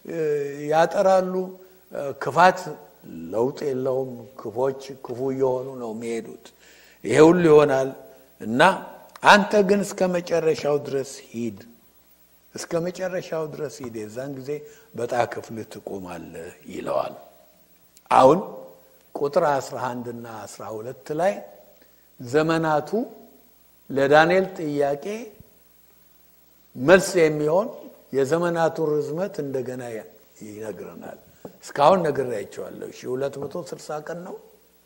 ያጠራሉ። ክፋት ለውጥ የለውም። ክፎች ክፉ እየሆኑ ነው የሚሄዱት። ይሄ ሁሉ ይሆናል እና አንተ ግን እስከ መጨረሻው ድረስ ሂድ፣ እስከ መጨረሻው ድረስ ሂድ፣ የዛን ጊዜ በዕጣ ክፍልህ ትቆማለህ ይለዋል። አሁን ቁጥር 11 እና 12 ላይ ዘመናቱ ለዳንኤል ጥያቄ መልስ የሚሆን የዘመናቱ ርዝመት እንደገና ይነግረናል። እስካሁን ነግሬያቸዋለሁ። ሺህ ሁለት መቶ ስልሳ ቀን ነው።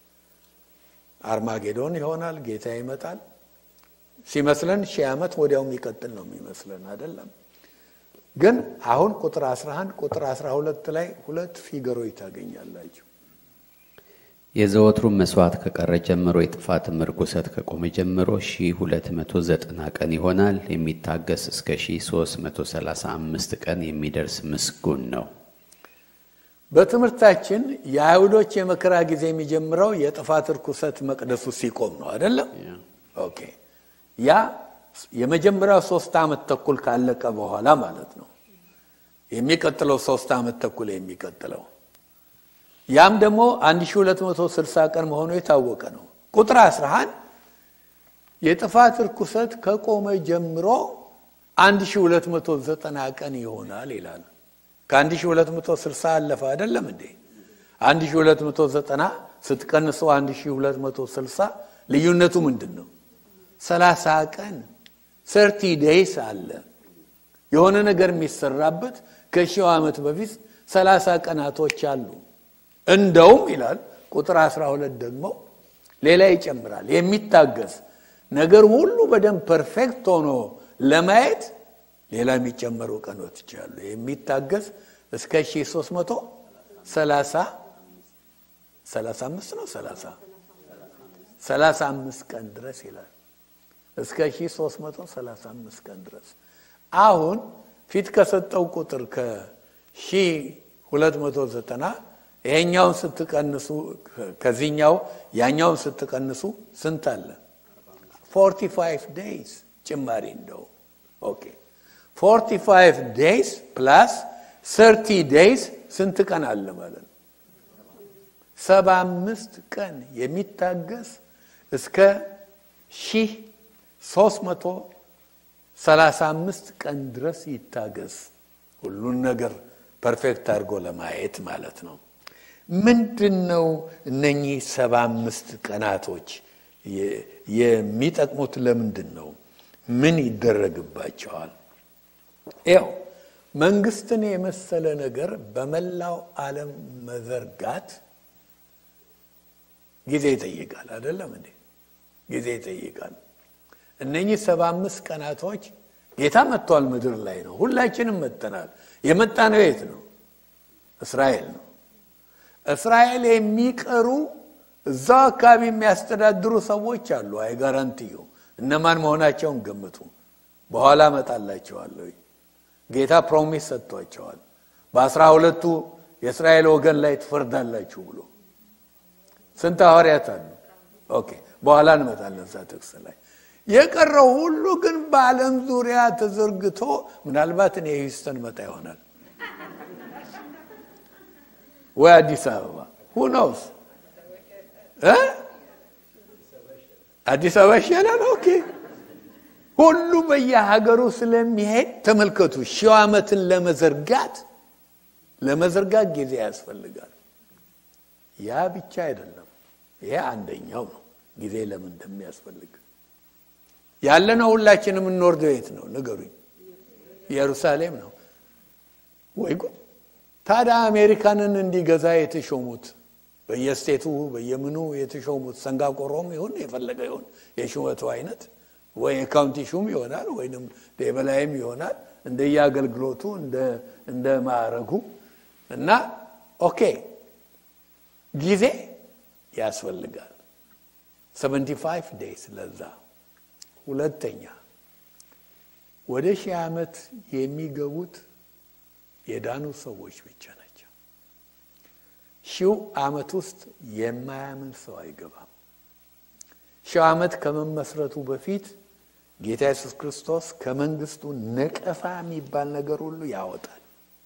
አርማጌዶን ይሆናል። ጌታ ይመጣል። ሲመስለን ሺህ ዓመት ወዲያው የሚቀጥል ነው የሚመስለን አይደለም። ግን አሁን ቁጥር 11 ቁጥር 12 ላይ ሁለት ፊገሮች ታገኛላችሁ። የዘወትሩም መስዋዕት ከቀረ ጀምሮ የጥፋትም ርኩሰት ከቆመ ጀምሮ ሺህ ሁለት መቶ ዘጠና ቀን ይሆናል። የሚታገስ እስከ ሺህ ሦስት መቶ ሰላሳ አምስት ቀን የሚደርስ ምስጉን ነው። በትምህርታችን የአይሁዶች የመከራ ጊዜ የሚጀምረው የጥፋት ርኩሰት መቅደሱ ሲቆም ነው አይደለም? ኦኬ ያ የመጀመሪያው ሶስት ዓመት ተኩል ካለቀ በኋላ ማለት ነው። የሚቀጥለው ሶስት ዓመት ተኩል የሚቀጥለው ያም ደግሞ 1260 ቀን መሆኑ የታወቀ ነው። ቁጥር 11 የጥፋት ርኩሰት ከቆመ ጀምሮ 1290 ቀን ይሆናል ይላል። ከ1260 አለፈ አይደለም እንዴ? 1290 ስትቀንሱ 1260 ልዩነቱ ምንድን ነው? 30 ቀን ሰርቲ ዴይስ አለ። የሆነ ነገር የሚሰራበት ከሺው ዓመት በፊት 30 ቀናቶች አሉ። እንደውም ይላል ቁጥር 12 ደግሞ ሌላ ይጨምራል። የሚታገስ ነገር ሁሉ በደንብ ፐርፌክት ሆኖ ለማየት ሌላ የሚጨመሩ ቀኖች አሉ። የሚታገስ እስከ 1330 35 ነው 30 35 ቀን ድረስ ይላል። እስከ 1335 ቀን ድረስ አሁን ፊት ከሰጠው ቁጥር ከ1290 ይሄኛውን ስትቀንሱ ከዚህኛው ያኛውን ስትቀንሱ ስንት አለ? 45 ዴይዝ ጭማሪ እንደው ኦኬ 45 ዴይዝ ፕላስ 30 ዴይዝ ስንት ቀን አለ ማለት ነው? 75 ቀን የሚታገስ እስከ ሺህ 335 ቀን ድረስ ይታገስ። ሁሉን ነገር ፐርፌክት አድርጎ ለማየት ማለት ነው። ምንድን ነው እነኚህ ሰባ አምስት ቀናቶች የሚጠቅሙት? ለምንድን ነው? ምን ይደረግባቸዋል? ያው መንግስትን የመሰለ ነገር በመላው ዓለም መዘርጋት ጊዜ ይጠይቃል። አይደለም እንዴ? ጊዜ ይጠይቃል። እነኚህ ሰባ አምስት ቀናቶች ጌታ መጥቷል፣ ምድር ላይ ነው። ሁላችንም መጥተናል። የመጣ ነው የት ነው? እስራኤል ነው። እስራኤል የሚቀሩ እዛው አካባቢ የሚያስተዳድሩ ሰዎች አሉ። አይ ጋራንቲዩ እነማን መሆናቸውን ገምቱ። በኋላ እመጣላቸዋለሁ። ጌታ ፕሮሚስ ሰጥቷቸዋል። በአስራ ሁለቱ የእስራኤል ወገን ላይ ትፈርዳላችሁ ብሎ ስንት ሐዋርያት አሉ? ኦኬ በኋላ እንመጣለን እዛ ጥቅስ ላይ የቀረው ሁሉ ግን በዓለም ዙሪያ ተዘርግቶ ምናልባት እኔ ሂውስተን መጣ ይሆናል ወይ አዲስ አበባ ሁኖስ አዲስ አበባ ይሻላል። ኦኬ ሁሉ በየሀገሩ ስለሚሄድ ተመልከቱ። ሺው ዓመትን ለመዘርጋት ለመዘርጋት ጊዜ ያስፈልጋል። ያ ብቻ አይደለም። ይሄ አንደኛው ነው፣ ጊዜ ለምን እንደሚያስፈልግ ያለነው ሁላችን የምንወርደው የት ነው ንገሩኝ? ኢየሩሳሌም ነው ወይ ጉድ! ታዲያ አሜሪካንን እንዲገዛ የተሾሙት በየስቴቱ በየምኑ የተሾሙት ሰንጋቆሮም ይሁን የፈለገ ይሁን የሹመቱ አይነት ወይ የካውንቲ ሹም ይሆናል ወይም የበላይም ይሆናል እንደየአገልግሎቱ እንደ ማዕረጉ እና ኦኬ ጊዜ ያስፈልጋል። 75 ዴይስ ለዛ ሁለተኛ ወደ ሺህ ዓመት የሚገቡት የዳኑ ሰዎች ብቻ ናቸው። ሺው ዓመት ውስጥ የማያምን ሰው አይገባም። ሺው ዓመት ከመመስረቱ በፊት ጌታ ኢየሱስ ክርስቶስ ከመንግስቱ ነቀፋ የሚባል ነገር ሁሉ ያወጣል።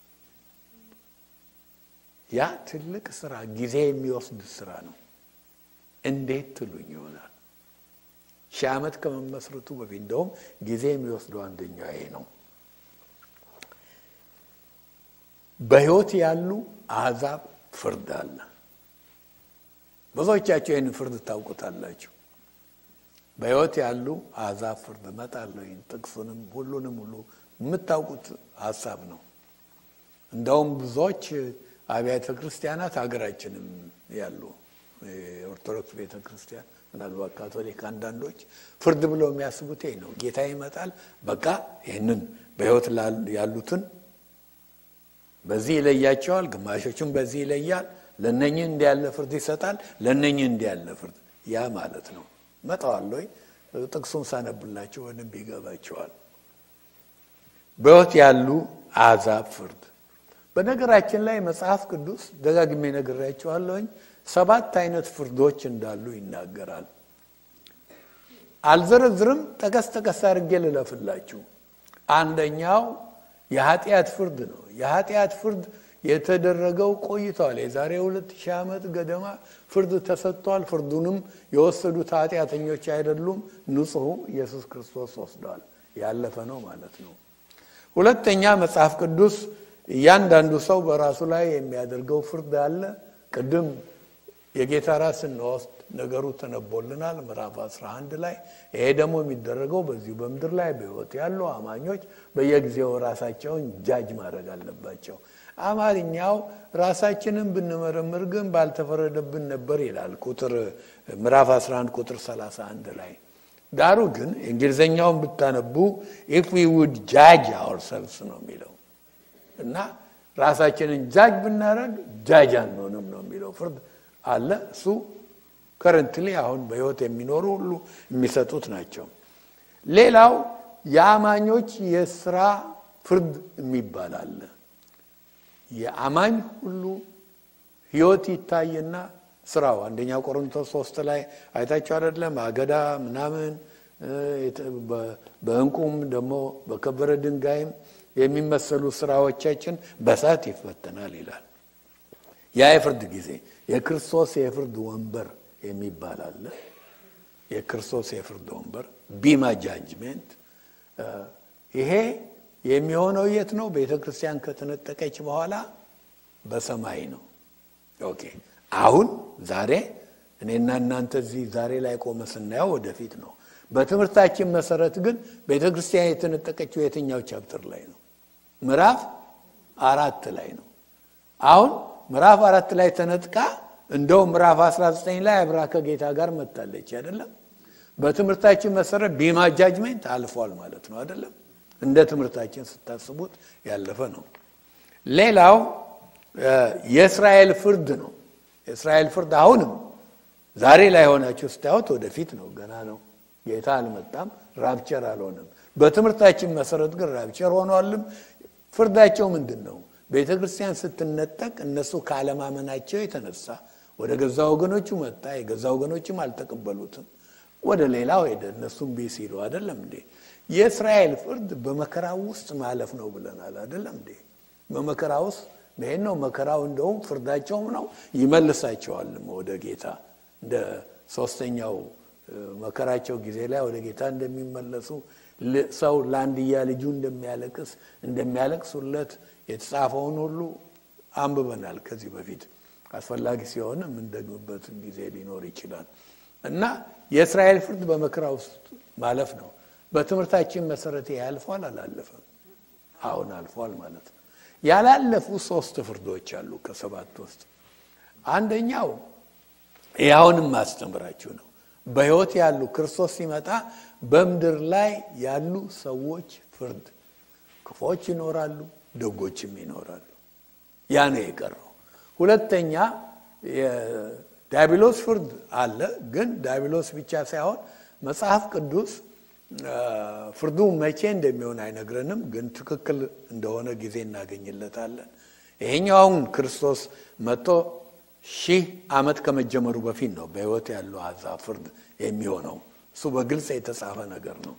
ያ ትልቅ ስራ፣ ጊዜ የሚወስድ ስራ ነው። እንዴት ትሉኝ ይሆናል። ሺህ ዓመት ከመመስረቱ በፊት እንደውም ጊዜ የሚወስደው አንደኛው ይሄ ነው። በሕይወት ያሉ አሕዛብ ፍርድ አለ። ብዙዎቻቸው ይህን ፍርድ ታውቁታላችሁ። በሕይወት ያሉ አሕዛብ ፍርድ እመጣለሁ። ጥቅሱንም ሁሉንም ሁሉ የምታውቁት ሀሳብ ነው። እንደውም ብዙዎች አብያተ ክርስቲያናት ሀገራችንም ያሉ የኦርቶዶክስ ቤተ ክርስቲያን ምናልባት ካቶሊክ አንዳንዶች ፍርድ ብለው የሚያስቡት ይህ ነው። ጌታ ይመጣል፣ በቃ ይህንን በሕይወት ያሉትን በዚህ ይለያቸዋል፣ ግማሾቹም በዚህ ይለያል። ለነኝህ እንዲህ ያለ ፍርድ ይሰጣል፣ ለነኝህ እንዲህ ያለ ፍርድ ያ ማለት ነው። መጣዋለሁ ጥቅሱን ሳነብላቸው በደንብ ይገባቸዋል። በሕይወት ያሉ አሕዛብ ፍርድ በነገራችን ላይ መጽሐፍ ቅዱስ ደጋግሜ ነግሬያቸዋለሁኝ ሰባት አይነት ፍርዶች እንዳሉ ይናገራል። አልዘረዝርም፣ ጠቀስ ጠቀስ አድርጌ ልለፍላችሁ። አንደኛው የኃጢአት ፍርድ ነው። የኃጢአት ፍርድ የተደረገው ቆይተዋል። የዛሬ ሁለት ሺህ ዓመት ገደማ ፍርድ ተሰጥቷል። ፍርዱንም የወሰዱት ኃጢአተኞች አይደሉም፣ ንጹሑ ኢየሱስ ክርስቶስ ወስዷል። ያለፈ ነው ማለት ነው። ሁለተኛ መጽሐፍ ቅዱስ እያንዳንዱ ሰው በራሱ ላይ የሚያደርገው ፍርድ አለ። ቅድም የጌታ ራስ ስንወስድ ነገሩ ተነቦልናል ምዕራፍ 11 ላይ። ይሄ ደግሞ የሚደረገው በዚሁ በምድር ላይ በሕይወት ያሉ አማኞች በየጊዜው ራሳቸውን ጃጅ ማድረግ አለባቸው። አማርኛው ራሳችንን ብንመረምር ግን ባልተፈረደብን ነበር ይላል ቁጥር ምዕራፍ 11 ቁጥር 31 ላይ። ዳሩ ግን እንግሊዝኛውን ብታነቡ ኢፍ ዊ ውድ ጃጅ አወርሰልስ ነው የሚለው እና ራሳችንን ጃጅ ብናደረግ ጃጅ አንሆንም ነው የሚለው ፍርድ አለ። እሱ ከረንትሊ አሁን በህይወት የሚኖሩ ሁሉ የሚሰጡት ናቸው። ሌላው የአማኞች የስራ ፍርድ የሚባል አለ። የአማኝ ሁሉ ህይወት ይታይና ስራው አንደኛ ቆሮንቶስ ሶስት ላይ አይታቸው አይደለም አገዳ ምናምን በእንቁም ደግሞ በከበረ ድንጋይም የሚመሰሉ ስራዎቻችን በሳት ይፈተናል ይላል። ያ የፍርድ ጊዜ የክርስቶስ የፍርድ ወንበር የሚባል አለ። የክርስቶስ የፍርድ ወንበር ቢማ ጃጅሜንት። ይሄ የሚሆነው የት ነው? ቤተ ክርስቲያን ከተነጠቀች በኋላ በሰማይ ነው። ኦኬ አሁን ዛሬ እኔና እናንተ እዚህ ዛሬ ላይ ቆመ ስናየው ወደፊት ነው። በትምህርታችን መሰረት ግን ቤተ ክርስቲያን የተነጠቀችው የትኛው ቻፕተር ላይ ነው? ምዕራፍ አራት ላይ ነው። አሁን ምዕራፍ አራት ላይ ተነጥቃ እንደው ምዕራፍ 19 ላይ አብራ ከጌታ ጋር መጥታለች አይደለም። በትምህርታችን መሰረት ቢማ ጃጅሜንት አልፏል ማለት ነው አይደለም። እንደ ትምህርታችን ስታስቡት ያለፈ ነው። ሌላው የእስራኤል ፍርድ ነው። የእስራኤል ፍርድ አሁንም ዛሬ ላይ ሆናችሁ ስታዩት ወደፊት ነው፣ ገና ነው። ጌታ አልመጣም፣ ራፕቸር አልሆነም። በትምህርታችን መሰረት ግን ራፕቸር ሆኗልም። ፍርዳቸው ምንድን ነው? ቤተ ክርስቲያን ስትነጠቅ እነሱ ካለማመናቸው የተነሳ ወደ ገዛ ወገኖቹ መጣ፣ የገዛ ወገኖችም አልተቀበሉትም። ወደ ሌላው ሄደ፣ እነሱም ቢ ሲሉ አይደለም እንዴ? የእስራኤል ፍርድ በመከራ ውስጥ ማለፍ ነው ብለናል አይደለም እንዴ? በመከራ ውስጥ ይሄን ነው መከራው። እንደውም ፍርዳቸውም ነው ይመልሳቸዋልም ወደ ጌታ እንደ ሶስተኛው መከራቸው ጊዜ ላይ ወደ ጌታ እንደሚመለሱ ሰው ለአንድያ ልጁ እንደሚያለቅስ እንደሚያለቅሱለት የተጻፈውን ሁሉ አንብበናል ከዚህ በፊት። አስፈላጊ ሲሆን የምንደግምበት ጊዜ ሊኖር ይችላል እና የእስራኤል ፍርድ በመከራ ውስጥ ማለፍ ነው። በትምህርታችን መሰረት ያልፏል አላለፈም? አሁን አልፏል ማለት ነው። ያላለፉ ሶስት ፍርዶች አሉ ከሰባት ውስጥ አንደኛው ያሁንም ማስተምራችሁ ነው። በሕይወት ያሉ ክርስቶስ ሲመጣ በምድር ላይ ያሉ ሰዎች ፍርድ፣ ክፎች ይኖራሉ፣ ደጎችም ይኖራሉ። ያ ነው የቀረው። ሁለተኛ የዳቢሎስ ፍርድ አለ። ግን ዳቢሎስ ብቻ ሳይሆን መጽሐፍ ቅዱስ ፍርዱ መቼ እንደሚሆን አይነግረንም፣ ግን ትክክል እንደሆነ ጊዜ እናገኝለታለን። ይሄኛውን ክርስቶስ መጥቶ ሺህ ዓመት ከመጀመሩ በፊት ነው በሕይወት ያለው አሕዛብ ፍርድ የሚሆነው። እሱ በግልጽ የተጻፈ ነገር ነው።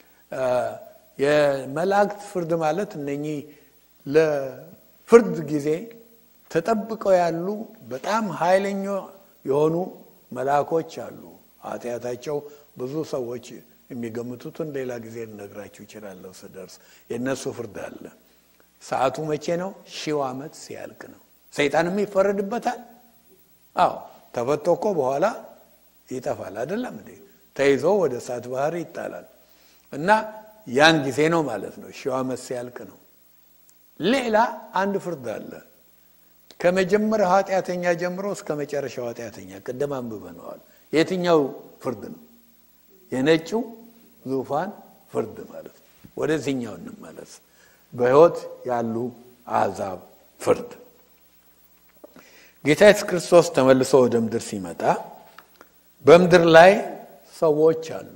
የመላእክት ፍርድ ማለት እነኚህ ለፍርድ ጊዜ ተጠብቀው ያሉ በጣም ኃይለኛ የሆኑ መልአኮች አሉ። ኃጢአታቸው ብዙ ሰዎች የሚገምቱትን ሌላ ጊዜ ልነግራችሁ ይችላለሁ ስደርስ። የእነሱ ፍርድ አለ። ሰዓቱ መቼ ነው? ሺው ዓመት ሲያልቅ ነው። ሰይጣንም ይፈረድበታል። አዎ ተፈቶ እኮ በኋላ ይጠፋል አይደለም እንዴ? ተይዞ ወደ እሳት ባህር ይጣላል። እና ያን ጊዜ ነው ማለት ነው። ሺው ዓመት ሲያልቅ ነው። ሌላ አንድ ፍርድ አለ። ከመጀመሪያው ኃጢአተኛ ጀምሮ እስከ መጨረሻው ኃጢአተኛ ቅድም አንብበነዋል። የትኛው ፍርድ ነው? የነጭው ዙፋን ፍርድ ማለት ነው። ወደዚህኛው እንመለስ። በሕይወት ያሉ አሕዛብ ፍርድ ጌታ ኢየሱስ ክርስቶስ ተመልሶ ወደ ምድር ሲመጣ በምድር ላይ ሰዎች አሉ።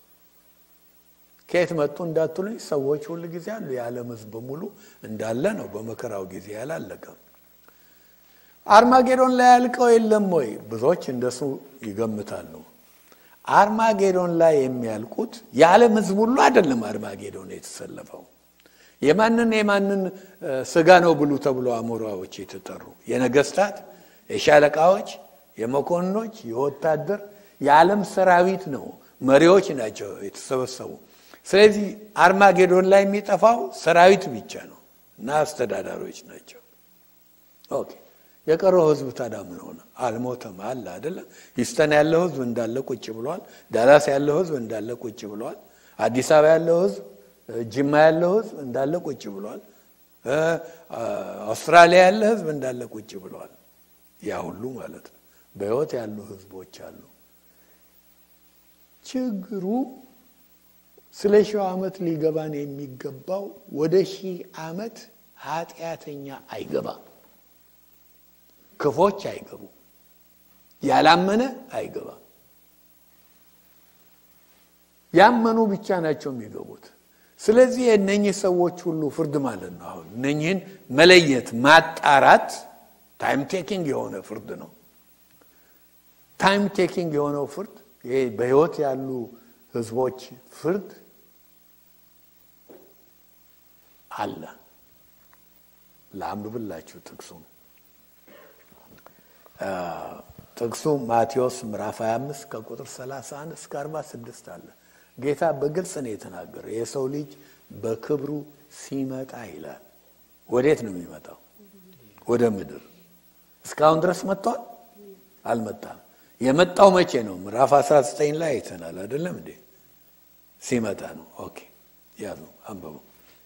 ከየት መጡ እንዳትሉኝ፣ ሰዎች ሁል ጊዜ አሉ። የዓለም ሕዝብ በሙሉ እንዳለ ነው። በመከራው ጊዜ ያላለቀም። አርማጌዶን ላይ ያልቀው የለም ወይ? ብዙዎች እንደሱ ይገምታሉ። አርማጌዶን ላይ የሚያልቁት የዓለም ሕዝብ ሁሉ አይደለም። አርማጌዶን የተሰለፈው የማንን የማንን ስጋ ነው ብሉ ተብሎ አሞራዎች የተጠሩ የነገስታት፣ የሻለቃዎች፣ የመኮንኖች፣ የወታደር የዓለም ሰራዊት ነው። መሪዎች ናቸው የተሰበሰቡ። ስለዚህ አርማጌዶን ላይ የሚጠፋው ሰራዊት ብቻ ነው እና አስተዳዳሪዎች ናቸው። ኦኬ የቀረው ህዝብ ታዲያ ምን ሆነ? አልሞተም አለ አይደለም። ሂውስተን ያለው ህዝብ እንዳለ ቁጭ ብሏል። ዳላስ ያለው ህዝብ እንዳለ ቁጭ ብሏል። አዲስ አበባ ያለው ህዝብ ጅማ ያለው ህዝብ እንዳለ ቁጭ ብሏል። አውስትራሊያ ያለ ህዝብ እንዳለ ቁጭ ብሏል። ያ ሁሉ ማለት ነው። በህይወት ያሉ ህዝቦች አሉ። ችግሩ ስለ ሺህ ዓመት ሊገባን የሚገባው ወደ ሺህ ዓመት ኃጢአተኛ አይገባም። ክፎች አይገቡ። ያላመነ አይገባም። ያመኑ ብቻ ናቸው የሚገቡት። ስለዚህ የእነኚህ ሰዎች ሁሉ ፍርድ ማለት ነው። አሁን እነኚህን መለየት ማጣራት ታይም ቴኪንግ የሆነ ፍርድ ነው። ታይም ቴኪንግ የሆነው ፍርድ ይሄ በሕይወት ያሉ ህዝቦች ፍርድ አለ። ለአንብብላችሁ ጥቅሱም ጥቅሱ ማቴዎስ ምዕራፍ 25 ከቁጥር 31 እስከ 46 አለ። ጌታ በግልጽ ነው የተናገረ። የሰው ልጅ በክብሩ ሲመጣ ይላል። ወዴት ነው የሚመጣው? ወደ ምድር። እስካሁን ድረስ መጥቷል? አልመጣም። የመጣው መቼ ነው? ምዕራፍ 19 ላይ አይተናል አይደለም እንዴ? ሲመጣ ነው። ኦኬ ያዙ፣ አንበቡ።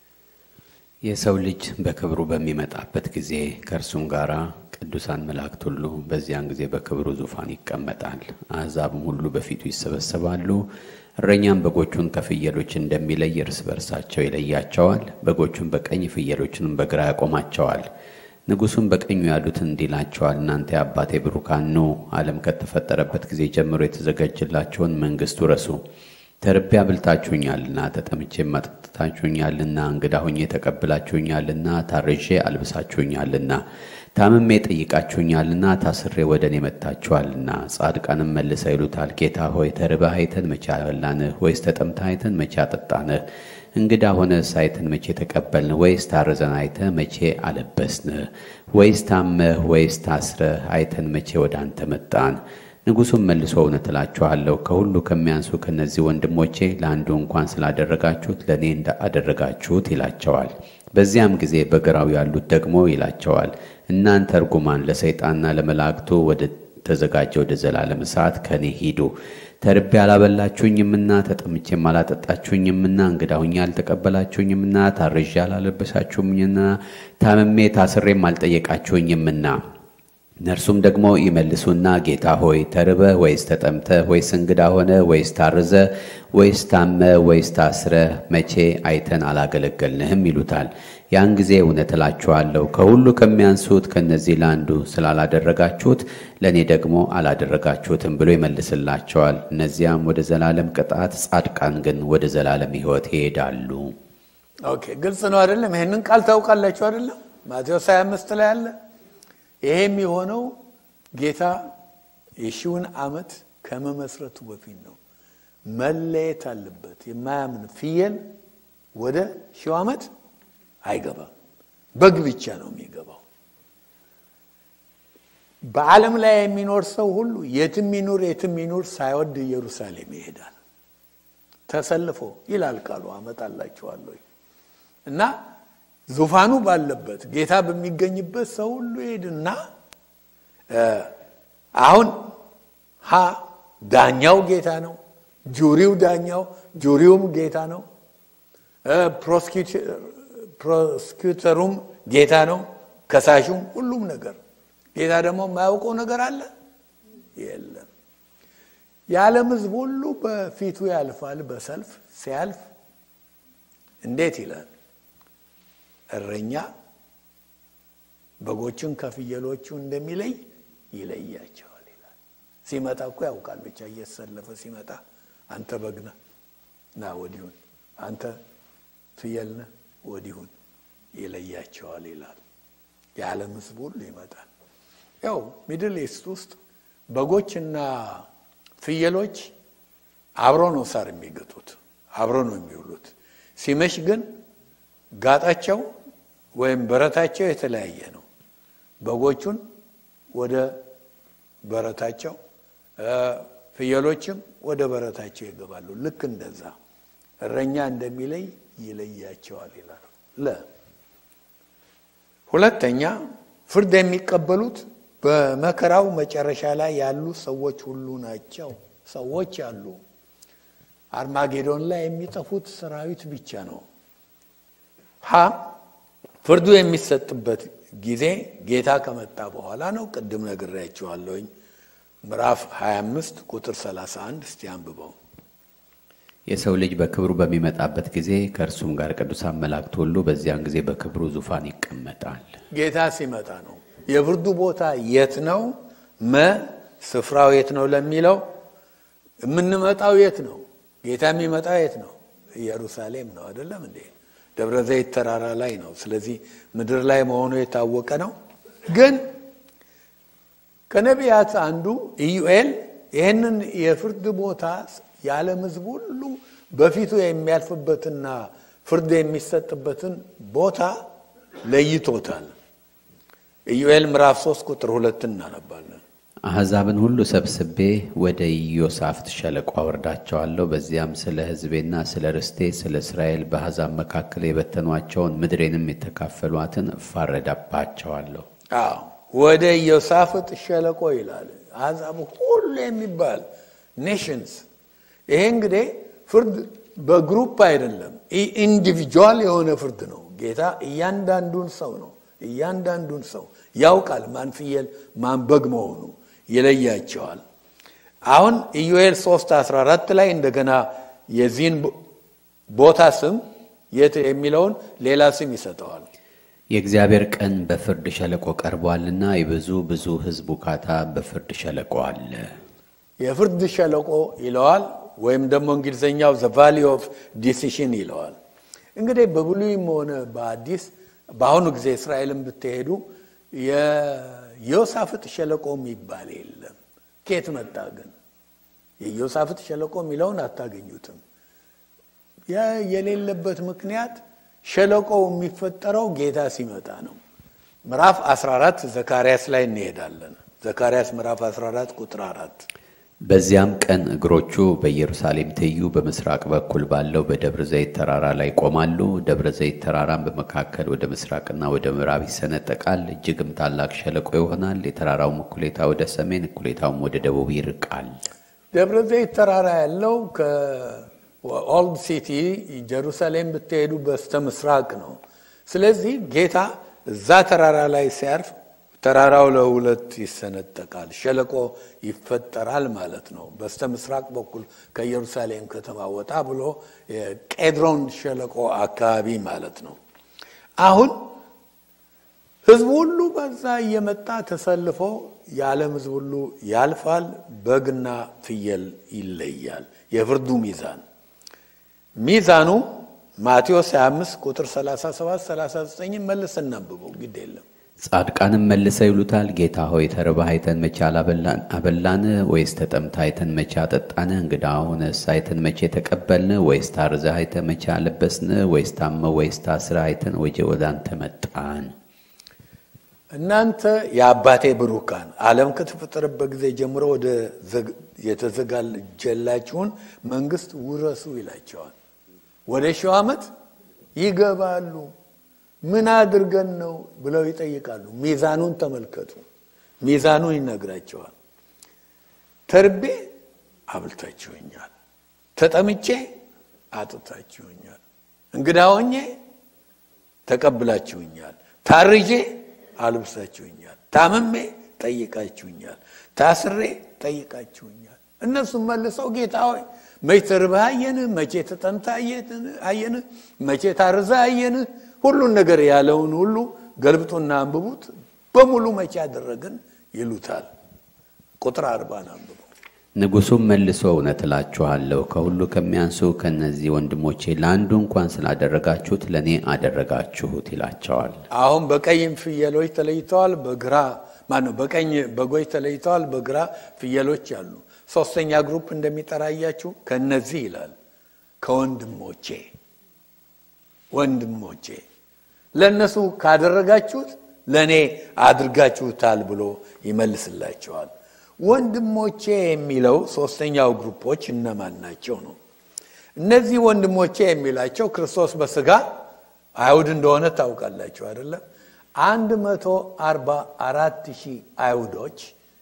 የሰው ልጅ በክብሩ በሚመጣበት ጊዜ ከእርሱም ጋር ቅዱሳን መላእክት ሁሉ በዚያን ጊዜ በክብሩ ዙፋን ይቀመጣል። አሕዛብም ሁሉ በፊቱ ይሰበሰባሉ። እረኛም በጎቹን ከፍየሎች እንደሚለይ እርስ በርሳቸው ይለያቸዋል። በጎቹን በቀኝ ፍየሎችንም በግራ ያቆማቸዋል። ንጉሡም በቀኙ ያሉትን እንዲህ ይላቸዋል፣ እናንተ የአባቴ ብሩካን ኑ፣ ዓለም ከተፈጠረበት ጊዜ ጀምሮ የተዘጋጀላቸውን መንግሥት ውረሱ። ተርቤ አብልታችሁኛልና፣ ተጠምቼም አጠጥታችሁኛልና፣ እንግዳ ሆኜ ተቀብላችሁኛልና፣ ታርዤ አልብሳችሁኛልና፣ ታምሜ ጠይቃችሁኛልና፣ ታስሬ ወደ እኔ መጥታችኋልና። ጻድቃንም መልሰው ይሉታል፣ ጌታ ሆይ ተርበህ አይተን መቼ አበላንህ? ወይስ ተጠምተህ አይተን መቼ አጠጣንህ? እንግዳ ሆነስ አይተን መቼ ተቀበልን? ወይስ ታርዘን አይተህ መቼ አለበስንህ? ወይስ ታመህ ወይስ ታስረህ አይተን መቼ ወደ አንተ መጣን? ንጉሡም መልሶ እውነት እላችኋለሁ ከሁሉ ከሚያንሱ ከእነዚህ ወንድሞቼ ለአንዱ እንኳን ስላደረጋችሁት ለእኔ እንዳደረጋችሁት ይላቸዋል። በዚያም ጊዜ በግራው ያሉት ደግሞ ይላቸዋል፣ እናንተ እርጉማን ለሰይጣንና ለመላእክቱ ወደ ተዘጋጀ ወደ ዘላለም እሳት ከእኔ ሂዱ። ተርቤ አላበላችሁኝምና፣ ተጠምቼም አላጠጣችሁኝምና፣ እንግዳ ሆኜ አልተቀበላችሁኝምና፣ ታርዤ አላለበሳችሁኝምና፣ ታምሜ ታስሬም አልጠየቃችሁኝምና እነርሱም ደግሞ ይመልሱና ጌታ ሆይ ተርበህ ወይስ ተጠምተህ ወይስ እንግዳ ሆነ ወይስ ታርዘ ወይስ ታመ ወይስ ታስረ መቼ አይተን አላገለገልንህም ይሉታል። ያን ጊዜ እውነት እላችኋለሁ ከሁሉ ከሚያንሱት ከእነዚህ ለአንዱ ስላላደረጋችሁት ለእኔ ደግሞ አላደረጋችሁትም ብሎ ይመልስላቸዋል። እነዚያም ወደ ዘላለም ቅጣት፣ ጻድቃን ግን ወደ ዘላለም ሕይወት ይሄዳሉ። ኦኬ ግልጽ ነው አይደለም? ይህንን ቃል ታውቃላችሁ አይደለም? ማቴዎስ 25 ላይ አለ። ይሄም የሆነው ጌታ የሺውን ዓመት ከመመስረቱ በፊት ነው። መለየት አለበት። የማያምን ፍየል ወደ ሺው ዓመት አይገባም። በግ ብቻ ነው የሚገባው። በዓለም ላይ የሚኖር ሰው ሁሉ የትም ይኑር የትም ይኑር ሳይወድ ኢየሩሳሌም ይሄዳል። ተሰልፎ ይላል ቃሉ። አመጣላችኋለሁ እና ዙፋኑ ባለበት ጌታ በሚገኝበት ሰው ሁሉ ይሄድና አሁን ሀ ዳኛው ጌታ ነው። ጁሪው ዳኛው፣ ጁሪውም ጌታ ነው። ፕሮስኪውተሩም ጌታ ነው። ከሳሹም ሁሉም ነገር ጌታ ደግሞ የማያውቀው ነገር አለ የለም። የዓለም ሕዝብ ሁሉ በፊቱ ያልፋል። በሰልፍ ሲያልፍ እንዴት ይላል? እረኛ በጎችን ከፍየሎቹ እንደሚለይ ይለያቸዋል ይላል። ሲመጣ እኮ ያውቃል። ብቻ እየተሰለፈ ሲመጣ አንተ በግና ና ወዲሁን፣ አንተ ፍየልነ ወዲሁን ይለያቸዋል ይላል። የዓለም ሕዝብ ሁሉ ይመጣል። ያው ሚድል ኢስት ውስጥ በጎችና ፍየሎች አብሮ ነው ሳር የሚገጡት፣ አብሮ ነው የሚውሉት። ሲመሽ ግን ጋጣቸው ወይም በረታቸው የተለያየ ነው። በጎቹን ወደ በረታቸው፣ ፍየሎችም ወደ በረታቸው ይገባሉ። ልክ እንደዛ እረኛ እንደሚለይ ይለያቸዋል ይላል። ለ ሁለተኛ ፍርድ የሚቀበሉት በመከራው መጨረሻ ላይ ያሉ ሰዎች ሁሉ ናቸው። ሰዎች አሉ። አርማጌዶን ላይ የሚጠፉት ሰራዊት ብቻ ነው። ሀ ፍርዱ የሚሰጥበት ጊዜ ጌታ ከመጣ በኋላ ነው። ቅድም ነግሬያችኋለሁኝ። ምዕራፍ 25 ቁጥር 31 እስቲ አንብበው። የሰው ልጅ በክብሩ በሚመጣበት ጊዜ ከእርሱም ጋር ቅዱሳን መላእክት ሁሉ በዚያን ጊዜ በክብሩ ዙፋን ይቀመጣል። ጌታ ሲመጣ ነው። የፍርዱ ቦታ የት ነው? መ ስፍራው የት ነው ለሚለው የምንመጣው የት ነው? ጌታ የሚመጣው የት ነው? ኢየሩሳሌም ነው። አይደለም እንዴ? ደብረ ዘይት ተራራ ላይ ነው። ስለዚህ ምድር ላይ መሆኑ የታወቀ ነው። ግን ከነቢያት አንዱ ኢዩኤል ይህንን የፍርድ ቦታ የዓለም ሕዝብ ሁሉ በፊቱ የሚያልፍበትና ፍርድ የሚሰጥበትን ቦታ ለይቶታል። ኢዩኤል ምዕራፍ 3 ቁጥር ሁለት እናነባለን። አሕዛብን ሁሉ ሰብስቤ ወደ ኢዮሳፍት ሸለቆ አወርዳቸዋለሁ። በዚያም ስለ ሕዝቤና ስለ ርስቴ ስለ እስራኤል በአሕዛብ መካከል የበተኗቸውን ምድሬንም የተካፈሏትን እፋረዳባቸዋለሁ። አዎ ወደ ኢዮሳፍጥ ሸለቆ ይላል። አሕዛብ ሁሉ የሚባል ኔሽንስ። ይሄ እንግዲህ ፍርድ በግሩፕ አይደለም፣ ኢንዲቪጁዋል የሆነ ፍርድ ነው። ጌታ እያንዳንዱን ሰው ነው እያንዳንዱን ሰው ያውቃል። ማን ፍየል ማን በግ መሆኑ ይለያቸዋል። አሁን ኢዩኤል 3 14 ላይ እንደገና የዚህን ቦታ ስም የት የሚለውን ሌላ ስም ይሰጠዋል። የእግዚአብሔር ቀን በፍርድ ሸለቆ ቀርቧልና የብዙ ብዙ ሕዝብ ውካታ በፍርድ ሸለቆ አለ። የፍርድ ሸለቆ ይለዋል፣ ወይም ደግሞ እንግሊዝኛው ዘ ቫሊ ኦፍ ዲሲሽን ይለዋል። እንግዲህ በብሉይም ሆነ በአዲስ በአሁኑ ጊዜ እስራኤልን ብትሄዱ የዮሳፍጥ ሸለቆ የሚባል የለም። ኬት መጣ ግን? የዮሳፍጥ ሸለቆ የሚለውን አታገኙትም። የሌለበት ምክንያት ሸለቆው የሚፈጠረው ጌታ ሲመጣ ነው። ምዕራፍ 14 ዘካርያስ ላይ እንሄዳለን። ዘካርያስ ምዕራፍ 14 ቁጥር 4 በዚያም ቀን እግሮቹ በኢየሩሳሌም ትይዩ በምስራቅ በኩል ባለው በደብረ ዘይት ተራራ ላይ ይቆማሉ። ደብረ ዘይት ተራራም በመካከል ወደ ምስራቅና ወደ ምዕራብ ይሰነጠቃል፣ እጅግም ታላቅ ሸለቆ ይሆናል። የተራራውም እኩሌታ ወደ ሰሜን፣ እኩሌታውም ወደ ደቡብ ይርቃል። ደብረ ዘይት ተራራ ያለው ከኦልድ ሲቲ ጀሩሳሌም ብትሄዱ በስተ ምስራቅ ነው። ስለዚህ ጌታ እዛ ተራራ ላይ ሲያርፍ ተራራው ለሁለት ይሰነጠቃል፣ ሸለቆ ይፈጠራል ማለት ነው። በስተ ምስራቅ በኩል ከኢየሩሳሌም ከተማ ወጣ ብሎ የቄድሮን ሸለቆ አካባቢ ማለት ነው። አሁን ሕዝቡ ሁሉ በዛ እየመጣ ተሰልፎ የዓለም ሕዝብ ሁሉ ያልፋል። በግና ፍየል ይለያል። የፍርዱ ሚዛን ሚዛኑ ማቴዎስ 25 ቁጥር 37 39 መልስ እናንብበው ግድ የለም ጻድቃንም መልሰው ይሉታል፣ ጌታ ሆይ ተርበህ አይተን መቼ አበላን? ወይስ ተጠምተህ አይተን መቼ አጠጣን? እንግዳ ሆነስ አይተን መቼ ተቀበልን? ወይስ ታርዘህ አይተን መቼ አለበስን? ወይስ ታመህ ወይስ ታስረህ አይተን ወደ አንተ መጣን? እናንተ የአባቴ ብሩካን ዓለም ከተፈጠረበት ጊዜ ጀምሮ ወደ የተዘጋጀላችሁን መንግስት ውረሱ ይላቸዋል። ወደ ሺው ዓመት ይገባሉ። ምን አድርገን ነው ብለው ይጠይቃሉ። ሚዛኑን ተመልከቱ። ሚዛኑን ይነግራቸዋል። ተርቤ አብልታችሁኛል፣ ተጠምቼ አጥታችሁኛል፣ እንግዳ ሆኜ ተቀብላችሁኛል፣ ታርጄ አልብሳችሁኛል፣ ታምሜ ጠይቃችሁኛል፣ ታስሬ ጠይቃችሁኛል። እነሱም መልሰው ጌታ ሆይ መቼ ተርበህ አየንህ? መቼ ተጠምተህ አየንህ? መቼ ታርዘህ አየንህ? ሁሉን ነገር ያለውን ሁሉ ገልብጡና አንብቡት። በሙሉ መቼ ያደረግን ይሉታል። ቁጥር አርባን አንብቡ። ንጉሡም መልሶ እውነት እላችኋለሁ ከሁሉ ከሚያንሱ ከእነዚህ ወንድሞቼ ለአንዱ እንኳን ስላደረጋችሁት ለእኔ አደረጋችሁት ይላቸዋል። አሁን በቀይም ፍየሎች ተለይተዋል፣ በግራ ማነው? በቀኝ በጎች ተለይተዋል፣ በግራ ፍየሎች አሉ። ሶስተኛ ግሩፕ እንደሚጠራያችሁ ከነዚህ ይላል ከወንድሞቼ ወንድሞቼ ለእነሱ ካደረጋችሁት ለእኔ አድርጋችሁታል ብሎ ይመልስላቸዋል። ወንድሞቼ የሚለው ሶስተኛው ግሩፖች እነማን ናቸው ነው? እነዚህ ወንድሞቼ የሚላቸው ክርስቶስ በስጋ አይሁድ እንደሆነ ታውቃላችሁ አይደለም? አንድ መቶ አርባ አራት ሺህ አይሁዶች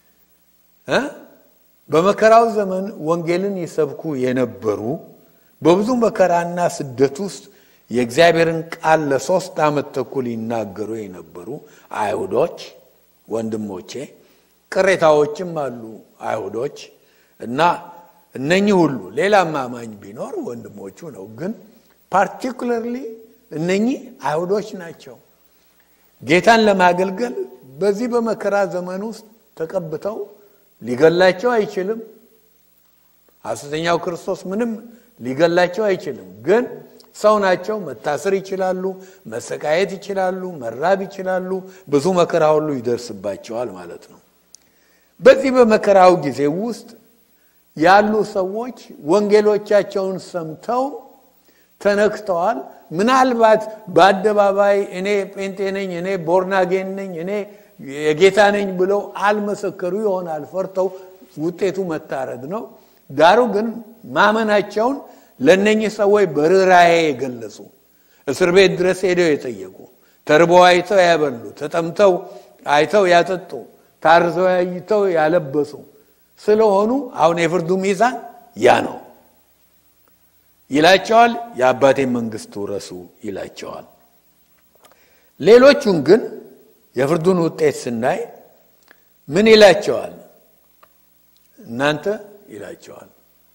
በመከራው ዘመን ወንጌልን ይሰብኩ የነበሩ በብዙ መከራና ስደት ውስጥ የእግዚአብሔርን ቃል ለሶስት ዓመት ተኩል ይናገሩ የነበሩ አይሁዶች ወንድሞቼ፣ ቅሬታዎችም አሉ አይሁዶች እና እነኚህ ሁሉ ሌላም አማኝ ቢኖር ወንድሞቹ ነው። ግን ፓርቲኩለርሊ እነኚህ አይሁዶች ናቸው። ጌታን ለማገልገል በዚህ በመከራ ዘመን ውስጥ ተቀብተው ሊገላቸው አይችልም። ሐሰተኛው ክርስቶስ ምንም ሊገላቸው አይችልም። ግን ሰው ናቸው። መታሰር ይችላሉ፣ መሰቃየት ይችላሉ፣ መራብ ይችላሉ። ብዙ መከራ ሁሉ ይደርስባቸዋል ማለት ነው። በዚህ በመከራው ጊዜ ውስጥ ያሉ ሰዎች ወንጌሎቻቸውን ሰምተው ተነክተዋል። ምናልባት በአደባባይ እኔ ጴንጤ ነኝ፣ እኔ ቦርናጌን ነኝ፣ እኔ የጌታ ነኝ ብለው አልመሰከሩ ይሆናል። ፈርተው ውጤቱ መታረድ ነው። ዳሩ ግን ማመናቸውን ለእነኚህ ሰዎች በርኅራኄ የገለጹ እስር ቤት ድረስ ሄደው የጠየቁ ተርበው አይተው ያበሉ፣ ተጠምተው አይተው ያጠጡ፣ ታርዘው አይተው ያለበሱ ስለሆኑ አሁን የፍርዱ ሚዛን ያ ነው ይላቸዋል። የአባቴን መንግስት ውረሱ ይላቸዋል። ሌሎቹን ግን የፍርዱን ውጤት ስናይ ምን ይላቸዋል? እናንተ ይላቸዋል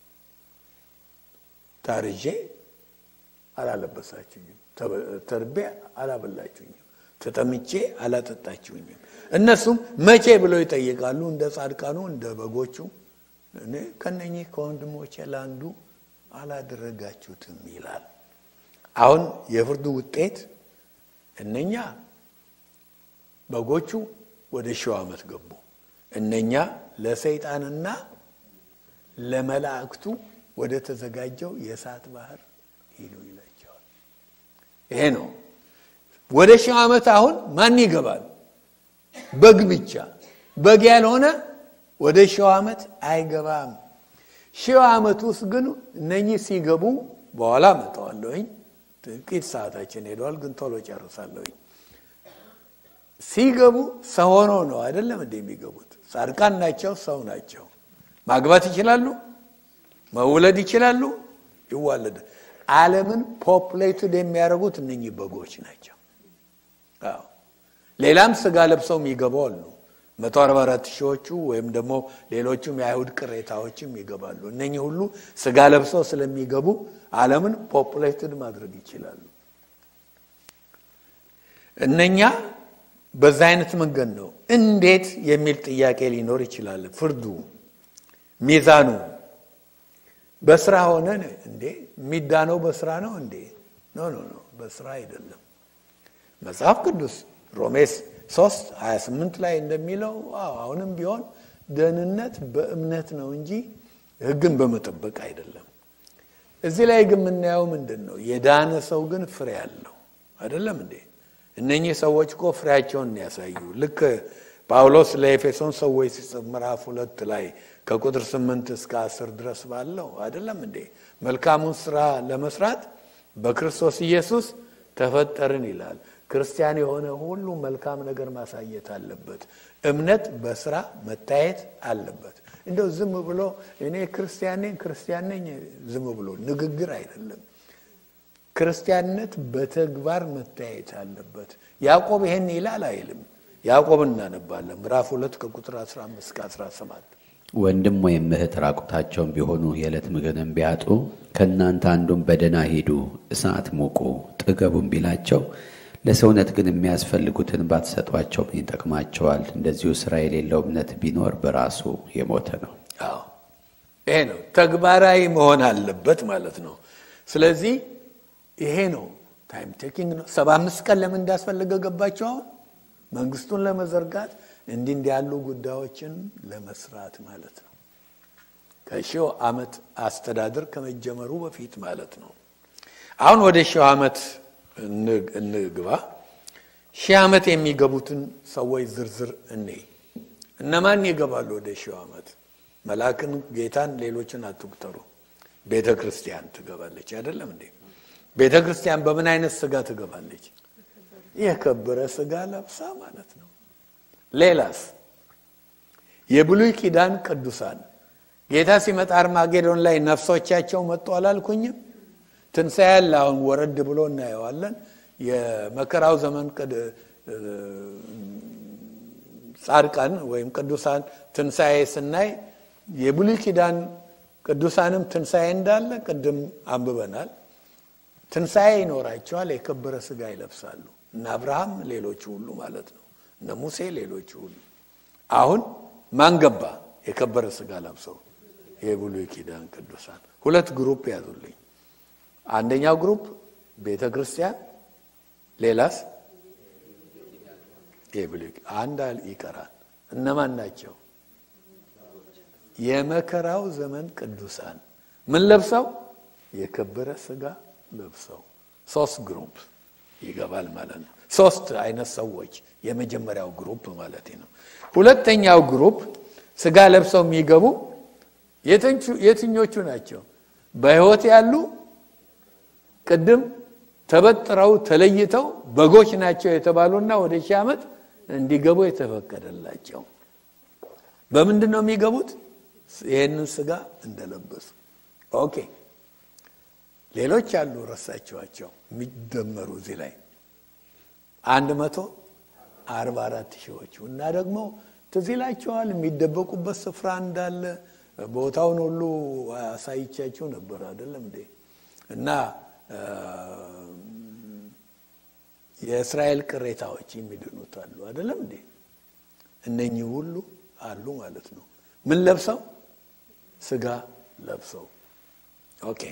ታርዤ አላለበሳችሁኝም፣ ተርቤ አላበላችሁኝም፣ ተጠምቼ አላጠጣችሁኝም። እነሱም መቼ ብለው ይጠይቃሉ። እንደ ጻድቃኑ እንደ በጎቹ እኔ ከነኚህ ከወንድሞቼ ለአንዱ አላደረጋችሁትም ይላል። አሁን የፍርዱ ውጤት እነኛ በጎቹ ወደ ሺው ዓመት ገቡ። እነኛ ለሰይጣንና ለመላእክቱ ወደ ተዘጋጀው የእሳት ባህር ሂዱ ይላቸዋል። ይሄ ነው ወደ ሺው ዓመት አሁን ማን ይገባል? በግ ብቻ። በግ ያልሆነ ወደ ሺው ዓመት አይገባም። ሺው ዓመት ውስጥ ግን እነኚህ ሲገቡ በኋላ መጠዋለሁኝ። ጥቂት ሰዓታችን ሄደዋል፣ ግን ቶሎ ጨርሳለሁኝ። ሲገቡ ሰው ሆነው ነው አይደለም እንደ የሚገቡት። ጻድቃን ናቸው፣ ሰው ናቸው። ማግባት ይችላሉ፣ መውለድ ይችላሉ፣ ይዋለድ። ዓለምን ፖፕሌትድ የሚያደርጉት እነኚህ በጎች ናቸው። አዎ ሌላም ስጋ ለብሰው የሚገቡ አሉ። መቶ አርባ አራት ሺዎቹ ወይም ደግሞ ሌሎቹም የአይሁድ ቅሬታዎችም ይገባሉ። እነኚህ ሁሉ ስጋ ለብሰው ስለሚገቡ ዓለምን ፖፕሌትድ ማድረግ ይችላሉ። እነኛ በዛ አይነት መንገድ ነው። እንዴት የሚል ጥያቄ ሊኖር ይችላል። ፍርዱ ሚዛኑ በስራ ሆነ እንዴ? የሚዳነው በስራ ነው እንዴ? ኖ ኖ ኖ፣ በስራ አይደለም። መጽሐፍ ቅዱስ ሮሜስ 3 28 ላይ እንደሚለው አሁንም ቢሆን ደህንነት በእምነት ነው እንጂ ሕግን በመጠበቅ አይደለም። እዚህ ላይ ግን የምናየው ምንድን ነው? የዳነ ሰው ግን ፍሬ አለው አይደለም እንዴ? እነኚህ ሰዎች እኮ ፍሬያቸውን ያሳዩ። ልክ ጳውሎስ ለኤፌሶን ሰዎች ሲጽፍ ምዕራፍ ሁለት ላይ ከቁጥር ስምንት እስከ አስር ድረስ ባለው አይደለም እንዴ? መልካሙን ስራ ለመስራት በክርስቶስ ኢየሱስ ተፈጠርን ይላል። ክርስቲያን የሆነ ሁሉ መልካም ነገር ማሳየት አለበት። እምነት በስራ መታየት አለበት። እንደው ዝም ብሎ እኔ ክርስቲያን ነኝ ክርስቲያን ነኝ ዝም ብሎ ንግግር አይደለም። ክርስቲያንነት በተግባር መታየት አለበት። ያዕቆብ ይሄን ይላል አይልም? ያዕቆብ እናነባለን ምዕራፍ ሁለት ከቁጥር 15 እስከ 17 ወንድም ወይም እህት ራቁታቸውን ቢሆኑ የዕለት ምግብንም ቢያጡ ከእናንተ አንዱን በደህና ሂዱ፣ እሳት ሙቁ፣ ጥገቡም ቢላቸው ለሰውነት ግን የሚያስፈልጉትን ባትሰጧቸው ምን ይጠቅማቸዋል? እንደዚሁ ስራ የሌለው እምነት ቢኖር በራሱ የሞተ ነው። አዎ ይሄ ነው ተግባራዊ መሆን አለበት ማለት ነው። ስለዚህ ይሄ ነው ታይም ቴኪንግ ነው። ሰባ አምስት ቀን ለምን እንዳስፈለገ ገባቸው። አሁን መንግስቱን ለመዘርጋት እንዲህ እንዲህ ያሉ ጉዳዮችን ለመስራት ማለት ነው። ከሺው ዓመት አስተዳደር ከመጀመሩ በፊት ማለት ነው። አሁን ወደ ሺው ዓመት እንግባ። ሺህ ዓመት የሚገቡትን ሰዎች ዝርዝር እኔ እነማን ይገባሉ ወደ ሺው ዓመት? መልአክን፣ ጌታን፣ ሌሎችን አትቁጠሩ። ቤተ ክርስቲያን ትገባለች አይደለም እንዴ? ቤተ ክርስቲያን በምን አይነት ስጋ ትገባለች? የከበረ ስጋ ለብሳ ማለት ነው። ሌላስ? የብሉይ ኪዳን ቅዱሳን ጌታ ሲመጣ አርማጌዶን ላይ ነፍሶቻቸው መጡ አላልኩኝም? ትንሣኤ ያለ አሁን ወረድ ብሎ እናየዋለን። የመከራው ዘመን ጻድቃን ወይም ቅዱሳን ትንሣኤ ስናይ የብሉይ ኪዳን ቅዱሳንም ትንሣኤ እንዳለ ቅድም አንብበናል። ትንሣኤ ይኖራቸዋል፣ የከበረ ስጋ ይለብሳሉ። እነ አብርሃም ሌሎቹ ሁሉ ማለት ነው፣ እነ ሙሴ ሌሎቹ ሁሉ። አሁን ማን ገባ? የከበረ ስጋ ለብሰው የብሉይ ኪዳን ቅዱሳን። ሁለት ግሩፕ ያዙልኝ። አንደኛው ግሩፕ ቤተ ክርስቲያን፣ ሌላስ የብሉይ አንድ ይቀራል። እነማን ናቸው? የመከራው ዘመን ቅዱሳን ምን ለብሰው? የከበረ ስጋ ለብሰው። ሶስት ግሩፕ ይገባል ማለት ነው። ሶስት አይነት ሰዎች የመጀመሪያው ግሩፕ ማለት ነው። ሁለተኛው ግሩፕ ስጋ ለብሰው የሚገቡ የትኞቹ ናቸው? በሕይወት ያሉ ቅድም ተበጥረው ተለይተው በጎች ናቸው የተባሉና ወደ ሺህ ዓመት እንዲገቡ የተፈቀደላቸው በምንድን ነው የሚገቡት? ይህንን ስጋ እንደለበሱ። ኦኬ ሌሎች አሉ ረሳቸዋቸው የሚደመሩ እዚህ ላይ አንድ መቶ አርባ አራት ሺዎቹ እና ደግሞ ትዝ ይላቸዋል የሚደበቁበት ስፍራ እንዳለ ቦታውን ሁሉ አሳይቻቸው ነበር አይደለም እንዴ እና የእስራኤል ቅሬታዎች የሚድኑት አሉ አይደለም እንዴ እነኚህ ሁሉ አሉ ማለት ነው ምን ለብሰው ስጋ ለብሰው ኦኬ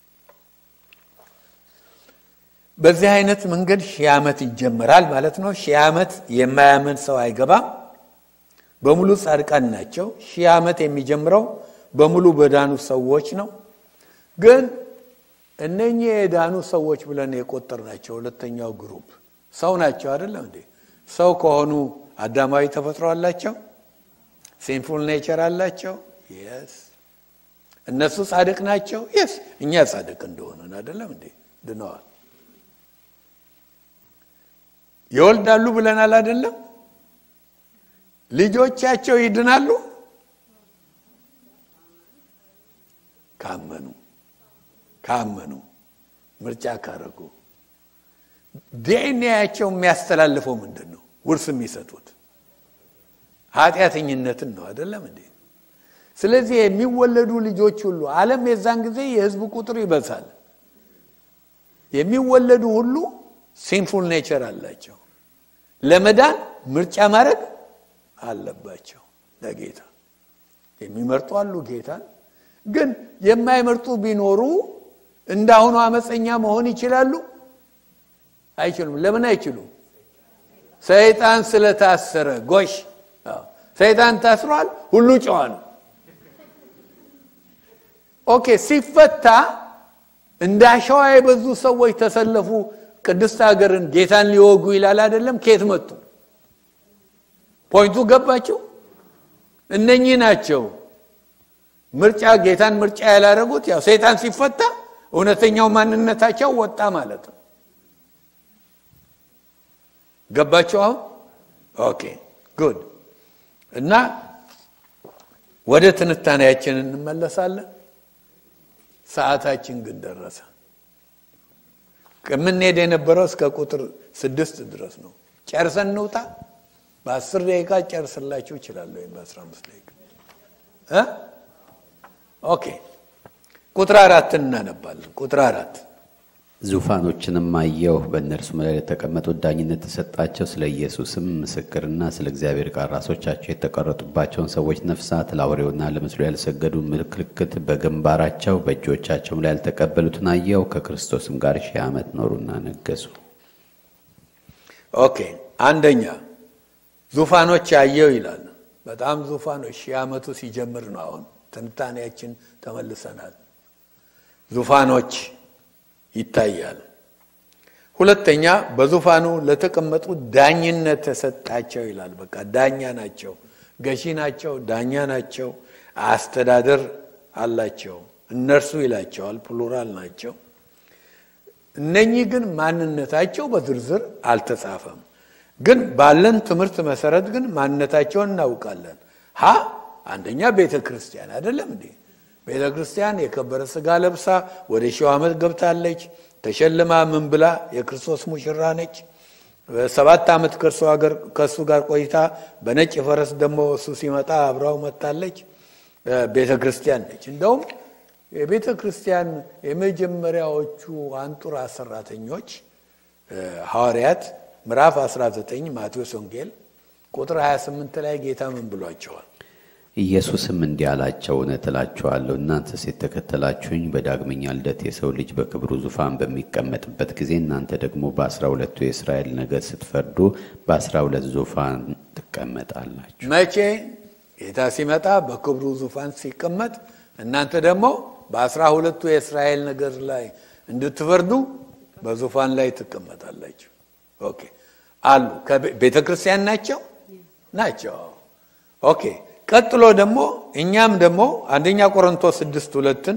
በዚህ አይነት መንገድ ሺህ ዓመት ይጀመራል ማለት ነው ሺህ ዓመት የማያምን ሰው አይገባም በሙሉ ጻድቃን ናቸው ሺህ ዓመት የሚጀምረው በሙሉ በዳኑ ሰዎች ነው ግን እነኚህ የዳኑ ሰዎች ብለን የቆጠር ናቸው ሁለተኛው ግሩፕ ሰው ናቸው አይደለም እንዴ ሰው ከሆኑ አዳማዊ ተፈጥሮ አላቸው ሲንፉል ኔቸር አላቸው የስ እነሱ ጻድቅ ናቸው የስ እኛ ጻድቅ እንደሆነን አይደለም እንዴ ድነዋል ይወልዳሉ ብለናል አይደለም ልጆቻቸው ይድናሉ ካመኑ ካመኑ ምርጫ ካረጉ ዲኤንኤያቸው የሚያስተላልፈው ምንድን ነው ውርስ የሚሰጡት ኃጢአተኝነትን ነው አይደለም እንዴ ስለዚህ የሚወለዱ ልጆች ሁሉ አለም የዛን ጊዜ የህዝብ ቁጥር ይበዛል የሚወለዱ ሁሉ ሲንፉል ኔቸር አላቸው ለመዳን ምርጫ ማድረግ አለባቸው ለጌታ የሚመርጡ አሉ ጌታን ግን የማይመርጡ ቢኖሩ እንዳሁኑ አመፀኛ መሆን ይችላሉ አይችሉም ለምን አይችሉም ሰይጣን ስለታሰረ ጎሽ ሰይጣን ታስሯል ሁሉ ጨዋ ነው ኦኬ ሲፈታ እንደ አሸዋ የበዙ ሰዎች ተሰለፉ ቅድስት ሀገርን ጌታን ሊወጉ ይላል አይደለም ከየት መጡ ፖይንቱ ገባቸው እነኚህ ናቸው ምርጫ ጌታን ምርጫ ያላደረጉት ያው ሰይጣን ሲፈታ እውነተኛው ማንነታቸው ወጣ ማለት ነው ገባቸው አሁን ኦኬ ጉድ እና ወደ ትንታኔያችን እንመለሳለን ሰዓታችን ግን ደረሰ የምንሄድ የነበረው እስከ ቁጥር ስድስት ድረስ ነው ጨርሰን እንውጣ በአስር ደቂቃ ጨርስላችሁ ይችላለሁ ወይም በአስራ አምስት ደቂቃ ኦኬ ቁጥር አራትን እናነባለን ቁጥር አራት ዙፋኖችንም አየሁ በእነርሱም ላይ ለተቀመጡት ዳኝነት ተሰጣቸው ስለ ኢየሱስም ምስክርና ስለ እግዚአብሔር ቃል ራሶቻቸው የተቀረጡባቸውን ሰዎች ነፍሳት ለአውሬውና ለምስሉ ያልሰገዱ ምልክት በግንባራቸው በእጆቻቸውም ላይ ያልተቀበሉትን አየሁ ከክርስቶስም ጋር ሺህ ዓመት ኖሩና ነገሱ ኦኬ አንደኛ ዙፋኖች አየው ይላል በጣም ዙፋኖች ሺህ ዓመቱ ሲጀምር ነው አሁን ትንታኔያችን ተመልሰናል ዙፋኖች ይታያል ሁለተኛ በዙፋኑ ለተቀመጡ ዳኝነት ተሰጣቸው ይላል በቃ ዳኛ ናቸው ገዢ ናቸው ዳኛ ናቸው አስተዳደር አላቸው እነርሱ ይላቸዋል ፕሉራል ናቸው እነኚህ ግን ማንነታቸው በዝርዝር አልተጻፈም ግን ባለን ትምህርት መሰረት ግን ማንነታቸውን እናውቃለን ሀ አንደኛ ቤተ ክርስቲያን አይደለም እንዴ ቤተ ክርስቲያን የከበረ ስጋ ለብሳ ወደ ሺው ዓመት ገብታለች ተሸልማ ምን ብላ የክርስቶስ ሙሽራ ነች ሰባት ዓመት ከእሱ ጋር ቆይታ በነጭ ፈረስ ደግሞ እሱ ሲመጣ አብራው መታለች ቤተ ክርስቲያን ነች እንደውም የቤተ ክርስቲያን የመጀመሪያዎቹ አንጡራ ሰራተኞች ሐዋርያት ምዕራፍ 19 ማቴዎስ ወንጌል ቁጥር 28 ላይ ጌታ ምን ብሏቸዋል? ኢየሱስም እንዲህ አላቸው፣ እውነት እላችኋለሁ እናንተስ የተከተላችሁኝ በዳግመኛ ልደት የሰው ልጅ በክብሩ ዙፋን በሚቀመጥበት ጊዜ እናንተ ደግሞ በአስራ ሁለቱ የእስራኤል ነገድ ስትፈርዱ በአስራ ሁለት ዙፋን ትቀመጣላችሁ። መቼ ጌታ ሲመጣ በክብሩ ዙፋን ሲቀመጥ እናንተ ደግሞ በአስራ ሁለቱ የእስራኤል ነገድ ላይ እንድትፈርዱ በዙፋን ላይ ትቀመጣላችሁ። ኦኬ አሉ። ቤተ ክርስቲያን ናቸው ናቸው። ኦኬ ቀጥሎ ደግሞ እኛም ደግሞ አንደኛ ቆሮንቶስ ስድስት ሁለትን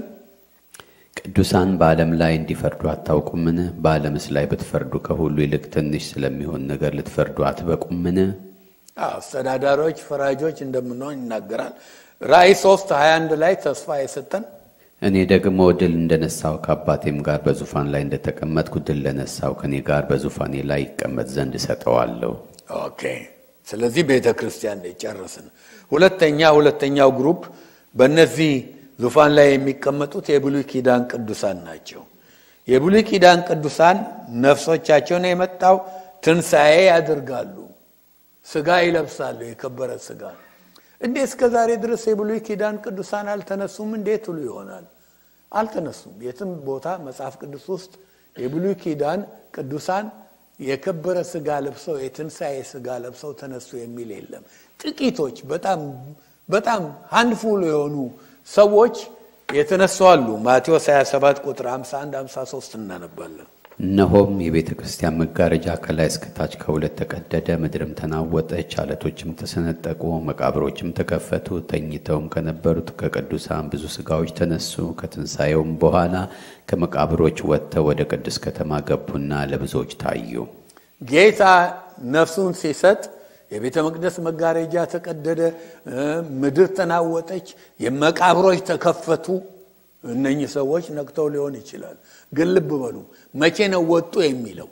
ቅዱሳን በዓለም ላይ እንዲፈርዱ አታውቁምን? በዓለምስ ላይ ብትፈርዱ ከሁሉ ይልቅ ትንሽ ስለሚሆን ነገር ልትፈርዱ አትበቁምን? አስተዳዳሪዎች፣ ፈራጆች እንደምንሆን ይናገራል። ራእይ ሶስት ሀያ አንድ ላይ ተስፋ የሰጠን እኔ ደግሞ ድል እንደነሳው ከአባቴም ጋር በዙፋን ላይ እንደተቀመጥኩ ድል ለነሳው ከእኔ ጋር በዙፋኔ ላይ ይቀመጥ ዘንድ እሰጠዋለሁ። ኦኬ ስለዚህ ቤተ ክርስቲያን ጨረስን። ሁለተኛ ሁለተኛው ግሩፕ በእነዚህ ዙፋን ላይ የሚቀመጡት የብሉይ ኪዳን ቅዱሳን ናቸው። የብሉይ ኪዳን ቅዱሳን ነፍሶቻቸውን የመጣው ትንሣኤ ያደርጋሉ፣ ስጋ ይለብሳሉ፣ የከበረ ስጋ። እንዴ እስከ ዛሬ ድረስ የብሉይ ኪዳን ቅዱሳን አልተነሱም? እንዴት ትሉ ይሆናል። አልተነሱም። የትም ቦታ መጽሐፍ ቅዱስ ውስጥ የብሉይ ኪዳን ቅዱሳን የከበረ ስጋ ለብሰው የትንሣኤ ስጋ ለብሰው ተነሱ የሚል የለም። ጥቂቶች በጣም በጣም ሃንድፉል የሆኑ ሰዎች የተነሱ አሉ። ማቴዎስ 27 ቁጥር 51 53 እናነባለን። እነሆም የቤተ ክርስቲያን መጋረጃ ከላይ እስከታች ከሁለት ተቀደደ፣ ምድርም ተናወጠች፣ አለቶችም ተሰነጠቁ፣ መቃብሮችም ተከፈቱ። ተኝተውም ከነበሩት ከቅዱሳን ብዙ ስጋዎች ተነሱ። ከትንሣኤውም በኋላ ከመቃብሮች ወጥተው ወደ ቅድስት ከተማ ገቡና ለብዙዎች ታዩ። ጌታ ነፍሱን ሲሰጥ የቤተ መቅደስ መጋረጃ ተቀደደ፣ ምድር ተናወጠች፣ የመቃብሮች ተከፈቱ። እነኚህ ሰዎች ነቅተው ሊሆን ይችላል። ግን ልብ በሉ መቼ ነው ወጡ የሚለው?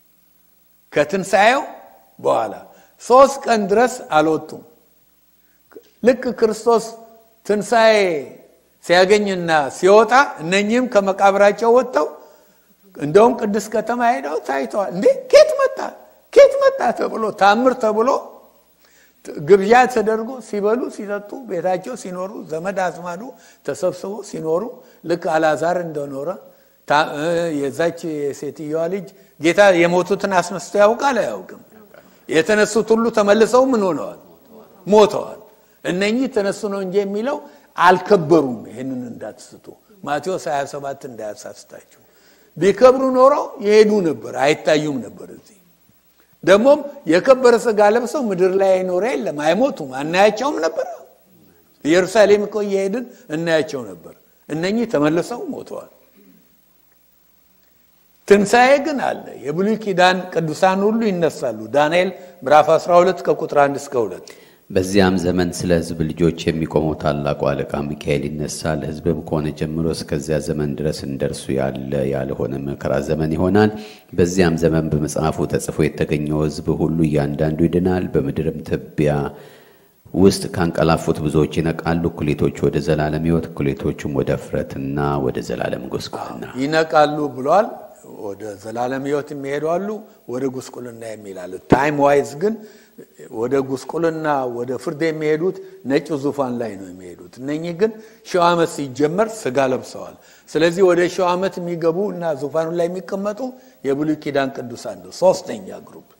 ከትንሣኤው በኋላ ሶስት ቀን ድረስ አልወጡም። ልክ ክርስቶስ ትንሣኤ ሲያገኝና ሲወጣ እነኚህም ከመቃብራቸው ወጥተው እንደውም ቅድስት ከተማ ሄደው ታይተዋል። እንዴ ኬት መጣ ኬት መጣ ተብሎ ታምር ተብሎ ግብዣ ተደርጎ ሲበሉ ሲጠጡ ቤታቸው ሲኖሩ ዘመድ አዝማዱ ተሰብስበው ሲኖሩ ልክ አላዛር እንደኖረ የዛች የሴትዮዋ ልጅ ጌታ የሞቱትን አስነስቶ ያውቃል አያውቅም? የተነሱት ሁሉ ተመልሰው ምን ሆነዋል? ሞተዋል። እነኚህ ተነሱ ነው እንጂ የሚለው አልከበሩም። ይህንን እንዳትስቱ። ማቴዎስ 27 እንዳያሳስታችሁ። ቢከብሩ ኖሮ ይሄዱ ነበር፣ አይታዩም ነበር እዚህ ደግሞም የከበረ ስጋ ለብሰው ምድር ላይ አይኖረ የለም፣ አይሞቱም፣ አናያቸውም ነበር። ኢየሩሳሌም እኮ እየሄድን እናያቸው ነበር። እነኚህ ተመልሰው ሞተዋል። ትንሣኤ ግን አለ። የብሉይ ኪዳን ቅዱሳን ሁሉ ይነሳሉ። ዳንኤል ምዕራፍ 12 ከቁጥር 1 እስከ 2 በዚያም ዘመን ስለ ሕዝብ ልጆች የሚቆመው ታላቁ አለቃ ሚካኤል ይነሳል። ሕዝብም ከሆነ ጀምሮ እስከዚያ ዘመን ድረስ እንደርሱ ያለ ያልሆነ መከራ ዘመን ይሆናል። በዚያም ዘመን በመጽሐፉ ተጽፎ የተገኘው ሕዝብ ሁሉ እያንዳንዱ ይድናል። በምድርም ትቢያ ውስጥ ካንቀላፉት ብዙዎች ይነቃሉ። እኩሌቶቹ ወደ ዘላለም ሕይወት፣ እኩሌቶቹም ወደ እፍረትና ወደ ዘላለም ጉስቁልና ይነቃሉ ብሏል። ወደ ዘላለም ሕይወት የሚሄዱ አሉ፣ ወደ ጉስቁልና የሚላሉ። ታይም ዋይዝ ግን ወደ ጉስቁልና ወደ ፍርድ የሚሄዱት ነጭ ዙፋን ላይ ነው የሚሄዱት። እነኚህ ግን ሺው ዓመት ሲጀመር ስጋ ለብሰዋል። ስለዚህ ወደ ሺው ዓመት የሚገቡ እና ዙፋኑ ላይ የሚቀመጡ የብሉይ ኪዳን ቅዱሳን ነው። ሶስተኛ ግሩፕ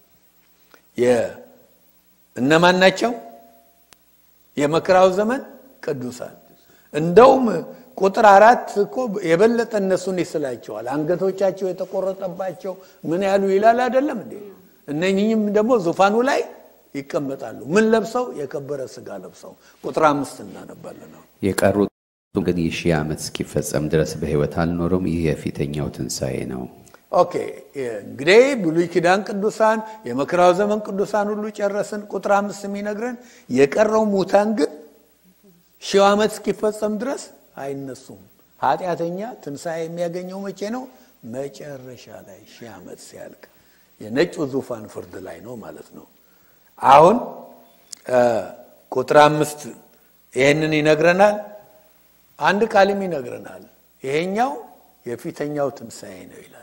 እነማን ናቸው? የመከራው ዘመን ቅዱሳን እንደውም ቁጥር አራት እኮ የበለጠ እነሱን ይስላቸዋል። አንገቶቻቸው የተቆረጠባቸው ምን ያሉ ይላል አይደለም እንዴ? እነኚህም ደግሞ ዙፋኑ ላይ ይቀመጣሉ። ምን ለብሰው? የከበረ ስጋ ለብሰው። ቁጥር አምስት እናነባለን ነው የቀሩት ግን ይህ ሺህ ዓመት እስኪፈጸም ድረስ በሕይወት አልኖሩም። ይህ የፊተኛው ትንሣኤ ነው። ኦኬ እንግዲህ ብሉይ ኪዳን ቅዱሳን የመከራው ዘመን ቅዱሳን ሁሉ ጨረስን። ቁጥር አምስት የሚነግረን የቀረው ሙታን ግን ሺው ዓመት እስኪፈጸም ድረስ አይነሱም። ኃጢአተኛ ትንሣኤ የሚያገኘው መቼ ነው? መጨረሻ ላይ ሺህ ዓመት ሲያልቅ የነጩ ዙፋን ፍርድ ላይ ነው ማለት ነው። አሁን ቁጥር አምስት ይህንን ይነግረናል። አንድ ቃልም ይነግረናል። ይሄኛው የፊተኛው ትንሣኤ ነው ይላል።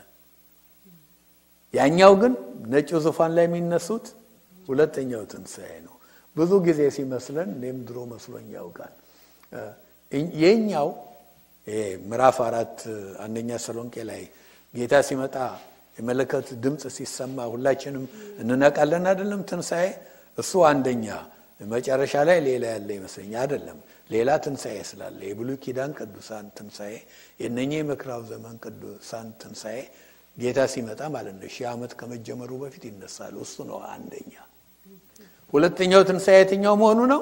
ያኛው ግን ነጩ ዙፋን ላይ የሚነሱት ሁለተኛው ትንሣኤ ነው። ብዙ ጊዜ ሲመስለን እኔም ድሮ መስሎኝ ያውቃል። የኛው ምዕራፍ አራት አንደኛ ተሰሎንቄ ላይ ጌታ ሲመጣ የመለከት ድምፅ ሲሰማ ሁላችንም እንነቃለን አይደለም? ትንሣኤ እሱ አንደኛ መጨረሻ ላይ ሌላ ያለ ይመስለኛ አይደለም። ሌላ ትንሣኤ ስላለ የብሉይ ኪዳን ቅዱሳን ትንሣኤ የእነኚህ የመከራው ዘመን ቅዱሳን ትንሣኤ ጌታ ሲመጣ ማለት ነው። ሺህ ዓመት ከመጀመሩ በፊት ይነሳሉ። እሱ ነው አንደኛ። ሁለተኛው ትንሣኤ የትኛው መሆኑ ነው?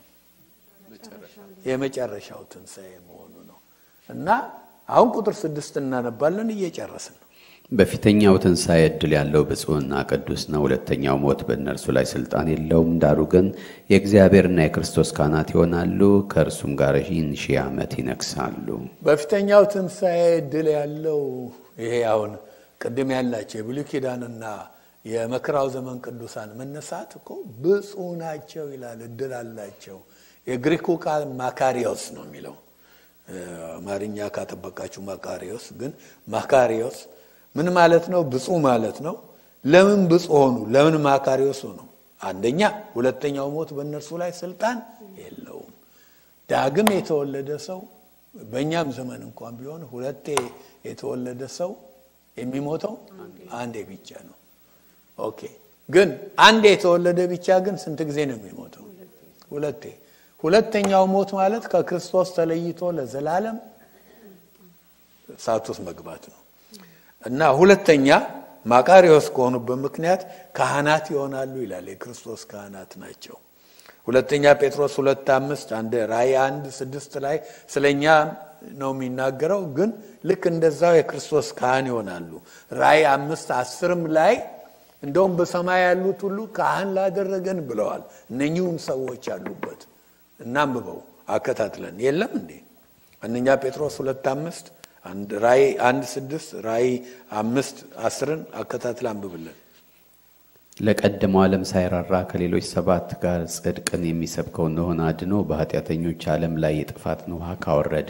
የመጨረሻው ትንሣኤ መሆኑ ነው። እና አሁን ቁጥር ስድስት እናነባለን እየጨረስን ነው። በፊተኛው ትንሣኤ ዕድል ያለው ብፁዕና ቅዱስ ነው። ሁለተኛው ሞት በእነርሱ ላይ ስልጣን የለውም። ዳሩ ግን የእግዚአብሔርና የክርስቶስ ካህናት ይሆናሉ፣ ከእርሱም ጋር ይህን ሺህ ዓመት ይነግሳሉ። በፊተኛው ትንሣኤ ዕድል ያለው ይሄ አሁን ቅድም ያላቸው የብሉይ ኪዳንና የመከራው ዘመን ቅዱሳን መነሳት እኮ ብፁዕ ናቸው ይላል። እድል አላቸው። የግሪኩ ቃል ማካሪዮስ ነው የሚለው አማርኛ ካጠበቃችሁ ማካሪዮስ፣ ግን ማካሪዮስ ምን ማለት ነው? ብፁዕ ማለት ነው። ለምን ብፁዕ ሆኑ? ለምን ማካሪዮስ ሆኑ? አንደኛ ሁለተኛው ሞት በእነርሱ ላይ ስልጣን የለውም። ዳግም የተወለደ ሰው በእኛም ዘመን እንኳን ቢሆን ሁለቴ የተወለደ ሰው የሚሞተው አንዴ ብቻ ነው። ኦኬ። ግን አንዴ የተወለደ ብቻ ግን ስንት ጊዜ ነው የሚሞተው? ሁለቴ። ሁለተኛው ሞት ማለት ከክርስቶስ ተለይቶ ለዘላለም እሳት ውስጥ መግባት ነው እና ሁለተኛ ማቃሪዎስ ከሆኑበት ምክንያት ካህናት ይሆናሉ ይላል። የክርስቶስ ካህናት ናቸው። ሁለተኛ ጴጥሮስ ሁለት አምስት አንድ ራእይ አንድ ስድስት ላይ ስለኛ ነው የሚናገረው። ግን ልክ እንደዛው የክርስቶስ ካህን ይሆናሉ። ራእይ አምስት አስርም ላይ እንደውም በሰማይ ያሉት ሁሉ ካህን ላደረገን ብለዋል። እነኚሁም ሰዎች ያሉበት እናንብበው አከታትለን የለም እንዴ አንደኛ ጴጥሮስ ሁለት አምስት ራእይ አንድ ስድስት ራእይ አምስት አስርን አከታትል አንብብልን። ለቀደመው ዓለም ሳይራራ ከሌሎች ሰባት ጋር ጽድቅን የሚሰብከው እንደሆነ አድኖ በኃጢአተኞች ዓለም ላይ የጥፋትን ውሃ ካወረደ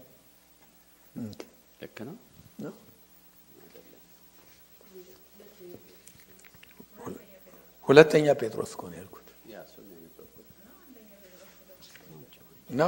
ልክ ነው። ሁለተኛ ጴጥሮስ እኮ ነው ያልኩት ነው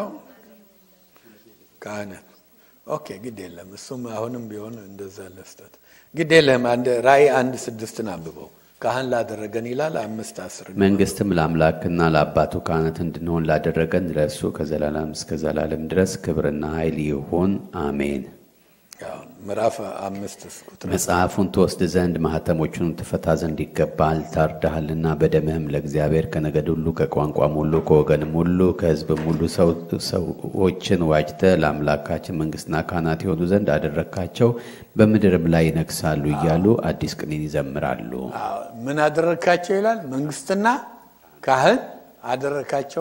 ካህናት ኦኬ፣ ግድ የለም እሱም አሁንም ቢሆን እንደዛ ለስተት ግድ የለም። አንድ ራእይ አንድ ስድስትን አንብበው ካህን ላደረገን ይላል። አምስት አስር መንግስትም ለአምላክና ለአባቱ ካህናት እንድንሆን ላደረገን ለእርሱ ከዘላለም እስከ ዘላለም ድረስ ክብርና ኃይል ይሁን አሜን። ምዕራፍ አምስት ቁጥር መጽሐፉን ትወስድ ዘንድ ማኅተሞቹን ትፈታ ዘንድ ይገባል። ታርዳሃልና በደምህም ለእግዚአብሔር ከነገድ ሁሉ ከቋንቋም ሁሉ ከወገንም ሁሉ ከሕዝብም ሁሉ ሰዎችን ዋጅተ ለአምላካችን መንግሥትና ካህናት የሆኑ ዘንድ አደረግካቸው፣ በምድርም ላይ ይነግሳሉ እያሉ አዲስ ቅኔን ይዘምራሉ። ምን አደረግካቸው ይላል? መንግስትና ካህን አደረግካቸው፣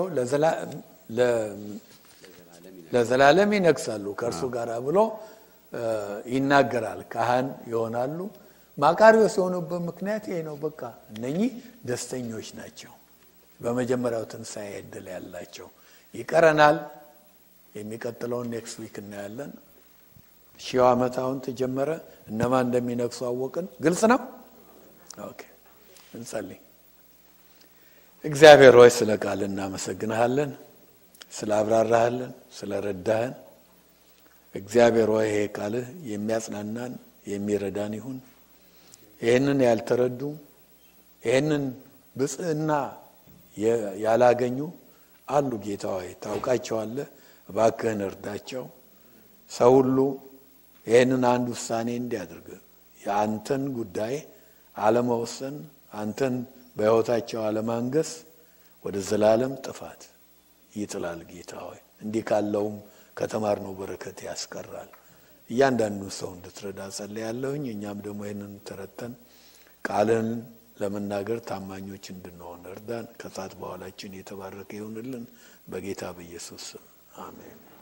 ለዘላለም ይነግሳሉ ከእርሱ ጋር ብሎ ይናገራል። ካህን ይሆናሉ። ማቃሪዎስ የሆኑበት ምክንያት ይሄ ነው። በቃ እነኚህ ደስተኞች ናቸው። በመጀመሪያው ትንሣኤ ዕድል ያላቸው ይቀረናል። የሚቀጥለውን ኔክስት ዊክ እናያለን። ሺው ዓመት አሁን ተጀመረ። እነማን እንደሚነግሱ አወቅን። ግልጽ ነው። ኦኬ እንጸልይ። እግዚአብሔር ሆይ ስለ ቃል እናመሰግንሃለን፣ ስለ አብራራሃለን፣ ስለ ረዳህን እግዚአብሔር ሆይ ይሄ ቃልህ የሚያጽናናን የሚረዳን ይሁን። ይህንን ያልተረዱ ይህንን ብጽዕና ያላገኙ አሉ። ጌታ ሆይ ታውቃቸዋለህ፣ እባክህን እርዳቸው። ሰው ሁሉ ይህንን አንድ ውሳኔ እንዲያደርግ የአንተን ጉዳይ አለመወሰን፣ አንተን በሕይወታቸው አለማንገስ ወደ ዘላለም ጥፋት ይጥላል። ጌታ ሆይ እንዲህ ካለውም ከተማርነው በረከት ያስቀራል። እያንዳንዱ ሰው እንድትረዳ ጸልያለሁኝ። እኛም ደግሞ ይህንን ተረተን ቃልን ለመናገር ታማኞች እንድንሆን እርዳን። ከሰዓት በኋላችን የተባረከ ይሁንልን። በጌታ በኢየሱስ ስም አሜን።